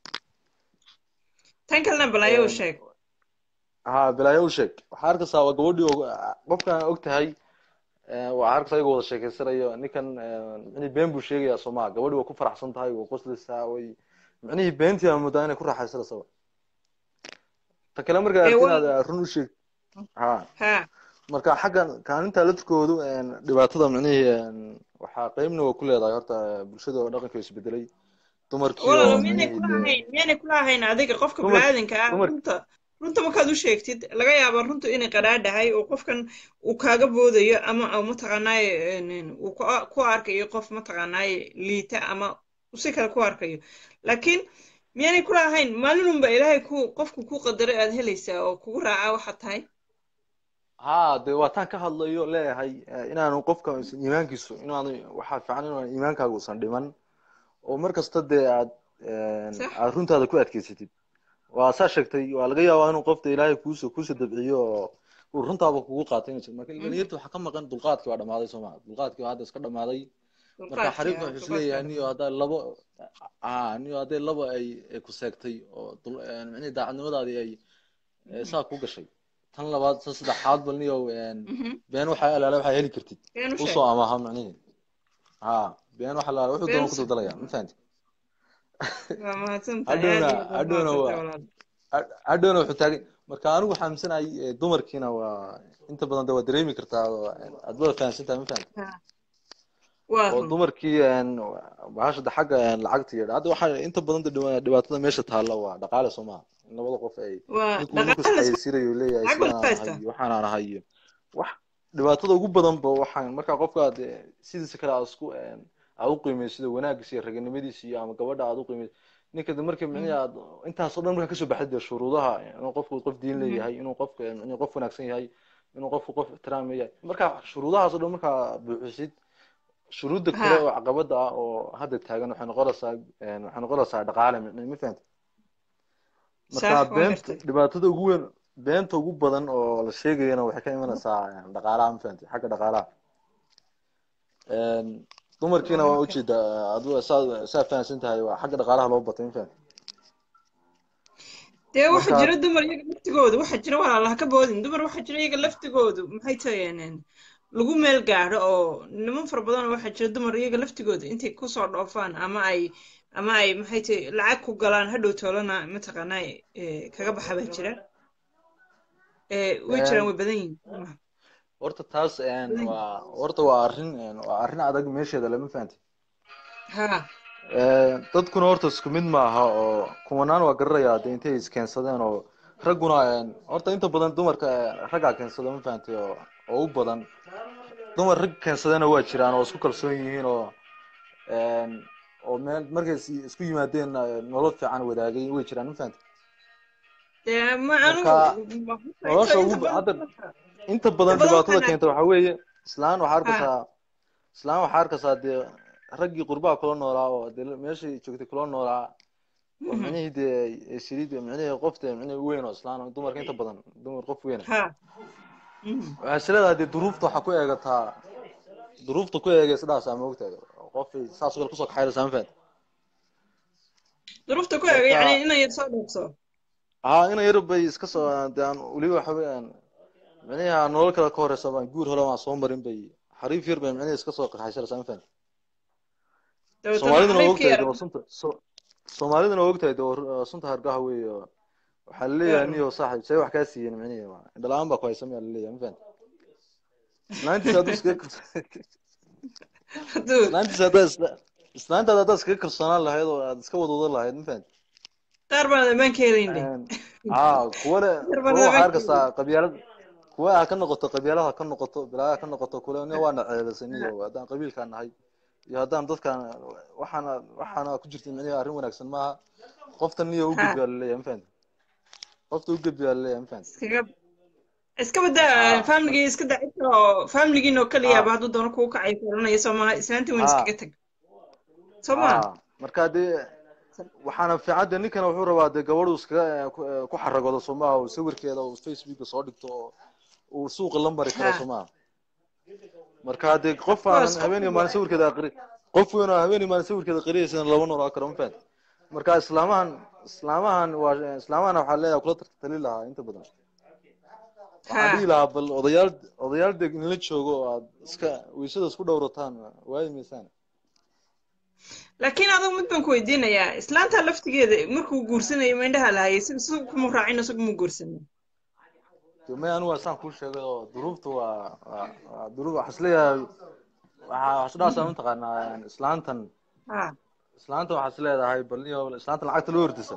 [SPEAKER 2] tan kalena balaayo u sheeg
[SPEAKER 8] ha balaayo u sheeg waxaa arkaysaa waa gabadhii qofkan og tahay waa arkaysaa iyagoo wada sheekeysanayo ninkan micnihii been buu sheegayaa soomaa gabadhii waa ku faraxsan tahay waa qoslaysaa way micnihii beentii aa moodaa inay ku raaxaysanaysaa ta kale markaa arki inaad run u sheeg ha marka xaggan kaalinta laftirkoodu dhibaatada micnihii waxaa qeybna waa ku leedahay horta bulshada oo dhaqanka isbedelay dumarkii
[SPEAKER 2] walaalo miyaanay kula ahayn miyaanay kula ahayn adiga qofka biniaadanka ah runta runta markaad u sheegtid laga yaaba runtu inay qadhaadhahay oo qofkan uu kaaga boodayo ama mataqaanaaye uu ku arkayo qof mataqaanaaye liita ama si kale ku arkayo laakiin miyaanay kula ahayn maalinunba ilaahay ku qofku ku qadaray aad helaysaa oo kugu raaca waxaad tahay
[SPEAKER 8] ha de waa taan ka hadlayo leeyahay inaanu qofka iimaankiisu inaanu waxaa fiican inaan iimaankaaga usan dhiman oo mar kasta dee aad aad runtaada ku adkeysatid waa saa sheegtay waa laga yaabaa inuu qofta ilaahay kuuso kuuso dabciyo oo uu runtaaba kugu qaatay inay marka dhalinyarta waxaa ka maqan dulqaadkii waa dhamaaday soo maa dulqaadkii waa hadda iska dhamaaday marka xariifka wuxuu isleeyahay niyo haddaa labo a niyo hadday laba ay ku seegtay oo micnihii daacadnimadaadii ay saa ku gashay tan labaad tan saddexaad bal niyo been waxaa alaala waxaa heli kartid usoo amaha micnihii ha been waxa alaala wuxuu doona ku daldalaya ma fahanti hadhowna hadhowna waa hadhowna wuxuu taagay marka anigu waxaa aaminsanayay dumarkiina waa inta badan de waa dareemi kartaa aad wada fahamsan tahay ma fahanti oo dumarkii bahasha xagga lacagta iyo hadda waxaa inta badan dhibaatada meesha taalla waa dhaqaale soo maha in labada qof ay ninkuxaysiinayo leeyahay sidaan waxaan aan ahay iyo wax dhibaatada ugu badan ba waxaan markaa qofka aad sidiisa kale aad isku aad u qiimeyso sida wanaagiisa iyo raganimadiisa iyo ama gabadha aad u qiimeyso ninka markii micnihi aad intaas oo dhan markaa kasoo baxday dee shuruudaha inuu qofku qof diin leeyahay inuu qofka inuu qof wanaagsan yahay inuu qofku qof ixtiraam yahay marka shuruudahaas oo dhan markaa buuxisid shuruudda kale oo caqabada ah oo hadda taagan waxay noqonaysaa waxay noqonaysaa dhaqaale ma fahanta marka beenta dhibaatada ugu weyn beenta ugu badan oo la sheegayana waxay ka imanaysaa dhaqaalaha ma fahanta xagga dhaqaalaha dumarkiina waa ujeedaa adigu saa saa fahamsan tahay waa xagga dhaqaalaha loo batay ma fahanta
[SPEAKER 2] dee waxa jira dumar iyaga laftigoodu waxa jira walaalaha ka boodin dumar waxa jira iyaga laftigoodu maxay tahayeen lagu meel gaadho oo niman fara badan waxa jira dumar iyaga laftigooda intay kusoo dhoofaan ama ay ama ay maxay tahay lacag ku galaan hadhow toolana mataqaanaa kaga baxa baa jira way jiraan way badan yihiin
[SPEAKER 8] horta taas waa horta waa arrin waa arrin adag meesheeda lama fahanti
[SPEAKER 2] ha
[SPEAKER 8] dadkuna horta isku mid maaha oo kumanaan waa garanayaa de intay iskeensadeen oo ragguna horta inta badan dumarka raggaa keensada ma fahantay oo oo u badan dumar rag keensadena waa jiraan oo isku kalsoon yihiin oo oo meel markay is- isku yimaadeen nolol fiican wadaagay way jiraan ma fahantay
[SPEAKER 2] dee ma
[SPEAKER 8] marka
[SPEAKER 2] anigu
[SPEAKER 8] nolosha ugu ba- hadda inta badan
[SPEAKER 2] badan
[SPEAKER 8] dhibaatada
[SPEAKER 2] waxaan
[SPEAKER 8] keenta waxaa weeye islaan waxaa arkaysaa islaan waxaa arkaysaa dee raggii qurbaha kula noolaa oo dee meeshii joogtay kula noolaa oo micnihii dee saliid micnihii qofta micnihii weyn oo islaan oo dumarka inta badan dumar qof weyn
[SPEAKER 2] ha
[SPEAKER 8] waxaa is leedahay dee duruufta waxaa ku eegataa duruufta ku eegaysa dhaasaa moogtahay qof saas oo kale kusoo kaxayraysaa ma fahantay
[SPEAKER 2] duruufta ku eega
[SPEAKER 8] marka
[SPEAKER 2] yani inay soo dhoofso
[SPEAKER 8] haa ina yar bay iska soo dee aan weliba waxa weeyaan micnihi aan nolol kale ka horeysa baan guur hore waan soo marin bay xariif yar bay micnihi iska soo qaxaysanaysaa ma fahantay
[SPEAKER 2] dabeetana
[SPEAKER 8] soomaaliduna waa
[SPEAKER 2] xariifkii
[SPEAKER 8] ogtahay
[SPEAKER 2] yar
[SPEAKER 8] dee waa sunta so- soomaaliduna waa ogtahay dee waa sunta hargaha weeye oo waxaa laleeyahay niyo saaxib see wax kaa siiyeen micnihi indhalaan baa ku haysa miyaa laleeyahay ma fahantay islaantiisa hadduu iskaga kalso-
[SPEAKER 2] hadduu
[SPEAKER 8] islaantiisa haddaa isla islaantaada haddaad iskaga kalsoonaan lahayd oo aad iska wadwadan lahayd ma fahantay
[SPEAKER 2] qaar baan ammaan ka helayn de
[SPEAKER 8] haa kuwa le
[SPEAKER 2] qaar
[SPEAKER 8] kuwa
[SPEAKER 2] baan
[SPEAKER 8] waxaa
[SPEAKER 2] ammaan ka
[SPEAKER 8] arkaysaa
[SPEAKER 2] helayn
[SPEAKER 8] qabyaalad kuwa ha ka noqoto qabyaalad ha ka noqoto bilaa ha ka noqoto kule nin waana ceedasan iyo haddaan qabiilkaan nahay iyo haddaan dadkaan waxaana waxaana ku jirta micnihi arrin wanaagsan maaha qoftan niyo u
[SPEAKER 2] ha
[SPEAKER 8] gudbi aa laleeyahay ma fahantay qofta u gudbi aa laleeyahay ma fahantay
[SPEAKER 2] iskaga iska badaa
[SPEAKER 8] haa
[SPEAKER 2] famligii iska dacita oo famligiin oo kaliyaaba
[SPEAKER 8] haa
[SPEAKER 2] hadduu doono kuu kacay kuoranaya soo maha islaantii weyn
[SPEAKER 8] haa
[SPEAKER 2] iskaga tag soo maha
[SPEAKER 8] haa marka dee waxaana fiican dee ninkana wuxuu rabaa dee gabadhu iskaga ku ku xaragoodo soo maaha oo sawirkeeda uu facebooka soo dhigto oo uu suuqa la mari karo
[SPEAKER 2] ha
[SPEAKER 8] soo maaha marka dee qof
[SPEAKER 2] of course
[SPEAKER 8] aanan habeen iyo maalin sawirkeeda aqri qof weyn oo habeen iyo maalin sawirkeeda qariyaysana lama noolaa karo ma fahantay marka islaamahan islaamahan waa islaamahan waxaa leeyahay kula tartali lahaa inta badan waxaan
[SPEAKER 2] ha
[SPEAKER 8] dhihi lahaa bal odayaal odayaal deg inla joogo oo aad iska weysada isku dhowrataan waayi maysaan
[SPEAKER 2] laakiin adigu mid baan ku weydiinayaa islaanta laftigeeda markuu guursanayo ma indhaha lahayay si si kuma raacin isagu ma guursanin
[SPEAKER 8] de may anigu waa saan kuu sheegay oo duruufta waa waa waa duruuf waxaa isleeyahay waxaa waxsudhaasa mataqaanaa islaantan
[SPEAKER 2] ha
[SPEAKER 8] islaantan waxaa isleedahay bal iyo islaantan lacagta loo hordisa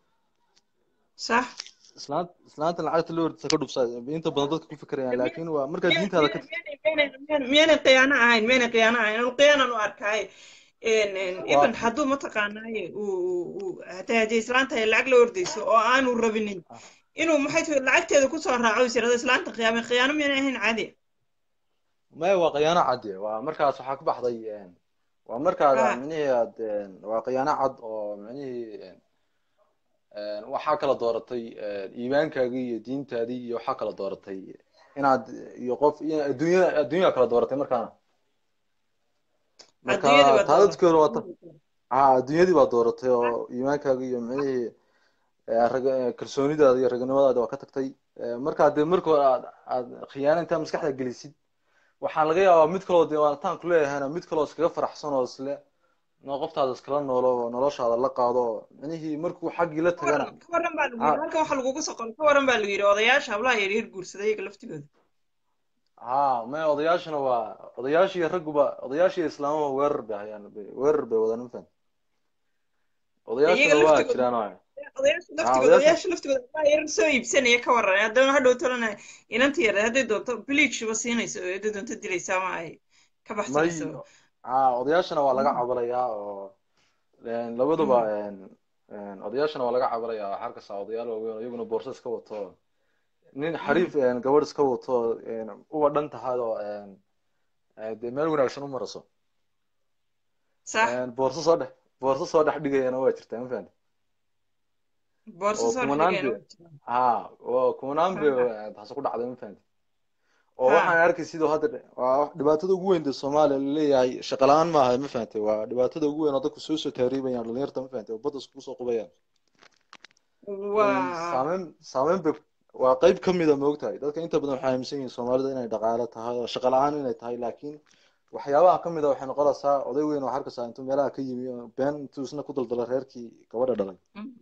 [SPEAKER 2] sax
[SPEAKER 8] islaan islaantan lacagta loo hordisa ka dhubsa inta badan dadka ku fikirayaan laakiin waa markaa diintaada ka
[SPEAKER 2] miyaanay khiyaano ahayn miyaanay khiyaano ahayn anu khiyaanan u arkaaye
[SPEAKER 8] waa
[SPEAKER 2] even hadduu mataqaanaaye uu hataa haddii islaanta ay lacag la ordayso oo aanu rabinin inuu maxay tahay lacagteeda kusoo raaco is yirahdo islaanta khiyaame khiyaano miyaanay ahayn caadi
[SPEAKER 8] maya waa khiyaano cadde waa markaas waxaa ku baxday waa markaada
[SPEAKER 2] ha
[SPEAKER 8] micnihii aad waa khiyaano cad oo micnihii waxaa kala dooratay iimaankaagii iyo diintaadii iyo waxaa kala dooratay inaad iyo qof iyo adduunya adduunyaa kala dooratay markaana marka
[SPEAKER 2] adduunyadii baa
[SPEAKER 8] taa dadkii hore waa ta
[SPEAKER 2] dooratay
[SPEAKER 8] ha adduunyadii baa dooratay oo iimaankaagii iyo micnihii rag kalsoonidaada iyo raganimadaada waa ka tagtay markaa dee marka hore aad aad khiyaano intaa maskaxda gelisid waxaa laga yaabaa mid kaloo dee wataan kuleeyahayna mid kaloo iskaga faraxsan oo isle no qoftaada iskala noolo oo noloshaada la qaado oo micnihii markuu xaggii la tagana
[SPEAKER 2] ka waran baa lagu yidhi halkan waxaa lagugu soo qoray ka waran baa lagu yidhi odayaasha hablaha yar yar guursaday iyaga laftigooda
[SPEAKER 8] ha maya odayaashana waa odayaashii ragguba odayaashii islaamaba weerar bay hayaan weerar bay wadaan ma fahan odayaashana
[SPEAKER 2] iyaga
[SPEAKER 8] waa
[SPEAKER 2] laftigooda
[SPEAKER 8] jiraan waay
[SPEAKER 2] odayaasha
[SPEAKER 8] ha
[SPEAKER 2] laftigooda
[SPEAKER 8] odayaasha
[SPEAKER 2] odayaasha laftigooda hablaha yar soo iibsanaya ka waran haddana hadhow tolana inanta yar hadday doonto bleach ba siinayso oo hadday doonto dilaysa ama ay ka
[SPEAKER 8] may
[SPEAKER 2] baxsanayso
[SPEAKER 8] ha odayaashana waa laga cabalayaa oo labaduba odayaashana waa laga cabalayaa waxaa arkaysaa odayaal waaweyn oo iyaguna boorso iska wato nin xariif gabadh iska wato uba dhan tahay oo dee meel wanaagsan u maraso
[SPEAKER 2] sax
[SPEAKER 8] boorso soo dhex boorso soo dhex dhigayana waa jirtaa ma fahanti
[SPEAKER 2] boorso
[SPEAKER 8] oo
[SPEAKER 2] soo dhex
[SPEAKER 8] kumanaan
[SPEAKER 2] dhigayna
[SPEAKER 8] be
[SPEAKER 2] waa jiraan
[SPEAKER 8] ha oo kumanaan be
[SPEAKER 2] ha
[SPEAKER 8] taasi ku dhacday ma fahanti oo
[SPEAKER 2] ha
[SPEAKER 8] waxaan arkay sidoo hadda waa dhibaatada ugu weyn dee soomaaliya laleeyahay shaqo la-aan maaha ma fahantay waa dhibaatada ugu weyn oo dadku soo soo taariibayaan dhalinyarta ma fahantay oo badda iskugu soo qubayaan
[SPEAKER 2] waa
[SPEAKER 8] saameyn saameyn bay waa qayb ka mida moogtahay dadka inta badan waxay aaminsan yihiin soomaalida inay dhaqaale tahay oo shaqo la-aan inay tahay laakiin waxyaabaha ka mida waxay noqonaysaa oday weyn oo arkaysaa intuu meelaha ka yimi oo been intuu isna ku daldala reerkii gabadha dhalay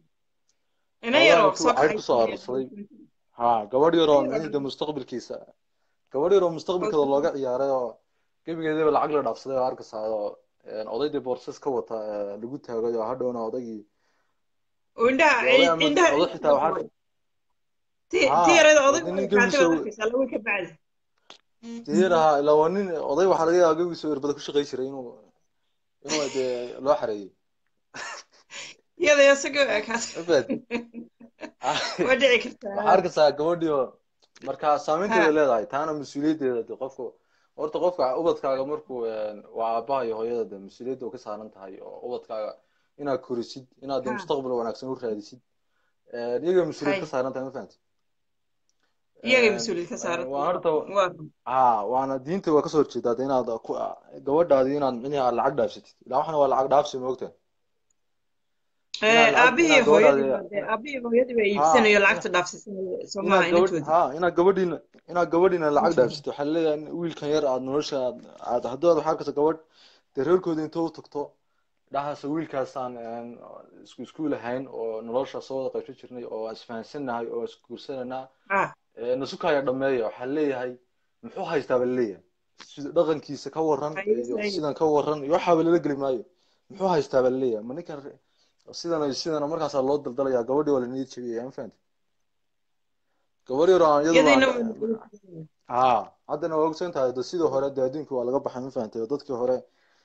[SPEAKER 2] ina
[SPEAKER 8] xoolahan
[SPEAKER 2] yaroo
[SPEAKER 8] intuu
[SPEAKER 2] soo
[SPEAKER 8] cayb kusoo
[SPEAKER 2] kaxaysanaya
[SPEAKER 8] aruursaday ha gabadh yaroo
[SPEAKER 2] ina
[SPEAKER 8] micnihii de
[SPEAKER 2] yaroo
[SPEAKER 8] mustaqbalkiisa gabadh yaroo mustaqbalkeeda looga ciyaaray oo gebigeedaba lacag la dhaafsaday oo arkaysaa oo odaydii boorses ka wata lagu taagay oo hadhowna odaygii
[SPEAKER 2] oo indhaha
[SPEAKER 8] dee oday ama
[SPEAKER 2] indhaha
[SPEAKER 8] oday xitaa waxaa
[SPEAKER 2] ti
[SPEAKER 8] haa
[SPEAKER 2] ti yarada odaygu
[SPEAKER 8] nin
[SPEAKER 2] kaatay
[SPEAKER 8] gabiisa
[SPEAKER 2] baad arkaysaa laba ka bacdi
[SPEAKER 8] diyaraha ilaa waa nin oday waxaa laga yaabaa gabigiisa irbada ku shaqay jiray inuu inuu dee loo xareeyey
[SPEAKER 2] iyada isagoo kaas
[SPEAKER 8] mafahad
[SPEAKER 2] waa dhici
[SPEAKER 8] waxaa
[SPEAKER 2] kartaa
[SPEAKER 8] arkaysaa gabadhii oo marka saameynteeda
[SPEAKER 2] ha
[SPEAKER 8] leedahay taana mas-uuliyaddeeda de qofka horta qofka ubadkaaga markuu waa aabaha iyo hooyada de mas-uuliyadda ka saaran tahay oo ubadkaaga inaad korisid inaad de
[SPEAKER 2] ha
[SPEAKER 8] mustaqbal wanaagsan u raadisid iyaga mas-uuliyad ka
[SPEAKER 2] hay
[SPEAKER 8] saaran tahay ma fahanti
[SPEAKER 2] iyagay mas-uuliyad ka saaran
[SPEAKER 8] waa horta
[SPEAKER 2] waa
[SPEAKER 8] ha waana diinta waa kasoo horjeedaa de inaad ku gabadhaadi inaad micnihi aad lacag dhaafsatid ilaa waxana waa lacag dhaafsi ma ogtahay inaad lacag
[SPEAKER 2] aabihii
[SPEAKER 8] inaad
[SPEAKER 2] hooyadii
[SPEAKER 8] gabadhaadi
[SPEAKER 2] baa dee aabihii hooyadii baa
[SPEAKER 8] ha
[SPEAKER 2] iibsanayo lacagta dhaafsiisanayo soo
[SPEAKER 8] inaad
[SPEAKER 2] maaha
[SPEAKER 8] gabadh
[SPEAKER 2] inantoodii
[SPEAKER 8] ha inaad gabadhiina inaad gabadhiina lacag dhaafsatid waxaa leeyahay wiilkan yar aad nolosha aad aad haddii aad waxaa arkaysa gabadh dee reerkooda intoo u tagto dhahaasa wiilkaasaan isku iskuul ahayn oo nolosha soo wada qaybsan jirnay oo aan isfahansanahay oo isguursananaa
[SPEAKER 2] ah
[SPEAKER 8] nasukaya dhameeya waxaa leeyahay muxuu haystaa ba laleeyahay sida dhaqankiisa ka waran iyo
[SPEAKER 2] hayay
[SPEAKER 8] sidan ka waran iyo waxaaba lala geli maayo muxuu haystaa ba laleeyahay ma ninkan re- sidan iyo sidan markaasaa loo daldalayaa gabadhii waa la niyad jabiyaya ma fahanti gabadh yar oo aan iyadu
[SPEAKER 2] iyadayna
[SPEAKER 8] aan ha haddana waa ogsan tahay de sidii hore de adduunka waa laga baxay ma fahantay oo dadkii hore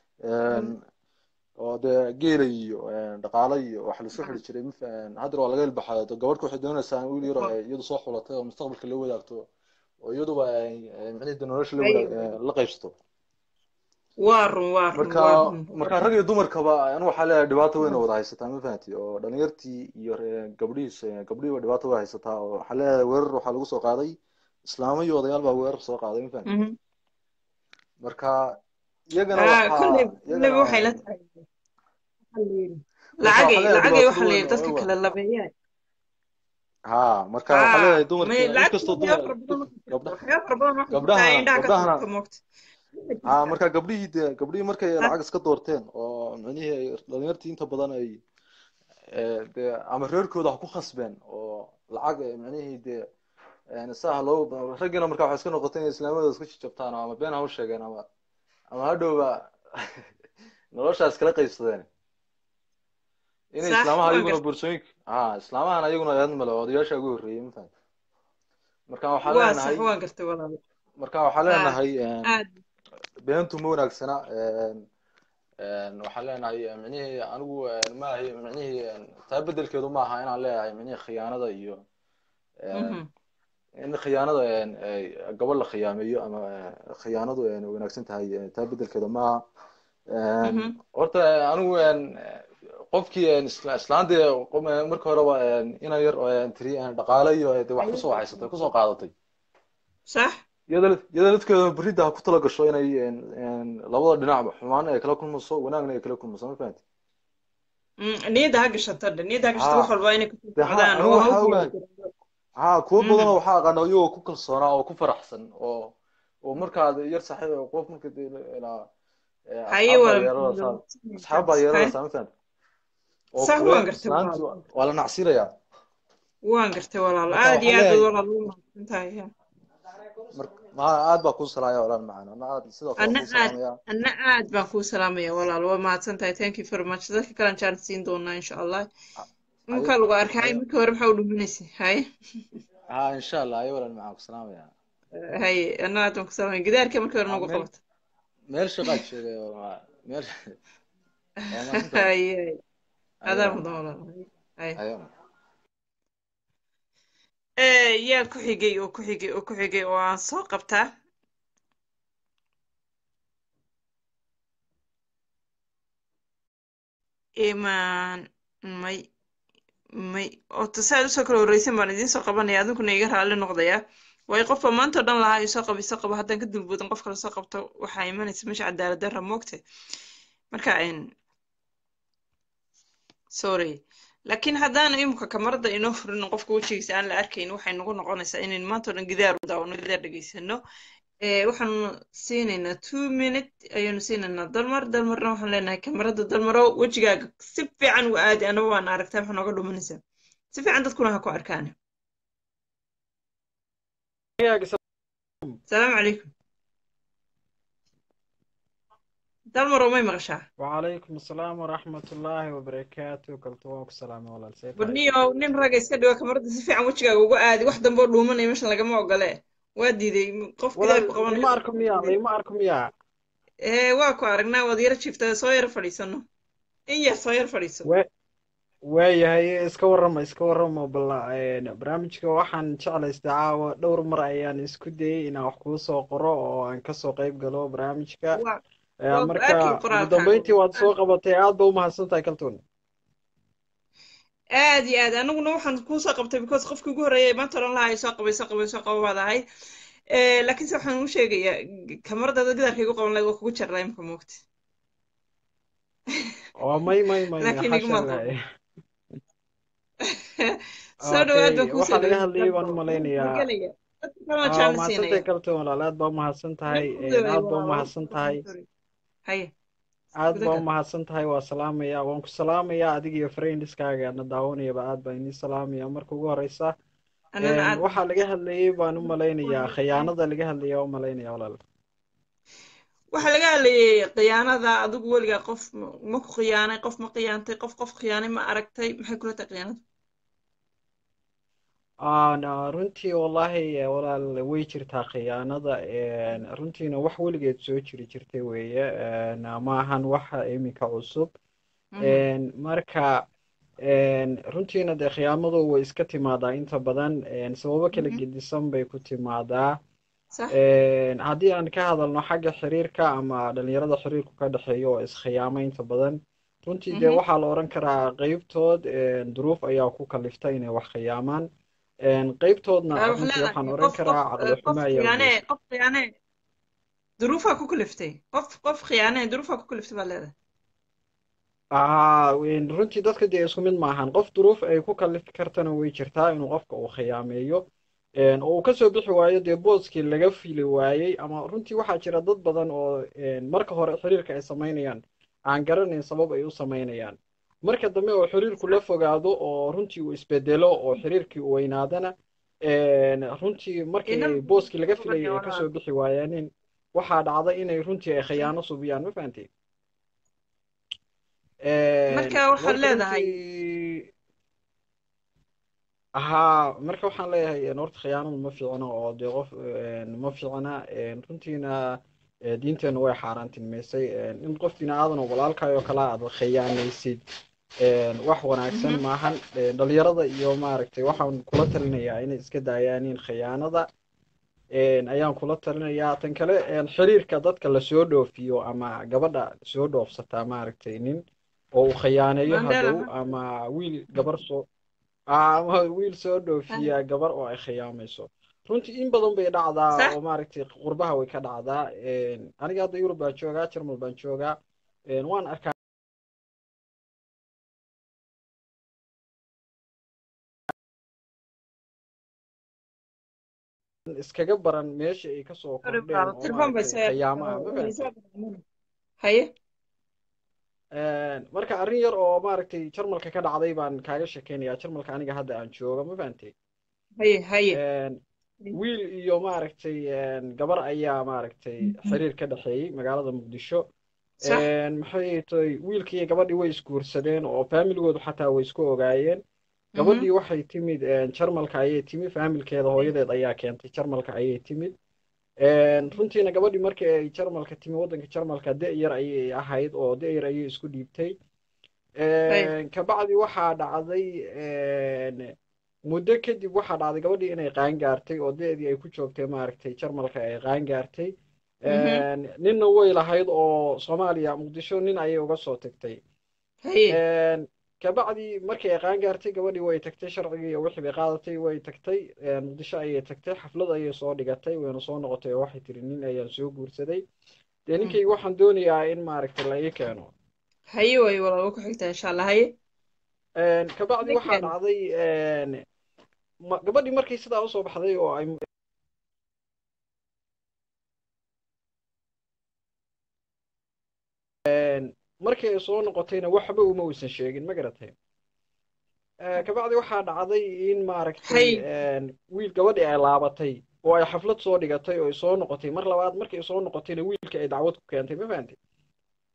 [SPEAKER 8] oo dee geela iyo dhaqaale iyo wax lasoo xiri jiray ma fahan haddana waa laga ilbaxay de gabadhka waxay doonaysaa wiil yar oo ay iyadu soo xulatay oo mustaqbalka la wadaagto oo iyaduba ay micnihii de nolosha la wadaag la qaybsato
[SPEAKER 2] waa run waa run
[SPEAKER 8] marka
[SPEAKER 2] waa run
[SPEAKER 8] marka rag iyo dumarkaba anu waxaa leeyahay dhibaato weyn oo wada haysataa ma fahanti oo dhalinyartii iyo re- gabdhihiis gabdhihiiba dhibaato way haysataa oo waxaa leeyahay weerar waxaa lagu soo qaaday islaamo iyo odayaal baa weerar soo qaaday ma fahanti
[SPEAKER 2] Mhm.
[SPEAKER 8] marka iyagana
[SPEAKER 2] ah
[SPEAKER 8] waxaa
[SPEAKER 2] kolley
[SPEAKER 8] iyagana
[SPEAKER 2] kolleyba waxay la tahay waxaa la yidhi
[SPEAKER 8] marka waxaa
[SPEAKER 2] lacagay
[SPEAKER 8] leeyahay
[SPEAKER 2] lacagay
[SPEAKER 8] dhibaatada
[SPEAKER 2] waxaa la
[SPEAKER 8] weyn
[SPEAKER 2] yidhi dadka
[SPEAKER 8] oo
[SPEAKER 2] kala labeeyaan
[SPEAKER 8] ha marka waxaa
[SPEAKER 2] ah
[SPEAKER 8] leeyahay
[SPEAKER 2] may
[SPEAKER 8] dumarka
[SPEAKER 2] lacagta
[SPEAKER 8] inkastoo
[SPEAKER 2] waxyaaba
[SPEAKER 8] dumar
[SPEAKER 2] fara badan
[SPEAKER 8] gabdha
[SPEAKER 2] waxay jirtaa waxyaaba fara badan waxay jirtaa
[SPEAKER 8] gabdhahana
[SPEAKER 2] indhaha ka
[SPEAKER 8] gabdhahana
[SPEAKER 2] tuurta moogta waxay
[SPEAKER 8] ha
[SPEAKER 2] jirtaa
[SPEAKER 8] marka gabdhihii de gabdhihii markay
[SPEAKER 2] ha
[SPEAKER 8] lacag iska doorteen oo micnihii ay dhalinyartii inta badan ay eh, de ama reerkooda ha ku khasbeen oo lacag eh, micnihii de saha loo raggiina marka waxay iska noqotay inay islaamadooda iska jajabtaan ama been ha u sheegeen ama ama hadhowba noloshaas kala qaybsadeen inay
[SPEAKER 2] sax
[SPEAKER 8] islaamaha
[SPEAKER 2] waan
[SPEAKER 8] iyaguna
[SPEAKER 2] gartay
[SPEAKER 8] boorsooyinka ha islaamahana iyaguna eedan male odayaasha ugu horreeyey ma fahamta marka waxaan
[SPEAKER 2] waa sax
[SPEAKER 8] leenahay
[SPEAKER 2] waan gartay walaal
[SPEAKER 8] marka waxaan
[SPEAKER 2] ah
[SPEAKER 8] leenahay
[SPEAKER 2] aad
[SPEAKER 8] beentu ma wanaagsana waxaan leenahay micnihii anigu maahi micnihii taa bedelkeedu ma aha inaan leeyahay micnihii khiyaanada iyo
[SPEAKER 2] mhm
[SPEAKER 8] in khiyaanada gabadh la khiyaameeyo ama khiyaanadu wanaagsan tahay taa bedelkeeda ma aha
[SPEAKER 2] mhm
[SPEAKER 8] horta anigu qofkii isla- islaantii marka horeba inan yar tiri dhaqaale iyo de wax kusoo haysatay kusoo qaadatay
[SPEAKER 2] sax
[SPEAKER 8] iyada iyada dadkeeda berida ha ku tala gasho inay labada dhinacba xumaan ay kala kulmayso wanaagna ay kala kulmayso ma fahanti
[SPEAKER 2] Mm, niyadda ha gashato dhan niyadda ha gashato
[SPEAKER 8] ha
[SPEAKER 2] wax walba inay kusoo
[SPEAKER 8] de ha
[SPEAKER 2] socdaan
[SPEAKER 8] anigu
[SPEAKER 2] oo ha
[SPEAKER 8] waxaa
[SPEAKER 2] u
[SPEAKER 8] ogahay
[SPEAKER 2] guulaysato
[SPEAKER 8] ha kuwo badan
[SPEAKER 2] mhm
[SPEAKER 8] oo waxaa aqaana iyagoo ku kalsoonaa oo ku faraxsan oo oo markaad yar saaxiib qof marka de ilaa
[SPEAKER 2] haye
[SPEAKER 8] asxaab baa
[SPEAKER 2] walaal
[SPEAKER 8] yeelanaysaa asxaab baa
[SPEAKER 2] haye
[SPEAKER 8] yeelanaysaa ma fahanti oo
[SPEAKER 2] sax
[SPEAKER 8] kule
[SPEAKER 2] waan gartay
[SPEAKER 8] islaanti
[SPEAKER 2] walaal
[SPEAKER 8] waa la nacsirayaa
[SPEAKER 2] waan gartay walaal
[SPEAKER 8] marka
[SPEAKER 2] aad iyo
[SPEAKER 8] waxaan
[SPEAKER 2] aad baad
[SPEAKER 8] leeyahay
[SPEAKER 2] walaal ugu mahadsan tahay
[SPEAKER 8] mar ma aad baa kuu salaaya walaal macaan ana aad sidoo kale
[SPEAKER 2] anna
[SPEAKER 8] kuu
[SPEAKER 2] aad
[SPEAKER 8] salaamaya
[SPEAKER 2] anna aad baan kuu salaamaya walaal waa mahadsan tahay thank you very much dadka kalan jaan siin doonaa insha allah
[SPEAKER 8] haye
[SPEAKER 2] markaa lagu arkay
[SPEAKER 8] haye
[SPEAKER 2] markii hore maxaa u dhuminaysay haye
[SPEAKER 8] ha insha allah haye walaal macaan ku salaamaya
[SPEAKER 2] haye anna aad baan ku salaamaya gidaarka markii hore
[SPEAKER 8] ha
[SPEAKER 2] nagu
[SPEAKER 8] meel
[SPEAKER 2] qabata
[SPEAKER 8] meel shaqaad sheegay oo ma- meel waa mahadsan tahay
[SPEAKER 2] haye haye
[SPEAKER 8] haye
[SPEAKER 2] adaa
[SPEAKER 8] walaal
[SPEAKER 2] mudan
[SPEAKER 8] macaan
[SPEAKER 2] walaal haye
[SPEAKER 8] haye
[SPEAKER 2] Eh, yaa ku xigay oo ku xigay oo ku xigay oo aan soo qabtaa imaan may may ota saa usoo kala horreysan baan idiin soo qabanaya adinkuna iga raalli noqdaya waayo qofba maanta o dhan lahaa isoo qabo isoo qabo haddaan ka dulboodan qof kale soo qabto waxaa imanaysa meesha cadaalad darra moogte marka n sorry laakiin haddaan imika kamarada inoo furin oo qofka wejigiisa aan la arkayn waxay nagu noqonaysaa inayn maanta o dhan gidaar u daawano gidaar dhegaysano Eh, waxaanu siinaynaa two minute ayaanu siinaynaa dalmar dalmarna waxaan leenahay kamarada dalmaro wejigaaga si fiican u aadi anaba waan aragtaa waxaa nooga dhumanaysaa si fiican dadkuna ha ku arkaan salaamu calaykum dalmaro may maqashaa
[SPEAKER 9] وعليكم السلام ورحمة الله وبركاته كلتوك السلام ولا السيد
[SPEAKER 2] badniyow nin ragga iska dhigo kamarada si fiican wejigaaga uga aadi wax dambe oo dhuumanaya meeshan lagama ogole waa diiday qof
[SPEAKER 9] ولا
[SPEAKER 2] gidaar ku qabanayo
[SPEAKER 9] ما أركم يا ما أركم يا
[SPEAKER 2] ee waa ku aragnaa waad yara jiiftaa soo yara fadhiisano in yar soo yar fadhiiso
[SPEAKER 9] و waayahay iska warrama iska warrama bal een, barnaamijka waxaan jeclaystay caawa dhowr mar ayaan isku dayay inaan wax kuu soo qoro oo aan kasoo qayb galo barnaamijka
[SPEAKER 2] waa
[SPEAKER 9] Ee,
[SPEAKER 2] waa ku
[SPEAKER 9] marka
[SPEAKER 2] arkay
[SPEAKER 9] ugu
[SPEAKER 2] qoraalkaaga
[SPEAKER 9] dambeyntii waad soo qabatay aad ba umahadsan tahay kaltuun
[SPEAKER 2] aad iyo aad aniguna waxaan kuu soo qabtay because qofkii ugu horreeyay maanta odhan lahaa soo qabay soo qabay soo qaba baad ahay Eh, laakiinse waxaan u sheegayaa kamaradaada gidaarka igu qaban lahayd waa kugu jarlaa imka moogta
[SPEAKER 9] oo may may may
[SPEAKER 2] laakiin
[SPEAKER 9] xasha
[SPEAKER 2] iguma qabo
[SPEAKER 9] ilaahay
[SPEAKER 2] soo dhawaad
[SPEAKER 9] okay
[SPEAKER 2] baan kuu soo
[SPEAKER 9] waxaa laga
[SPEAKER 2] dhaweyn
[SPEAKER 9] hadlayay baan u
[SPEAKER 2] dalbo
[SPEAKER 9] malaynayaa
[SPEAKER 2] gelaya dadka kalena
[SPEAKER 9] aa
[SPEAKER 2] jecla
[SPEAKER 9] mahadsantahay
[SPEAKER 2] siinaya
[SPEAKER 9] kaltuun walaal aad baa umahadsan tahay
[SPEAKER 2] nin ku
[SPEAKER 9] een,
[SPEAKER 2] dhaweey
[SPEAKER 9] aad baa
[SPEAKER 2] waa waa
[SPEAKER 9] umahadsan tahay
[SPEAKER 2] haye
[SPEAKER 9] aad
[SPEAKER 2] guda
[SPEAKER 9] baa
[SPEAKER 2] gal
[SPEAKER 9] umahadsan tahay waa salaamaya waan ku salaamaya adiga iyo friendiskaaga na daawanayaba aad baan idin salaamaya marka ugu horeysa
[SPEAKER 2] anana
[SPEAKER 9] een,
[SPEAKER 2] aad
[SPEAKER 9] waxaa laga hadlayay baan u malaynayaa khiyaanada laga hadlaya u malaynaya walaal
[SPEAKER 2] waxaa laga hadlayay khiyaanada adigu weligaa qof ma ma ku khiyaanay qof ma khiyaantay qof qof khiyaanay ma aragtay maxay kula tahay khiyaanadu
[SPEAKER 9] Aan, runtii wallahi eh, walaal way jirtaa khiyaanada een, runtiina wax weligeed soo jiri jirtay weeye een, ma ahan wax iminka cusub
[SPEAKER 2] Mhm.
[SPEAKER 9] een, marka een, runtiina dee khiyaamadu way iska timaadaa inta badan een, sababo kala
[SPEAKER 2] Mhm.
[SPEAKER 9] gedisan bay ku timaadaa
[SPEAKER 2] sax
[SPEAKER 9] een, haddii aan ka hadalno xagga xiriirka ama dhalinyarada xiriirku ka dhexeeya oo iskhiyaama inta badan runtii dee
[SPEAKER 2] Mhm.
[SPEAKER 9] waxaa la oran karaa qeybtood een, duruuf ayaa ku kalifta inay wax khiyaamaan een, qeybtoodna
[SPEAKER 2] Aa, waxaa
[SPEAKER 9] runtii waxaan
[SPEAKER 2] leedahay
[SPEAKER 9] oran
[SPEAKER 2] qof qof
[SPEAKER 9] karaa
[SPEAKER 2] eh,
[SPEAKER 9] caqli
[SPEAKER 2] qof
[SPEAKER 9] xumo ayaa u
[SPEAKER 2] khiyaane
[SPEAKER 9] geystay
[SPEAKER 2] qof khiyaane duruufaa ku kaliftay qof qof khiyaane duruufaa ku kaliftay baad leedahay
[SPEAKER 9] aa een, runtii dadka dee isku mid maahan qof duruuf ay ku kalifi kartana way jirtaa inuu qofka uu khiyaameeyo een, oo uu kasoo bixi waayo dee booskii laga fili waayey ama runtii waxaa jira dad badan oo een, marka hore xiriirka ay samaynayaan aan garanayn sabab ay u samaynayaan marka dambe oo xiriirku la fogaado oo runtii uu isbedelo oo xiriirkii uu weynaadana een, runtii markii
[SPEAKER 2] ina
[SPEAKER 9] ay booskii laga filayay ay
[SPEAKER 2] walaal
[SPEAKER 9] kasoo bixi waayaanin waxaa dhacda inay runtii ay khiyaano subiyaan ma fahantay Een,
[SPEAKER 2] marka waxaad
[SPEAKER 9] marka
[SPEAKER 2] leedahay
[SPEAKER 9] runtii haa marka waxaan leeyahay een, horta khiyaanadu ma fiicna oo dee qof een, ma fiicna een, runtiina ee, diinteenu way xaaraantinimeysay een, in qof bini aadan oo walaalkaayoo kale aad khiyaanaysid een, wax wanaagsan
[SPEAKER 2] Mhm.
[SPEAKER 9] maahan Een, dhalinyarada iyo maaragtay waxaan kula talinayaa inay iska daayaan in khiyaanada een, ayaan kula talinayaa tan kale een, xiriirka dadka lasoo dhoofiyo ama gabadha soo dhoofsataa maaragtay nin oo uu khiyaaneeyo
[SPEAKER 2] mandela
[SPEAKER 9] hadhow ama wiil gabar soo ama wiil soo dhoofiya gabar oo ay khiyaamayso runtii in badan bay dhacdaa
[SPEAKER 2] sax
[SPEAKER 9] oo maaragtay qurbaha way ka dhacdaa Een, aniga hadda yurub baan joogaa jarmal baan joogaa Een, waan arkaa iskaga baran meesha ay kasoo
[SPEAKER 2] sorry
[SPEAKER 9] kordheen
[SPEAKER 2] walaal
[SPEAKER 9] oo
[SPEAKER 2] telefoon bay
[SPEAKER 9] maaragtay
[SPEAKER 2] soo
[SPEAKER 9] khiyaamo ah ma
[SPEAKER 2] way
[SPEAKER 9] fahantay
[SPEAKER 2] soo haye
[SPEAKER 9] Een, marka arrin yar oo maaragtay jarmalka ka dhacday baan kaaga sheekeynayaa jarmalka aniga hadda aan jooga ma fahantay
[SPEAKER 2] haye haye
[SPEAKER 9] Een, wiil iyo maaragtay een, gabar ayaa maaragtay xiriir ka dhexeeyey magaalada muqdisho
[SPEAKER 2] sax
[SPEAKER 9] Een, maxay tahay wiilkii iyo gabadhii way isguursadeen oo faamiligoodu xataa way isku ogaayeen
[SPEAKER 2] Mhm.
[SPEAKER 9] gabadhii waxay timid een, jarmalka ayay timid faamilkeeda hooyadeed ayaa keentay jarmalka ayay timid Een, runtiina gabadhii markii ay jarmalka timi waddanka jarmalka da' yar ayay ahayd oo da' yar ayay isku dhiibtay
[SPEAKER 2] haye
[SPEAKER 9] Een, kabacdi waxaa dhacday een, muddo kadib waxaa dhacday gabadhii inay qaan gaartay oo da'dii ay ku joogtay maaragtay jarmalka ay qaan gaartay
[SPEAKER 2] Mhm.
[SPEAKER 9] Een, ninna way lahayd oo soomaaliya muqdisho nin ayay uga soo tagtay
[SPEAKER 2] haye
[SPEAKER 9] Een, kabacdi markii ay qaan gaartay gabadhii way tagtay sharcigii iyo wixii bay qaadatay way tagtay Een, muqdisho ayay tagtay xaflad ayay soo dhigatay wayna soo noqotay oo waxay tiri nin ayaan soo guursaday dee
[SPEAKER 2] Mm.
[SPEAKER 9] ninkayga waxaan doonayaa in maaragtay la ii keeno
[SPEAKER 2] haye way walaal waa ku xigtaa insha allah haye
[SPEAKER 9] Een, kabacdi waxaa
[SPEAKER 2] ninkeena
[SPEAKER 9] dhacday een, ma- gabadhii markay sidaa usoo baxday oo ay een, markii ay soo noqotayna waxba uma uusan sheegin ma garatay Ee, kabacdi waxaa dhacday in maaragtay
[SPEAKER 2] haye
[SPEAKER 9] een, wiil gabadhii ay laabatay oo ay xaflad soo dhigatay oo ay soo noqotay mar labaad markii ay soo noqotayna wiilka ay dacwad ku keentay ma fahantay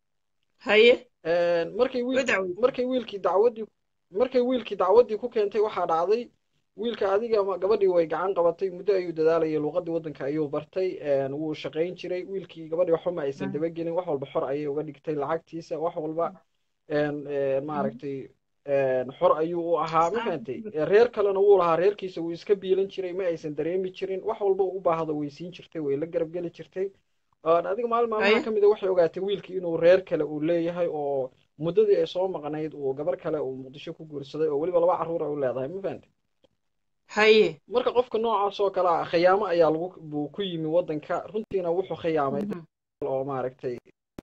[SPEAKER 2] haye
[SPEAKER 9] markay
[SPEAKER 2] way
[SPEAKER 9] wiilkii
[SPEAKER 2] dacweyse
[SPEAKER 9] markay wiilkii dacwaddii markay wiilkii dacwaddii ku keentay waxaa dhacday wiilka adiga ma- gabadhii way gacan qabatay muddo ayuu dadaalayay luuqadii waddanka ayuu bartay wuu shaqayn jiray wiilkii gabadhii waxba ma aysan dabagelin wax walba xor ayay uga dhigtay lacagtiisa wax walba maaragtay xor ayuu u ahaa ma fahantay reer kalena wuu lahaa reerkiisa wuu iska biilan jiray ma aysan dareemi jirin wax walba uu u baahdo way siin jirtay way la garab geli jirtay adiga maalin maalmaha ka mid a waxay ogaatay wiilkii inuu reer kale uu leeyahay oo muddadii ay soo maqnayd uu gabar kale uu muqdisho ku guursaday oo weliba laba carruur ay u leedahay ma fahantay
[SPEAKER 2] haye
[SPEAKER 9] marka qofka noocaas oo kale ah khiyaamo ayaa lagu buu ku yimi waddanka runtiina wuxuu khiyaamay oo maaragtay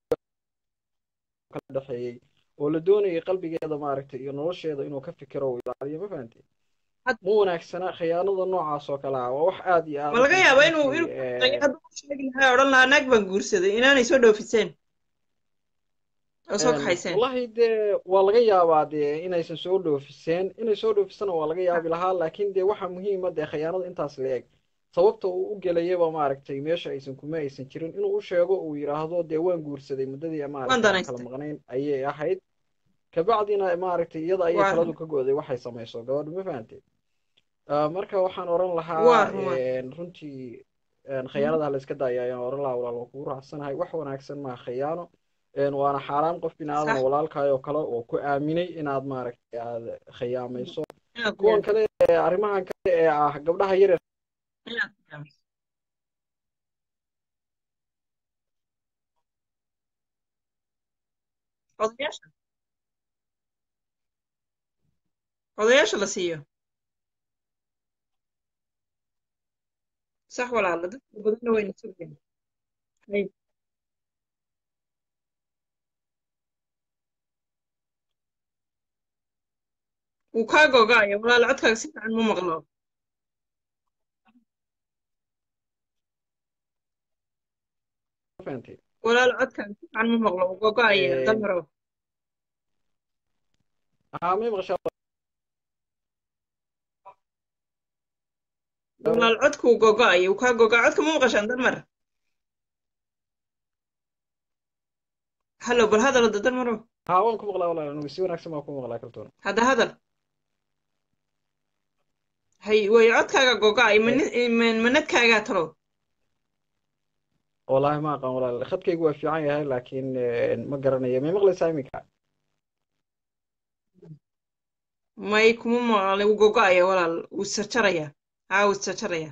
[SPEAKER 9] kala dhexeeyey oo la doonayay qalbigeeda maaragtay iyo nolosheeda inuu ka fikiro uu ilaaliyo ma fahantay ma wanaagsana khiyaanada noocaas oo kale ah waa wax aad iyo aad
[SPEAKER 2] ma laga yaaba inuu inuu hadduu u sheegi lahaa odhan lahaa naag baan guursaday inaanay soo dhoofiseen oo soo kaxayseen
[SPEAKER 9] wallahi dee waa laga yaabaa dee inaysan soo dhoofiseen inay soo dhoofisana waa laga yaabi lahaa laakiin dee waxaa muhiima dee khiyaanada intaas la eg sababta uu u gelayaba maaragtay meesha aysan kuma aysan jirin inuu u sheego uu yidhaahdo dee waan guursaday muddadii maaragtay aan kala maqnayn ayay ahayd kabacdina maaragtay iyada ayay taladu ka go'day waxay samayso gabadhu ma fahantay marka waxaan oran lahaa runtii khiyaanada la iska daaya ayaan oran lahaa walaal waa kugu raacsanahay wax wanaagsan maa khiyaano waana xaaraan qof bini aadan walaalkaayoo kale oo ku aaminay inaad maaragtay aad khiyaamayso kuwan kale arrimahan kale ee ah gabdhaha yar
[SPEAKER 2] odayaasha odayaasha la siiyo sax walaala dadka badanna wayna sugayaan hay wuu kaa googaayo walaala codkaaga si fiican ma maqlo walaala codkaaga si fiican ma maqlo wuu googaayo damaro walaal codku wuu googaayo wuu kaa googaayo codka ma maqashaan damar hallo bal hadal hadda damaro
[SPEAKER 9] haa waan ku maqlaa walaal anigu si wanaagsan baan ku maqlaa kaltoona
[SPEAKER 2] hadda hadal hay way codkaaga googaayo manadkaagaa talo
[SPEAKER 9] wallahi ma aqaan walaal khadkaygu waa fiican yahay laakiin ma garanayo may maqlaysaa iminka
[SPEAKER 2] may kuma maqlay wuu googaayo walaal wuu isjarjaraya haa wuu isjarjaraya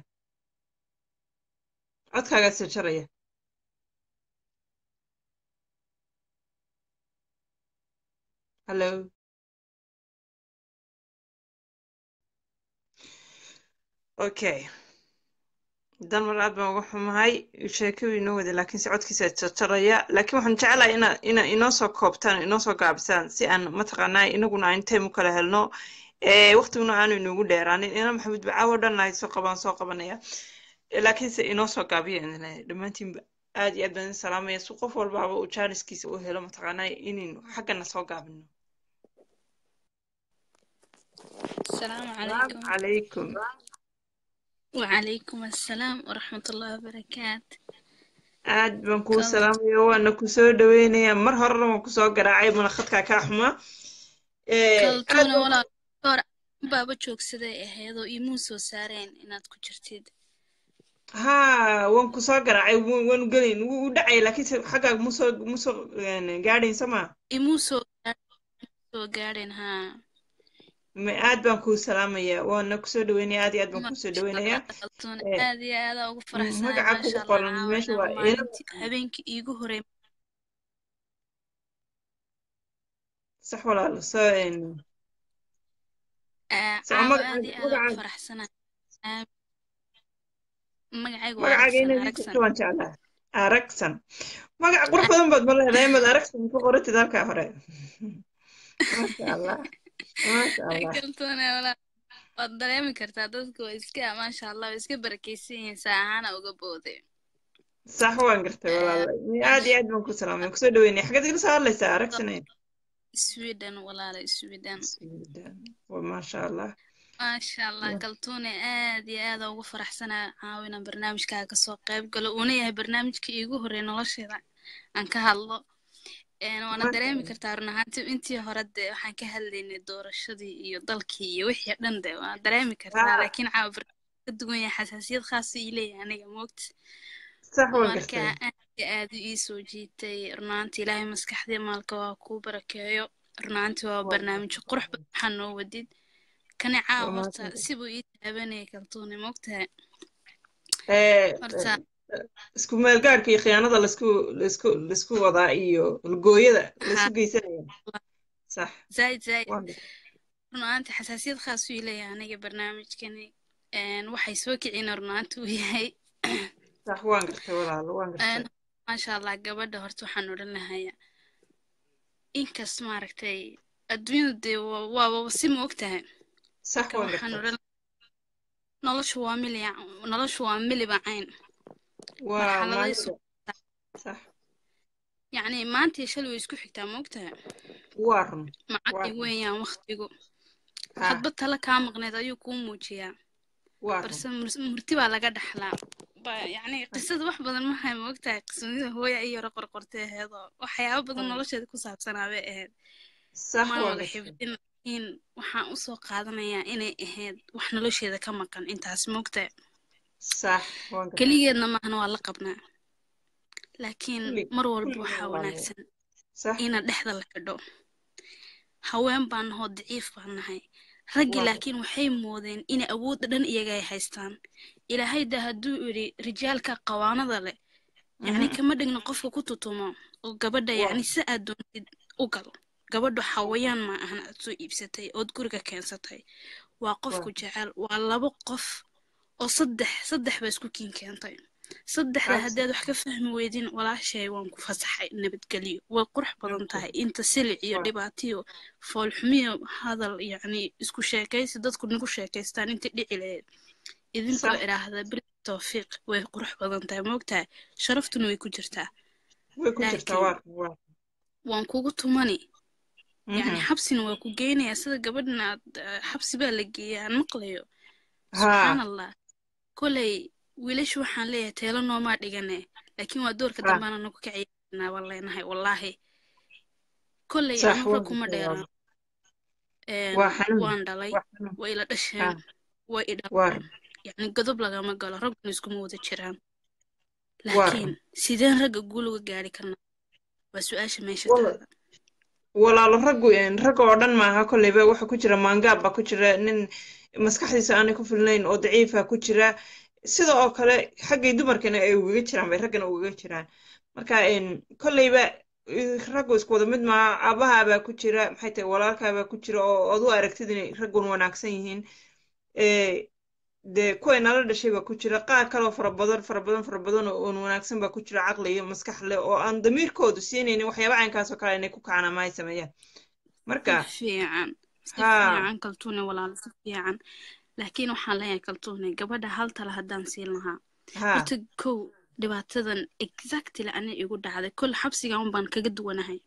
[SPEAKER 2] codkaagaa isjarjaraya hallo okay dalmar aad baan uga xumahay sheekadu inoo wada laakiin se codkiisa jarjaraya laakiin waxaan jeclahay ina ina inoo soo koobtaan inoo soo gaabisaan si aan mataqaanaa inaguna aan time u kala helno waqtiguna aanu inoogu dheeraanin ina maxamed bacaawo dhan lahayd soo qabaan soo qabanaya laakiin se inoo soo gaabiya dhammaantiinba aad iyo aad baan idin salaamaya si qof walbaaba uu jaaniskiisa u helo mataqaanaa inaynu xaggana soo gaabino
[SPEAKER 10] السلام
[SPEAKER 2] عليكم عليكم
[SPEAKER 10] وعليكم السلام ورحمة الله وبركاته
[SPEAKER 2] aad baan kuu salaamaya waana kusoo dhaweynayaa mar horena waan kusoo garaacay mana khadkaa kaa xumaa
[SPEAKER 10] kaltuuna walaal hor baaba joogsaday ahaydoo iimuu soo saareen inaad ku jirtid
[SPEAKER 2] haa waan kusoo garaacay waanu gelayn wuu u dhacay laakiinse xaggaaga musoo musoo gaadhayn sama
[SPEAKER 10] imuu soo soo gaadheen haa
[SPEAKER 2] aad baan kuu salaamayaa waana kusoo dhaweynaya aad iyo aad baan kusoo dhaweynayaa
[SPEAKER 10] aad iyo aada ugu faraxsanahay
[SPEAKER 2] magaca kugu qoran meesha waa
[SPEAKER 10] habeenkii iigu horey
[SPEAKER 2] sax walaalo soo
[SPEAKER 10] caawa aad iyo aada ugu faraxsanahay magacaygu waa
[SPEAKER 2] magacaaga inaad jirto waan jeclaa aragsan magac qurux badan baad ma leedahay maad aragsan ku qoratid halkaa hore maasha allah
[SPEAKER 10] kaltuune walaa waad dareemi kartaa dadku waa iska maasha allah waa iska barakeysan yihiin saa ahaana uga boode
[SPEAKER 2] sax waan gartay walaala aad iyo aad baan ku salaamay kusoo dhaweynaya xaggeed igala soo hadlaysaa aragsanayn
[SPEAKER 10] sweden walaala sweden
[SPEAKER 2] maasha allah
[SPEAKER 10] maasha allah kaltuune aad iyo aada ugu faraxsanaa caawina barnaamijkaa kasoo qayb galo uuna yahay barnaamijkii iigu horreey nolosheeda aan ka hadlo Een, waana dareemi kartaa run ahaantii intii hore dee waxaan ka hadlaynay doorashadii iyo dalkii iyo wixii dhan de waana dareemi kartaa
[SPEAKER 2] haa
[SPEAKER 10] laakiin caawa barnaamij ka duwan yahay xasaasiyad khaas ii leeyahay aniga moogta
[SPEAKER 2] sax waan
[SPEAKER 10] marka
[SPEAKER 2] gartay
[SPEAKER 10] aad iyo aad u ii soo jiitay runaantii ilaahay maskaxdii maalka waa kuu barakeeyo runaantii waa
[SPEAKER 2] waa
[SPEAKER 10] barnaamij qurux badan waxaa noo wadid kani caawa
[SPEAKER 2] waa
[SPEAKER 10] horta
[SPEAKER 2] mahadsantahay
[SPEAKER 10] sibuu ii taabanayay kaltuune moogtahay
[SPEAKER 2] ee
[SPEAKER 10] horta
[SPEAKER 2] isku meelgaadhka iyo khiyaanada laisku laisku laisku wadaa iyo lugooyada
[SPEAKER 10] haa
[SPEAKER 2] laisu geysanaya sax
[SPEAKER 10] zaaid zaaid
[SPEAKER 2] waan gartay
[SPEAKER 10] runaantii xasaasiyad khaas uu ii leeyahay aniga barnaamijkani een, waxay soo kicina runaantii uu yahay
[SPEAKER 2] sax waan gartay walaalo waan gartay
[SPEAKER 10] een, maasha allah gabadha horta waxaan odhan lahayaa inkas maaragtay adduunyadu dee waa- waaba si ma ogtahay
[SPEAKER 2] sax
[SPEAKER 10] marka
[SPEAKER 2] waan
[SPEAKER 10] waxaan
[SPEAKER 2] gartay
[SPEAKER 10] odhan noloshu waa miliya noloshu waa miliba cayn
[SPEAKER 2] waa
[SPEAKER 10] marxaladay
[SPEAKER 2] maalida
[SPEAKER 10] sugtaa
[SPEAKER 2] sax
[SPEAKER 10] yacni maanta iyo shalay way isku xigtaa ma ogtahay
[SPEAKER 2] waa run waa
[SPEAKER 10] macalin
[SPEAKER 2] run
[SPEAKER 10] weeyaan waqtigu
[SPEAKER 2] haa
[SPEAKER 10] hadba tala kaa maqneed ayuu kuu muujiyaa
[SPEAKER 2] waa run
[SPEAKER 10] balse mur- murti baa laga dhaxlaa ba yacni qisada wax badan mahay ma ogtahay qisadida hooya iyo yaro qorqortay ahayd oo waxyaabo badan
[SPEAKER 2] haa
[SPEAKER 10] nolosheeda ku saabsanaa bay ahayd
[SPEAKER 2] sax
[SPEAKER 10] mana
[SPEAKER 2] waan
[SPEAKER 10] wada
[SPEAKER 2] gartay
[SPEAKER 10] xifdin laakiin waxaan usoo qaadanayaa inay ahayd wax nolosheeda ka maqan intaas ma ogtahay
[SPEAKER 2] sax waan gartay
[SPEAKER 10] keligeedna maahna waa la qabnaa laakiin
[SPEAKER 2] kulli
[SPEAKER 10] mar walba
[SPEAKER 2] kulligeed
[SPEAKER 10] waxaa
[SPEAKER 2] walaalo
[SPEAKER 10] wanaagsan
[SPEAKER 2] sax
[SPEAKER 10] ina dhexda la xidho haween baan nahoo daciif baan nahay raggii
[SPEAKER 2] waa gartay
[SPEAKER 10] laakiin waxay moodeen inay awoodda dhan iyaga ay haystaan ilaahay da hadduu yidhi rijaalka qawaanada leh yacni
[SPEAKER 2] mhm
[SPEAKER 10] kama dhigno qofka ku tutumo oo gabadha
[SPEAKER 2] waa
[SPEAKER 10] yacni si aad doontid u gal gabadhu xawayaan ma ahan aad soo iibsatay ood guriga keensatay waa
[SPEAKER 2] waa
[SPEAKER 10] qofku jecel waa labo qof oo saddex saddex ba isku kiin keentay saddexda
[SPEAKER 2] abs
[SPEAKER 10] haddaad wax ka fahmi weydin walaashay waan ku fasaxay nabadgelyo way qurux badan tahay inta silic iyo
[SPEAKER 2] waa
[SPEAKER 10] dhibaatiyo foolxumiyo hadal yacni isku sheekaysi dadku nagu sheekaystaan inta dhici lahayd idinkoo
[SPEAKER 2] sax
[SPEAKER 10] idhaahda bil tawfiiq way qurux badan tahay moogtahay sharaftuna way ku jirtaa
[SPEAKER 2] way ku jirtaa
[SPEAKER 10] laakiin
[SPEAKER 2] waa run waa
[SPEAKER 10] waan kugu tumani yacni
[SPEAKER 2] mhm
[SPEAKER 10] xabsina waa ku geynayaa sida gabadhan aad eh, xabsi baa la geeyaa aan maqlayo
[SPEAKER 2] haa
[SPEAKER 10] subxaan allah koley wiilashu waxaan leeyahay teelo noomaa dhigane laakiin waa doorka
[SPEAKER 2] haa
[SPEAKER 10] dambeana nagu ka ciyaarnaa baan leenahay wallaahi koley
[SPEAKER 2] sax
[SPEAKER 10] anu
[SPEAKER 2] waan
[SPEAKER 10] rag kuma
[SPEAKER 2] gartay
[SPEAKER 10] dheeraan
[SPEAKER 2] walaalo waa xanuun
[SPEAKER 10] waan dhalay
[SPEAKER 2] waa xanuun
[SPEAKER 10] way ila dhasheen
[SPEAKER 2] haa
[SPEAKER 10] way i
[SPEAKER 2] waa
[SPEAKER 10] dhaleen
[SPEAKER 2] run
[SPEAKER 10] yacni godob lagama galo ragguna iskuma wada jiraan
[SPEAKER 2] waa
[SPEAKER 10] laakiin
[SPEAKER 2] run
[SPEAKER 10] sideen ragga guul uga gaari karnaa waa su-aasha meesha
[SPEAKER 2] wala
[SPEAKER 10] taada
[SPEAKER 2] walaalo raggu een, ragga oo dhan maaha kolleyba waxa ku jira maangaab baa ku jira nin maskaxdiisa aanay ku filnayn oo daciifa ku jira sida oo kale xaggay dumarkana ay ugaga jiraan bay raggana ugaga jiraan marka een, kolleyba eh, raggu isku wada mid maaha aabahaabaa ku jira maxay tahay walaalkaabaa ku jira oo ood u aragtid inay raggun wanaagsan yihiin ee dee kuway nala dhashay baa ku jira qaar kaloo fara badan fara badan fara badan oo oon wanaagsan baa ku jira caqli iyo maskax leh oo aan damiirkoodu siinaynin waxyaaba caynkaas oo kale inay ku kacaan ama ay sameeyaan
[SPEAKER 10] si
[SPEAKER 2] marka
[SPEAKER 10] fiican si
[SPEAKER 2] haa
[SPEAKER 10] fiican kaltuune walaalo si fiican laakiin waxaan leeyahay kaltuune gabadha hal tala haddaan siin lahaa
[SPEAKER 2] haa
[SPEAKER 10] horta kow dhibaatadan exactly ani igu dhacday kol xabsigan un baan kaga duwanahay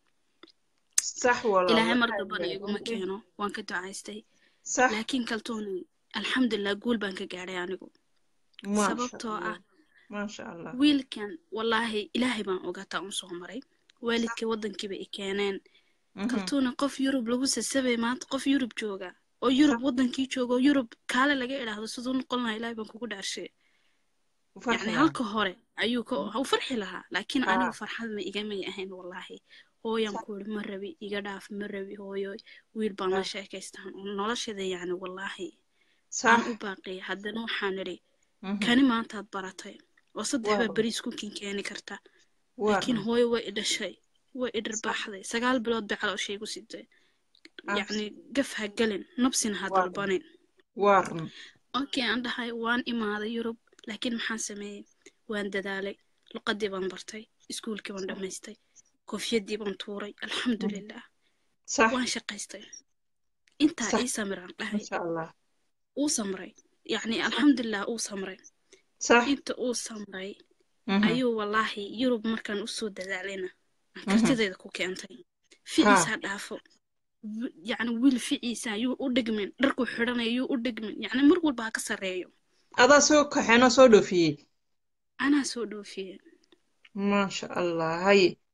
[SPEAKER 2] sax walaalo
[SPEAKER 10] ilaahay mar
[SPEAKER 2] aad
[SPEAKER 10] dambana
[SPEAKER 2] baa
[SPEAKER 10] iguma keeno waan ka ducaystay
[SPEAKER 2] sax
[SPEAKER 10] laakiin kaltuune alxamdulilah guul baan ka gaadhay anigu
[SPEAKER 2] maasha
[SPEAKER 10] sababtoo
[SPEAKER 2] allah
[SPEAKER 10] ah
[SPEAKER 2] maasha allah
[SPEAKER 10] wiilkan wallaahi ilaahay baan ogaataa un soo maray waalidkii waddankiiba i keeneen
[SPEAKER 2] mhm
[SPEAKER 10] kaltuuna qof yurub lagu sasabay maanta qof yurub jooga oo yurub
[SPEAKER 2] sax
[SPEAKER 10] waddankii jooga oo yurub kaale laga idhaahdo siduu noqon lahaa ilaahay baan kugu dhaarshay
[SPEAKER 2] u farxi
[SPEAKER 10] yacni
[SPEAKER 2] lahaa
[SPEAKER 10] halka hore ayuu ka u farxi lahaa laakiin
[SPEAKER 2] haa
[SPEAKER 10] anigu farxad ma igamay ahayn wallaahi hooyan
[SPEAKER 2] sax
[SPEAKER 10] ku iri ma rabi iga dhaaf ma rabi hooyo wiil baan la
[SPEAKER 2] haa
[SPEAKER 10] sheekaystaan oo noloshada yacni wallaahi
[SPEAKER 2] sax
[SPEAKER 10] aan u baaqiyay haddana waxaan idhi
[SPEAKER 2] mhm
[SPEAKER 10] kani maantaad baratay oo saddex
[SPEAKER 2] waa
[SPEAKER 10] baa
[SPEAKER 2] run
[SPEAKER 10] beriis ku kinkeeni karta
[SPEAKER 2] waa
[SPEAKER 10] laakiin
[SPEAKER 2] run
[SPEAKER 10] hooyo way i dhashay way i
[SPEAKER 2] sax
[SPEAKER 10] dharbaaxday sagaal bilood bay calooshay igu sitay
[SPEAKER 2] abs
[SPEAKER 10] yacni gaf ha gelin nabsina ha
[SPEAKER 2] waa run
[SPEAKER 10] dalbanin
[SPEAKER 2] waa run
[SPEAKER 10] okay aan dhahay waan imaaday yurub laakiin maxaan sameeyey waan dadaalay luqadii baan bartay iskuulkii baan dhammaystay koofiyadii baan tuuray
[SPEAKER 2] mhm
[SPEAKER 10] alxamdulilah
[SPEAKER 2] sax
[SPEAKER 10] waan shaqaystay intaa
[SPEAKER 2] sax
[SPEAKER 10] ii samiraan dhahay
[SPEAKER 2] masha allah
[SPEAKER 10] uu samray yacni alxamdulilah uu samray
[SPEAKER 2] sax
[SPEAKER 10] inta uu samray
[SPEAKER 2] mhm
[SPEAKER 10] ayuu wallaahi yurub markaan usoo dadaalayna aan
[SPEAKER 2] mhm
[SPEAKER 10] kartideeda ku keentay
[SPEAKER 2] haa
[SPEAKER 10] ficiisa dhaafo wi- yacni wiil ficiisa yuu u dhigmin dharkuu xidhanaya yuu u dhigmin yacni mar walba ha ka sarreeyo
[SPEAKER 2] adaa soo kaxeenoo soo dhoofiyey
[SPEAKER 10] anaa soo dhoofiyey
[SPEAKER 2] maasha allah haye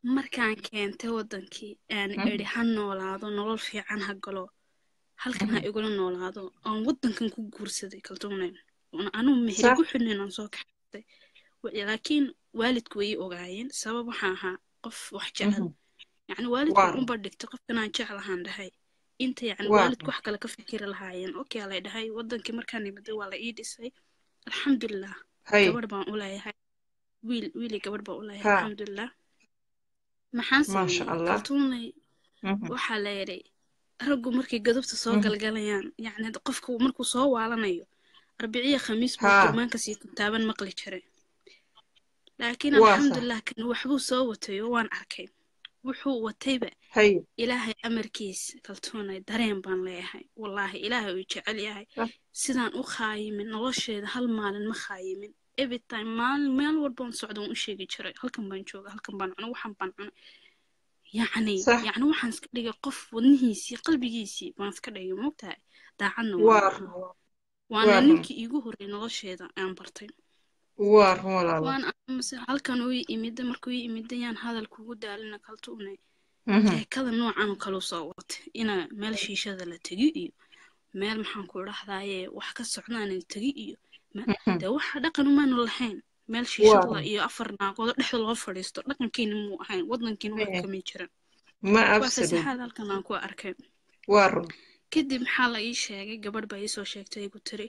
[SPEAKER 10] markaan keentay wadankii aan idhi ha noolaado nolol fiican ha galo halkan ha igula noolaado aan wadankan ku guursaday kaltuunay anugu meheri ku xidhnayn aan soo kaxaystay laakiin waalidku way ii ogaayeen sabab waxaan ahaa qof wax jecel yacni waalidku unba dhigtay qofkanaan jeclahaan dhahay inta yacni waalidku wax kale ka fikiri lahaayeen okay lay dhahay wadankii markaan imaday waa la ii dhisay alxamdulilah gabadh baan u leeyahay wiil wiili gabadh baan u leeyahay alxamdulilah maxaan sameeyey kaltuunay waxaa la yidhi raggu markay godobta soo galgalayaan yacni qofku markuu soo waalanayo arbiciya khamiis buu kurmaanka sii taaban maqli jiray laakiin alxamdulilah kan waxbuu soo watay oo waan arkay wuxuu watayba ilaahay amarkiis kaltuunay dareen baan leeyahay wallaahi ilaahay uu jecel yahay sidaan u khaayimin nolosheeda hal maalin ma khaayimin everytime maalin meel walbaan socda waan u sheegi jiray halkan baan jooga halkan baan cunay waxaan baan cunay yacni yacni waxaan iska dhigay qof wadnihiisii qalbigiisii baan iska dhigay mogtahay daacadna waana ninkii iigu horreeyay nolosheeda aan bartay waan amase halkan uu imida markuu ii imidayaan hadal kugu daalina kaltuune sheekada noocan oo kale soo watay ina meel shiishada la tegi iyo meel maxaan ku dhahdaaye wax ka socdaan la tegi iyo dee waxa dhaqan umaanu lahayn meel shiishada iyo afar naagoodo dhexda loo fadhiisto dhaqankiina muu ahayn wadankiina wax kamay jiran waa fasaxaad halkan aan ku arkay kadib maxaa la ii sheegay gabadh baa iisoo sheegtay igu tiri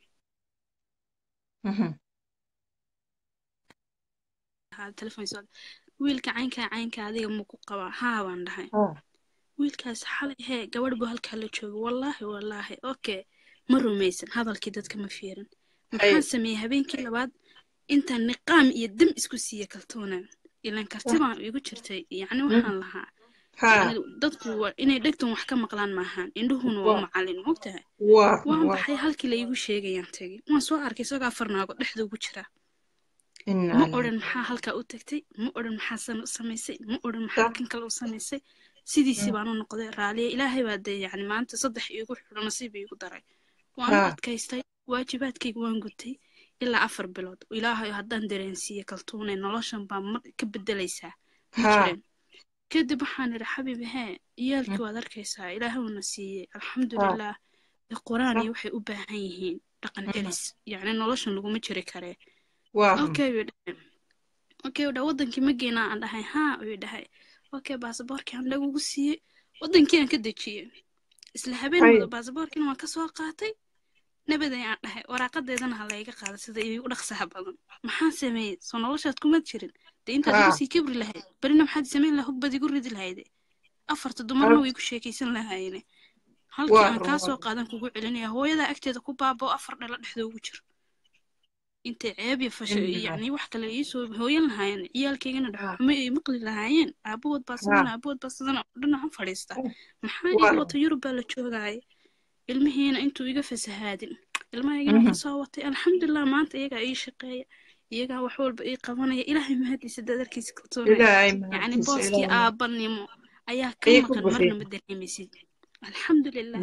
[SPEAKER 10] wiilka caynkaa caynka adiga maku qabaa haa baan dhahay wiilkaas xalay hee gabadh buu halkaa la jooga wallaahi wallaahi okay ma rumaysan hadalkii dadka ma fiirin maxaan sameeyey habeenkii labaad intaan niqaam iyo dam isku siiya kaltuuna ilan karti baan igu jirtay yacni waxaan lahaa dadku inay dhegtan wax ka maqlaan maahaan indhuhuna waa macalin mogtahay waan baxay halkii la iigu sheegayaan tegi waan soo arkay isagoo afar naago dhexda ugu jira ma odhan maxaa halkaa u tagtay ma odhan maxaa samaysay ma odhan maxaa kan kale u samaysay sidiisii baan u noqday raaliya ilaahay baa dee yacni maanta saddex iigu xidho nasiib iigu daray waan u adkaystay waajibaadkayga waan gutay ilaa afar bilood ilaahay haddaan dareensiiye kaltuunay noloshan baa mar ka bedelaysaa ma jireen kadib waxaan idhi xabiib hee iyaalkii waad arkaysaa ilaahuna siiyey alxamdulilah quraan iyo waxay u baahan yihiin dhaqan celis yacni noloshan laguma jiri karee okay uu dhahay okay uu dhahay wadankii ma geynaa aan dhahay haa uu dhahay okay baasaboorkii aan lagugu siiyey wadankii aan ka dejiyey isla habeen wada baasaboorkiina waan kasoo qaatay nabaday aan dhahay waraaqadeedana ha layga qaada sida iigu dhaqsaha badan maxaan sameeyey soo noloshaad kumad jirin dee intaad igu sii kibri lahayd berina maxaad samayn laha hubbad igu ridi lahayde afarta dumarna way igu sheekaysan lahaayene halkii aan kaa soo qaadan kugu celinaya hooyadaa agteeda ku baaboo afar dhalo dhexda ugu jiro intay ceeb iyo fasho yacni wax kale iisoo hooyan lahaayeen ciyaalkaygana dhaxumo ay maqli lahaayeen aabahood baa sidan aabahood baa sidan dhinaca fadhiista maxaa ii wata yurub baa la joogaaya ilmihiina intuu iga fasahaadin ilmahaygana ka soo watay alxamdulilah maanta iyagaa ii shaqeeya iyagaa wax walba ii qabanaya ilaahay mahadiisa dadarkiisa kaltoonaya yacni booskii aabanimo ayaa ka maqan marna ma dareemaysid alxamdulilah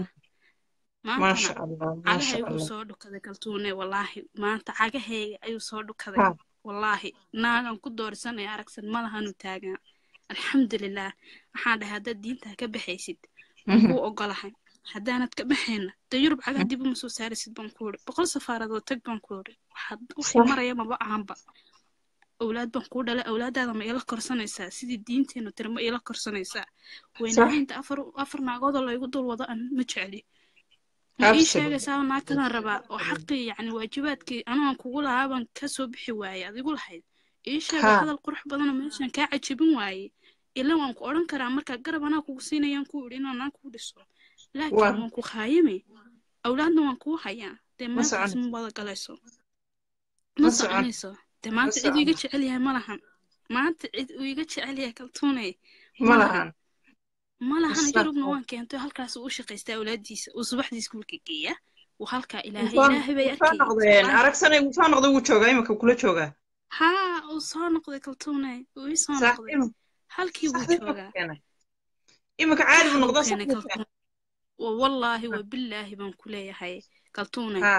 [SPEAKER 10] maantana cagahaygu soo dhukaday kaltuune wallaahi maanta cagahayga ayuu soo dhukaday wallaahi naagan ku doorsanaya aragsan malahanu taagan alxamdulilah waxaan dhahay haddaad diintaa ka baxaysid kuu ogolahay haddaanad ka baxayna dee yurub cagaa dib uma soo saarisid baan ku uri boqol safaaradood tag baan ku uri waxay maraya maba ahanba awlaad baan kuu dhalay awlaadaada ma ila korsanaysaa sidii diinteenu tiri ma ila korsanaysaa weynahaynta afar afar naagoodoo laygu dul wado an ma jecli ma ii sheegaysaa naagtadan rabaa oo xaqii yacni waajibaadkii anugan kugu lahaa baan ka soo bixi waayey adigu lahayd ii sheega hadal qurux badanoo meeshan kaa cajabin waayey ila waan ku odhan karaa markaa garab anaa kugu siinayaan ku idhi inaan aan kuu dhiso laakiin waan ku khaayime awlaadna waan kuu hayaa dee maantaas ma wada galayso ma soconayso dee maanta cid uu iga jecel yahay ma lahan maanta cid uu iga jecel yahay kaltuunay ma lahan ma lahan yurubna waan keentay halkaas uu u shaqaystay awlaadiisa uu subaxdii iskuulka geeya uu halkaa ilaahay ilaahay bay arkay
[SPEAKER 2] aragsanay wuu soo noqday wuu joogaa imika kula joogaa
[SPEAKER 10] haa uu soo noqday kaltuunay uu ii soo noqday halkii buu joogaa
[SPEAKER 2] imika caadi buu noqdaa
[SPEAKER 10] wallaahi wa billaahi baan ku leeyahay kaltuunay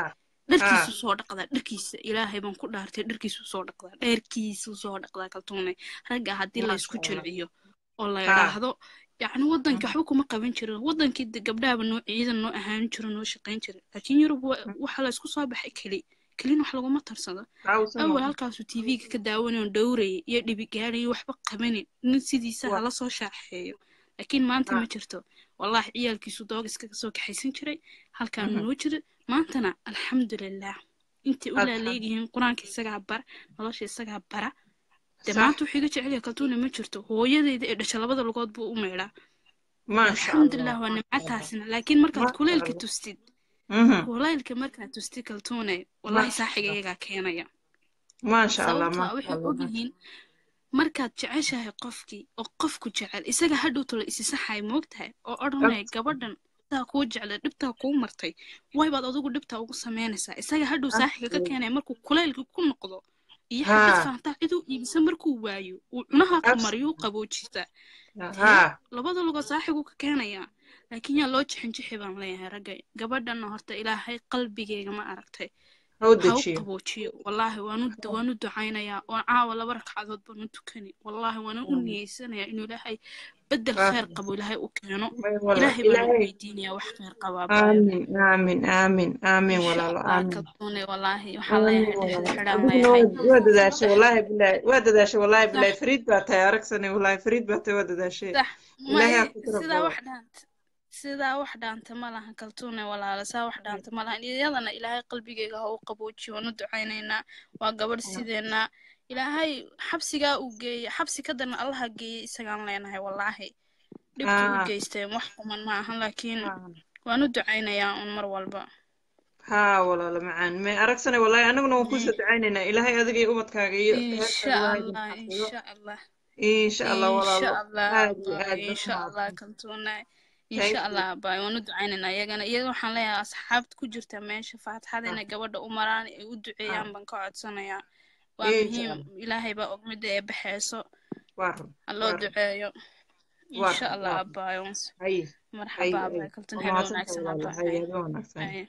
[SPEAKER 10] dharkiisuu soo dhaqdaa dharkiisa ilaahay baan ku dhaartay dharkiisuu soo dhaqdaa dheerkiisuu soo dhaqdaa kaltuunay ragga haddii laysku jilciyo oo la idhaahdo yacni waddanka waxba kuma qaban jirin waddankii de gabdhahaba noo ciidan noo ahaan jiro noo shaqayn jira laakiin yurub waxa la isku soo baxay keli kelin wax laguma tarsado awal halkaasuu tv-ga ka daawanayo dhowrayay iyo dhibi gaadhayo waxba qabanin nin sidiisa hala soo shaaxeeyo laakiin maanta ma jirto wallahi ciyaalkiisu doogiska kasoo kaxaysan jiray halkaanu noo jira maantana alxamdulilah intay u laaleegyihiin qur-aanka isagaa bara nolosha isagaa bara de maanta wuxuu iga jecel yahay kaltuuna ma jirto hooyadeyda ee dhasha labada lugood buu u meydhaa alxamdulilah waa nimcataasina laakiin markaad kuleylka tustid kulaylka markaad tustid kaltuune wallahi saaxiga iyagaa keenaya sababtaa waxay ogyihiin markaad jeceshahay qofkii oo qofku jecel isaga hadhowto la isisaxay moogtahay oo odhanaya gabadhan dhibtaa kuu jeclay dhibtaa kuu martay waybaad adigu dhibtaa ugu samaynaysaa isaga hadhow saaxiga ka keenaya markuu kulaylka ku noqdo iyo xagad faantaa ciduu iibisa markuu waayo uu cunaha ka mariyo u qaboojisaa labada lugood saaxigu ka keenayaa laakiin yaa loo jixinjixi baan leeyahay ragga gabadhanna horta ilaahay qalbigeyga ma aragtay ha u qaboojiyo wallaahi waanu waanu ducaynayaa oo caawa laba ragcadood baanu tukani wallaahi waanu u niyeysanayaa inuu ilaahay bedel khayr qabo ilaahay u keeno ilaahay baanu weydiinayaa wax khayr qabaa
[SPEAKER 2] aamin aamin aamin aamin walaalo aamin
[SPEAKER 10] kaltuune wallaahi waxaan leeyahay dhexda xidhaan leeyahay
[SPEAKER 2] waa dadaashay wallaahi bilaahi waa dadaashay wallaahi bilaahi fariid baa tahay aragsani wallaahi fariid baa tahay waa dadaashay ilaahay ha ku
[SPEAKER 10] sidaa wax dhaanta sidaa wax dhaanta ma lahan kaltuune walaala saa wax dhaanta ma lahan iyadana ilaahay qalbigeyga ha u qaboojiyo waanu ducaynaynaa waa gabadh sideenna ilaahay xabsigaa uu geeyey xabsi ka darna allaha geeyey isagaan leenahay wallaahi dhibka u geysteen wax kuman ma ahan laakiin waanu ducaynayaa un mar walba
[SPEAKER 2] haa walaalo macaan may aragsana wallaahi anaguna waan kusoo ducaynaynaa ilaahay adiga iyo ubadkaaga iyo
[SPEAKER 10] insha allah insha allah
[SPEAKER 2] insha allah walaalo
[SPEAKER 10] insha allah
[SPEAKER 2] aad iyo aad
[SPEAKER 10] insha allah kaltuune insha allah baay waanu ducaynaynaa iyagana iyaga waxaan leeyahay asxaabta ku jirta meesha faatixada inay gabadha u maraan ay u duceeyaan baan ka codsanayaa waa muhiim ilaahay baa og midda ee baxayso ha loo duceeyo insha allah abaayo marxaba abaay kaltun habe wanaagsan abaay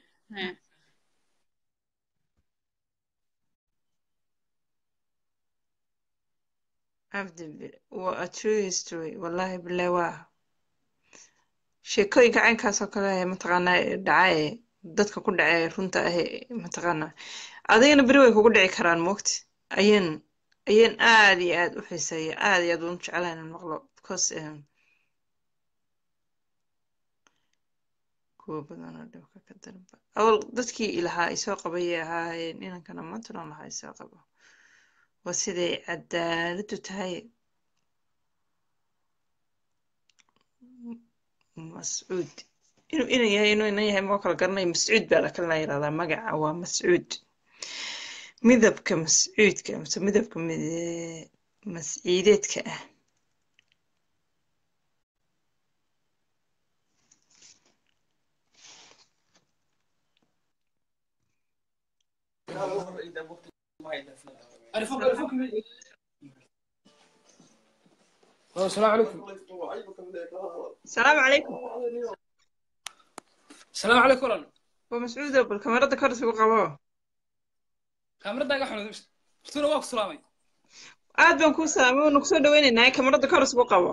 [SPEAKER 2] abdi waa a true history wallahi bilahi waa sheekooyinka caynkaas oo kale mataqaanaa dhacaye dadka ku dhacee runta ahe mataqaanaa adigana beri way kugu dhici karaan moogti ayaan ayaan aad iyo aad u xiiseeya aad iyo aad uun jeclahay inaan maqlo because kuwa badanoo dhibka ka darba awal dadkii ilahaa isoo qabayay ahaayeen inankana maantunan lahaa isoo qabo waa siday cadaaladu tahay mascuud inuu inan yahay inuu inan yahay moo kala garanaya mascuud baa la kalena yidhahdaa magaca waa mascuud midabka mascuudka mise midabka masciideedka ah
[SPEAKER 11] السلام عليكم
[SPEAKER 2] السلام عليكم
[SPEAKER 11] السلام عليكم ورن
[SPEAKER 2] ومسعود بالكاميرا كرسي وقبوه
[SPEAKER 11] كاميرا قاعد فتونا واك سلامي
[SPEAKER 2] aad baan kuu salaamay waanu kusoo dhaweynaynaa kamarada koros buu qabo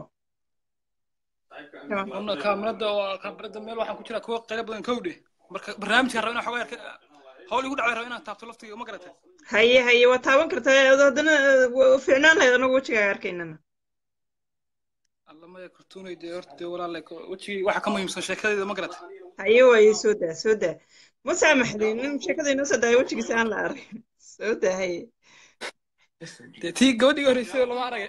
[SPEAKER 11] una kaamirada waa kaamirada meel waxaan ku jiraa kuwa qaylo badan kowdhe marka barnaamijka raba inaan xogaa yarka hawl igu dhacday raba inaan taabto laftiga ma garatay
[SPEAKER 2] haye haye waa taaban kartaa haddana fiicnaan lahayd anagu wejigaaga arkaynana
[SPEAKER 11] alla maya kartuunay dee horta dee walaale wejigii waxa ka muhiimsan sheekadeeda ma garatay
[SPEAKER 2] haye waaye soo daa soo daa ma saamaxday nin sheekada inoo soo daaya wejigiisa aan la arag soo daa haye
[SPEAKER 11] dee tii gabadhii horreysay oo lama aragay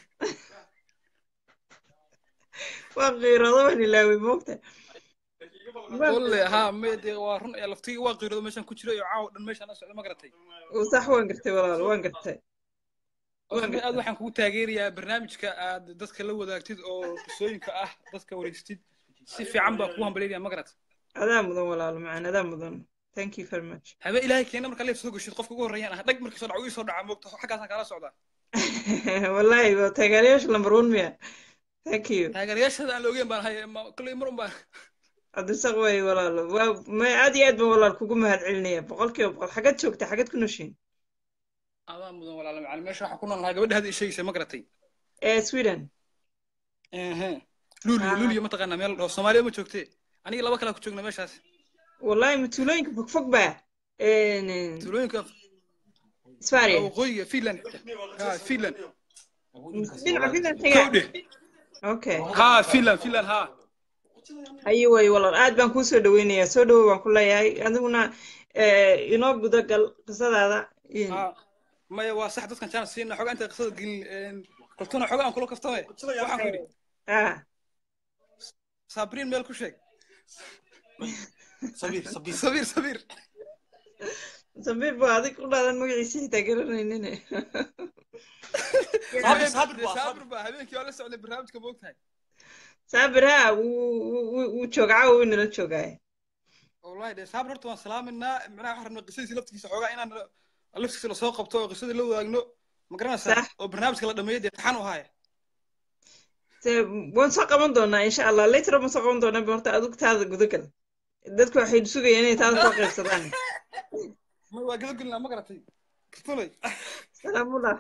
[SPEAKER 2] waa qiirado waan ilaaway moogta
[SPEAKER 11] walle haa me dee waa run ee laftigii waa qiirado meeshaan ku jiro iyo caawa dhan meeshaan la socda ma garatay
[SPEAKER 2] sax waan gartay walaal waan gartay
[SPEAKER 11] aad waxaan kugu taageerayaa barnaamijka aad dadka la wadaagtid oo qisooyinka ah dadka wareystid si fiican baa kugu hambalyaynaya ma garat
[SPEAKER 2] adaa mudan walaalo macaan adaa mudan thank you very much
[SPEAKER 11] habe ilaahay keena markaa leef soo geshid qofka ugu horreeyaan ah dhag markii soo dhaco ii soo dhaca moogta xaggaasaan kaala socdaa
[SPEAKER 2] wallahi waa taageerayaasha lambar one miya thank you
[SPEAKER 11] taageerayaashada aan la ogeyn baan hay kolley mar un baan
[SPEAKER 2] cabdirasaaq way walaalo waa may aad iyo aad baan walaal kugu mahad celinaya boqolkiiba boqol xagad joogta xagad ku noshiin
[SPEAKER 11] adaa mudan walaalo macalin meesha waxaan ku nool lahaa gabadha hadda isheegaysa ma garatay
[SPEAKER 2] ee sweden
[SPEAKER 11] ehe luuliyo luuliyo mataqaanaa meel dhaho soomaaliya ma joogtee aniga laba kalaa ku joogna meeshaas
[SPEAKER 2] wallahi ma tuulooyinka fogfog baa
[SPEAKER 11] tuulooyinka
[SPEAKER 2] isfaariya
[SPEAKER 11] waqooyiga finland ha finland
[SPEAKER 2] dhinaca finland tagaa
[SPEAKER 11] kowdhe
[SPEAKER 2] okay
[SPEAKER 11] ha finland finland ha
[SPEAKER 2] haye way walaal aad baan kuu soo dhaweynayaa soo dhawow baan ku leeyahay adiguna inoo guda gal qisadaada
[SPEAKER 11] ha maya waa sax dadkan jaan siina xogaa inta qisada gelin koltuna xogaa aan kula kaftame waxaan ku yidhi
[SPEAKER 2] ah
[SPEAKER 11] sabriin meel ku sheeg
[SPEAKER 12] sabiir sabiir
[SPEAKER 11] sabiir sabiir
[SPEAKER 2] sabiir baa adig u dhaadan magaciisa xitaa garanaynine
[SPEAKER 11] saabir saabir baa habeenkii waa la socday barnaamijka moogtahay
[SPEAKER 2] saabir ha wuu joogaa wuu nala joogaa
[SPEAKER 11] wallahi de saabir horta waan salaaminaa macnaha waxaan rabnaa qisadiisa laftigiisa xoogaa inaan laftigiisa lasoo qabto oo qisadii la wadaagno ma garanaysaa oo barnaamijka la dhameeyo dee taxan u haaya
[SPEAKER 2] waan soo qaban doonaa insha allah later waan soo qaban doonaa horta adigu taada gudagal dadku waxay sugayaan inay taada soo qaybsadaan
[SPEAKER 11] ma waa gudagelnaa ma garatay kirtulay
[SPEAKER 2] salaamullah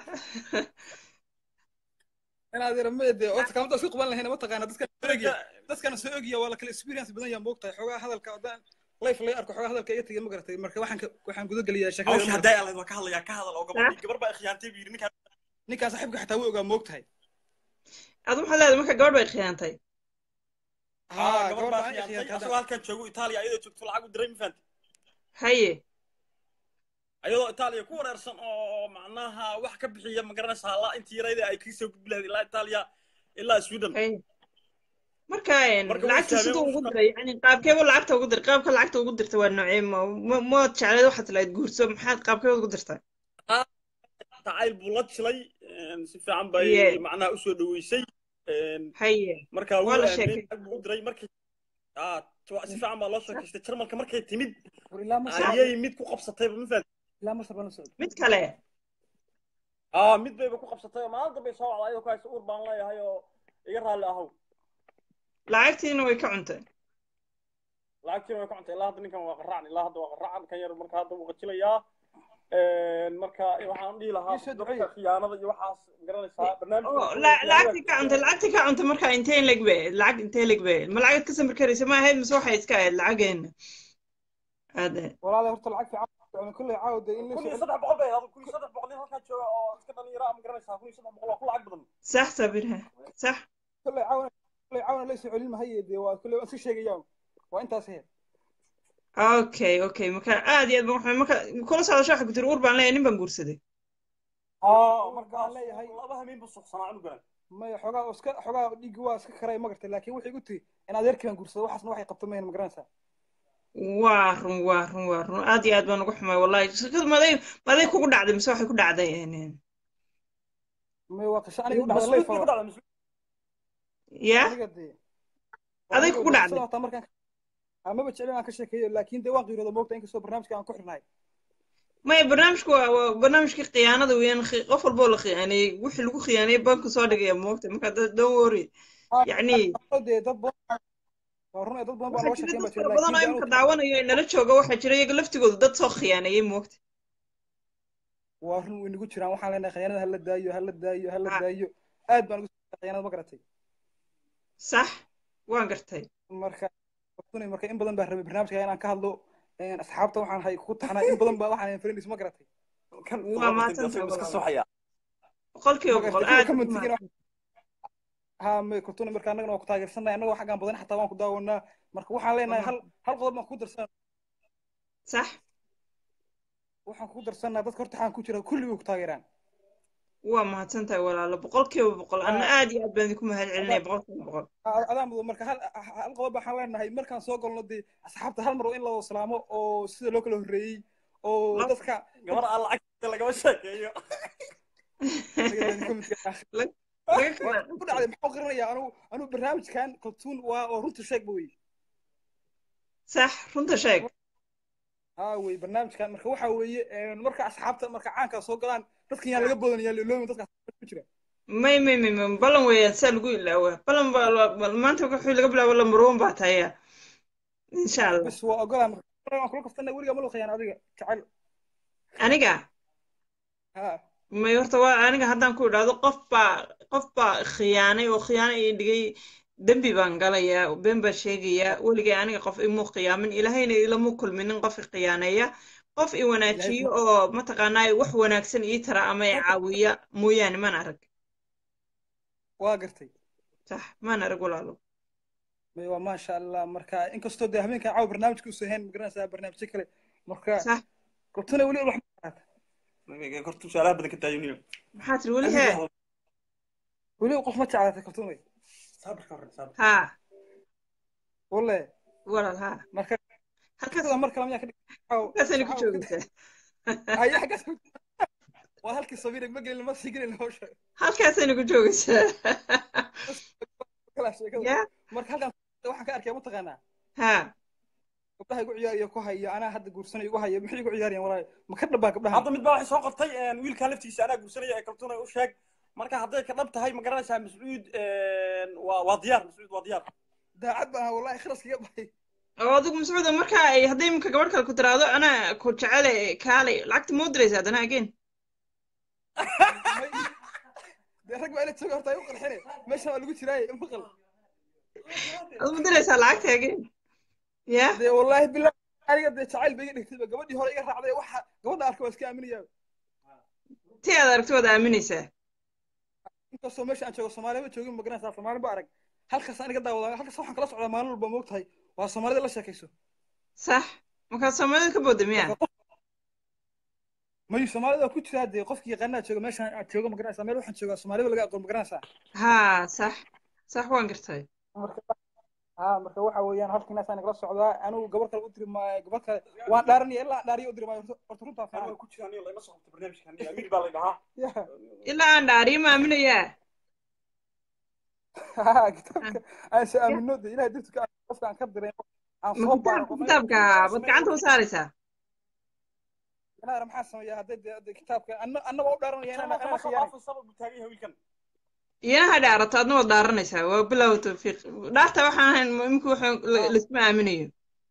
[SPEAKER 11] inaad yara ma de horta kaamada isku qaban lahayna mataqaana dadkan soo ogya dadkana soo ogya waa la kala experience badan yaa moogtahay xoogaa hadalka haddaan life lay arko xoogaa hadalka iga tegay ma garatay marka waxaan waxaan gudageliyaa
[SPEAKER 12] hawsha
[SPEAKER 11] sheekada
[SPEAKER 12] hadday alayd waa ka hadlayaa ka hadal oo gabadhii gabar baa khiyaantay buu yidhi ninkaan
[SPEAKER 11] ninkaan saaxiibka xataa wuu ogaa moogtahay
[SPEAKER 2] adu maxaad leedahay marka gabadh bay khiyaantay
[SPEAKER 12] haa gabar baa khiyaantay asagoo halkan joogo itaaliya ayadoo joogto lacag u diray ma fahanti
[SPEAKER 2] haye
[SPEAKER 12] ayadoo itaaliya ku wareersan oo macnaha wax ka bixiya ma garanaysaa la intii yarayda ay kasoo gudbi lahayd ilaa itaaliya ilaa sweden
[SPEAKER 2] marka lacagta siduu ugu diray yani qaabkeeba lacagta ugu diray qaabka lacagta ugu dirta waa noocee mood jecleed waxaad tilahayd guurso maxaad qaabkeeda ugu dirtay
[SPEAKER 12] tacayl buu la jilay si fiican bay macnaha usoo dhaweysay
[SPEAKER 2] haye
[SPEAKER 12] marka
[SPEAKER 2] waa la sheekay
[SPEAKER 12] buu u diray markii ah si fiican baa loo sheekaystay jarmalka markay timid
[SPEAKER 11] ilaa masar
[SPEAKER 12] ayay mid ku qabsatay ma fahanti
[SPEAKER 11] ilaa masar baan la socday
[SPEAKER 2] mid kale
[SPEAKER 12] aa mid bayba ku qabsatay oo maalin dambe soo wacday ayadoo ku haysa uur baan leeyahay oo iga raalli ahow
[SPEAKER 2] lacagtiina way ka cuntay
[SPEAKER 12] lacagtiina way ka cuntay ilaa hadda ninkan waa qaraacan ilaa hadda waa qaraacan kan yar marka hadda wuu qajilayaa marka waxaan dhihi lahaa dadka khiyaanada iyo waxaas garanaysaa
[SPEAKER 2] lacagtii ka cuntay lacagtii ka cuntay marka intee leg be lacag intee leg be ma lacagad ka samir karaysa ma ahayd mise waxay iska ahayd lacageena aade
[SPEAKER 11] walaala horta lacag fiican kulley caawda in
[SPEAKER 12] kun iyo saddex boqol bay ahayd kun iyo saddex boqol nin halkaa jooga oo iska dhalinyara ma garanaysaa kun iyo saddex boqol waa ku lacag badan
[SPEAKER 2] sax sabirha sax
[SPEAKER 11] kulley caawana kulley caawana la soo celin mahaye dee waa kulley waan iska sheegayaan waa intaas heer
[SPEAKER 2] okay okay marka aad iyo aad baan marka kula socdasho waxa ku tiri uur baan leeyahay nin baan guursaday
[SPEAKER 11] aa markaan leeyahay
[SPEAKER 12] laba habeen buu suuqsanaa cunugan
[SPEAKER 11] maya xogaa iska xogaa dhiiggi waa iska karay ma gartay laakiin waxay igu tiri in adeerkii baan guursado waxaasna waxay qabto mayan ma garanaysaa
[SPEAKER 2] waa run waa run waa run aad iyo aad baan uga xumay wallahi shirkadu maday maday kugu dhacday mise waxay ku dhacday
[SPEAKER 11] may waa qisho aniga u dhacday layf
[SPEAKER 2] ya aday kugu dhacday
[SPEAKER 11] markaan amaba jecel aan ka sheekeeyo laakiin dee waan qiirooda moogta inkastoo barnaamijka aan ku xirnahay
[SPEAKER 2] maya barnaamijku waa waa barnaamijkii khiyaanada weeyaan qof walba oo la khiyaaneeyey wixii lagu khiyaanayey banku soo dhigaya moogta marka don't worry yacni
[SPEAKER 11] dee dad badan waa run dad badan baa loo sheekeyn baa jira
[SPEAKER 2] badan oo imika daawanayo ee nala jooga waxaa jira iyaga laftigooda dad soo khiyaaneeyey moogta
[SPEAKER 11] waa run way nagu jiraan waxaan leenahay khiyaanada hala daayo hala daayo hala daayo aad baan ugu khiyaanada ma garatay
[SPEAKER 2] sax waan gartay
[SPEAKER 11] marka marka in badan baa rabay barnaamijka inaan ka hadlo asxaabta waxaan hay ku taxnaa in badan baa waxaan friends ma garatay
[SPEAKER 2] waa maadsantahay boqolkiiba boqol aad
[SPEAKER 11] ha may kurtuna marka annagana waa ku taageersanay annagoo xaggaan badan xataa waan ku daawanaa marka waxaan leenahay hal hal qodob baan ku darsanaa
[SPEAKER 2] sax
[SPEAKER 11] waxaan ku darsanaa dadka horta waxaan ku jira kulli way ku taageeraan
[SPEAKER 2] waa mahadsantahay walaalo boqolkiiba boqol anna aad iyo aad baan idinku mahad celinaya boqolkiiba boqol
[SPEAKER 11] adaa mudo marka hal hal qodob waxaan leenahay markaan soo galno dee asxaabta hal mar oo in la salaamo oo sida loo kala horreeyey oo dadka
[SPEAKER 12] gabar aan lacagta lagama sheekeeyo
[SPEAKER 11] ku dhacday maxuu qarinayaa anu anu barnaamijkan kaltuun waa oo runta sheeg ba wey
[SPEAKER 2] sax runta sheeg
[SPEAKER 11] ها وي برنامج كان marka waxa weeye marka asxaabta marka caanka soo galaan dadkan yaa laga badan yaa loomin dadka ku jira
[SPEAKER 2] may may may may balan weeyaan saa lagu ilaawa balan baa maanta wuxuu laga bilaabo lambar one baa tahaya insha allah
[SPEAKER 11] bis waa ogolaa waan kula kaftana weligaa ma luqayaan adiga jacayl
[SPEAKER 2] aniga
[SPEAKER 11] ha
[SPEAKER 2] may horta waa aniga haddaan ku idhaahdo qof baa qof baa khiyaanay oo khiyaano ii dhigay dembi baan galayaa been baan sheegayaa weligay aniga qof imuu khiyaamin ilaahayna ilamu kulminin qof i khiyaaneeya qof i wanaajiyo oo mataqaanaa wax wanaagsan ii tara ama i caawiya mooyaane maan arag
[SPEAKER 11] waa gartay
[SPEAKER 2] sax maan arag walaalo
[SPEAKER 11] may waa maasha allah marka inkastoo dee habeenkan caawa barnaamijka usoo hayn magaranaysaa barnaamijyo kale marka
[SPEAKER 2] sax
[SPEAKER 11] kortuna weli wax
[SPEAKER 12] kortu su'aalaha badan ka daayuniyo
[SPEAKER 2] maxaa tiri weli hee
[SPEAKER 11] weli qof ma jeclaatay kortunay
[SPEAKER 12] saabirka hore saabir
[SPEAKER 2] ha
[SPEAKER 11] walle
[SPEAKER 2] walaal ha
[SPEAKER 11] marka
[SPEAKER 2] halkaas
[SPEAKER 11] mar kale miyaa ka
[SPEAKER 2] halkaasayna ku joogaysaa
[SPEAKER 11] haya xaggaas waa halkii sabiir ma gelin ma sii gelin hawsha
[SPEAKER 2] halkaasayna ku joogaysaa
[SPEAKER 11] kala sheekada
[SPEAKER 2] ya
[SPEAKER 11] marka halkan waxaan ka arkaya mataqaanaa
[SPEAKER 2] ha
[SPEAKER 11] gabdhaha igu ciyaariyo ku haya anaa hadda guursanayo igu haya maxay igu ciyaarayaan walaahi ma ka dhabaa gabdhaha
[SPEAKER 12] hadda mid baa waxay soo qortay wiilkaa laftiisa anaa guursanaya ee kaltuna u sheeg marka hadday ka dhab tahay ma garanaysaa mascuud waa waa diyaar mascuud waa diyaar
[SPEAKER 11] daacad baan wallahi kharaskiga baxay
[SPEAKER 2] oo adigu mascuuda marka ay hadday iminka gabadh kale ku tiraahdo anaa ku jecele kaalay lacagta ma u diraysa haddana again
[SPEAKER 11] dee rag baa ila jooga horta ay u qarxine meeshan waa lagu jiraaye maqal
[SPEAKER 2] ad ma diraysaa lacagta again ya
[SPEAKER 11] dee wallahi billah aniga dee jacayl ba iga dhigtayba gabadhii hore iga raacday waxa gabadha arka waa iska aaminayaa
[SPEAKER 2] ti aad aragto waad aaminaysaa
[SPEAKER 11] inkastoo meesha aan joogo soomaaliya ma joogin magaranaysaa soomaali ba arag halkaas aniga daawada halkaas waxaan kala socdaa maalin walba moog tahay waa soomaalida la sheekayso
[SPEAKER 2] sax markaad soomaalida ka booda miya
[SPEAKER 11] mayu soomaalida waa ku jiraa dee qofkii yaqaanaa jooga meeshaan aad joogo magaranaysaa meel waxaan joogaa soomaalida laga aqoon magaranaysaa
[SPEAKER 2] ha sax sax waan gartay
[SPEAKER 11] marka ha marka waxa weeyaan halkiinaas aan nagala socdaa anigu gabar kale u diri maayo gabar kale waan dhaaranaya ilaa dhaariyo u diri maayo horta runtaa fiican
[SPEAKER 12] ku jiraan iyo lama soo qabto barnaamijkan amiir baa la dhahaa
[SPEAKER 2] ilaa aan dhaariyo ma aaminayaa
[SPEAKER 11] kitaabka aan se aamino de ilahay dirtuka qofka aan ka diray aan
[SPEAKER 2] ma
[SPEAKER 11] soo baaro
[SPEAKER 2] kitaabka kitaabka baad gacanta u saaraysaa
[SPEAKER 11] inaara maxaa sameeya hadday de kitaabka anna anna waa u dhaaranaya inaan ana khiyaanay
[SPEAKER 12] wiilkan
[SPEAKER 2] iyana ha dhaarato adna waad dhaaranaysaa waa bilow tawfiiq dhaarta waxaan ahayn imika wax laisma aaminayo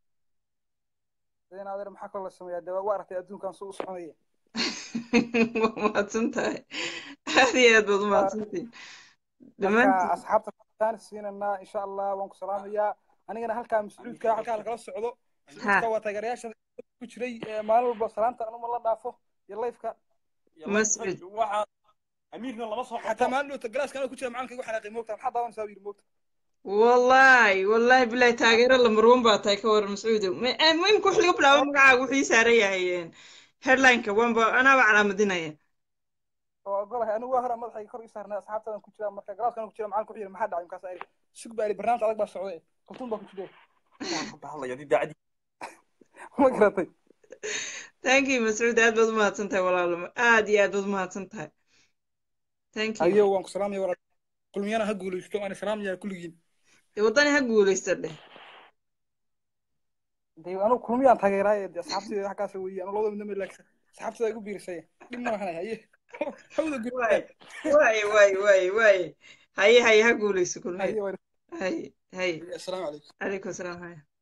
[SPEAKER 11] in adeer maxaa kaloo la sameeyaa de waa aragtay adduunkan suu u soconaya
[SPEAKER 2] waa mahadsan tahay aad iyo aad baad u mahadsantihin
[SPEAKER 11] marka
[SPEAKER 2] dhammaantiin
[SPEAKER 11] asxaabta kaan siinanaa insha allah waan ku salaamayaa anigana halkaa mascuudka halkaa lagala socdo mascuudka waa taageerayaasha ku jiray ee maalin walba salaanta anuma la dhaafo iyo layfka
[SPEAKER 2] mascud
[SPEAKER 12] waxa amiirna lama soo
[SPEAKER 11] xataa
[SPEAKER 12] qabto
[SPEAKER 11] maalin dhowta galaaska anoo ku jira macalinka igu xanaaqay moogta maxaa daawanaysaa buu yidhi moogta
[SPEAKER 2] wallahi wallahi bilahi taageero lambar one baa tahay ka waran mascuudow muhimka wax laga bilaabo magacaaga wuxuu ii saaran yahay headlineka waanba anaaba calaamadinaya
[SPEAKER 11] oo ogolahay anigu waa hore madaxayga kor ii saarnay asxaabtadan ku jira marka galaaska anoo ku jira macalinku wuxuu yidhi maxaa dhacay markaas ayri sug baa yidhi barnaamij adag baa socday kaltuun baa ku jire
[SPEAKER 12] bahadlaya hadii daacadii
[SPEAKER 11] ma garatay
[SPEAKER 2] thank you mascuud aad baad u mahadsan tahay walaalo aad iyo aad baad u mahadsan tahay thank you
[SPEAKER 11] ayo waan ku salaamaya walaal kulmiyana ha guulaysto waan salaamaya kulligiin
[SPEAKER 2] dee waddani ha guulaysta dheh
[SPEAKER 11] dee anigu kulmiyaan taageeraaye dee asxaabtayda halkaas weeye anu labada midna ma laagsa asxaabtada igu biirisay dhib ma lahanay haye hawda
[SPEAKER 2] waay waay waay waay waay haye haye ha guulayso kulmiya
[SPEAKER 11] haye
[SPEAKER 2] haye haye
[SPEAKER 11] assalaamu calaykum
[SPEAKER 2] calaykum asalaam haye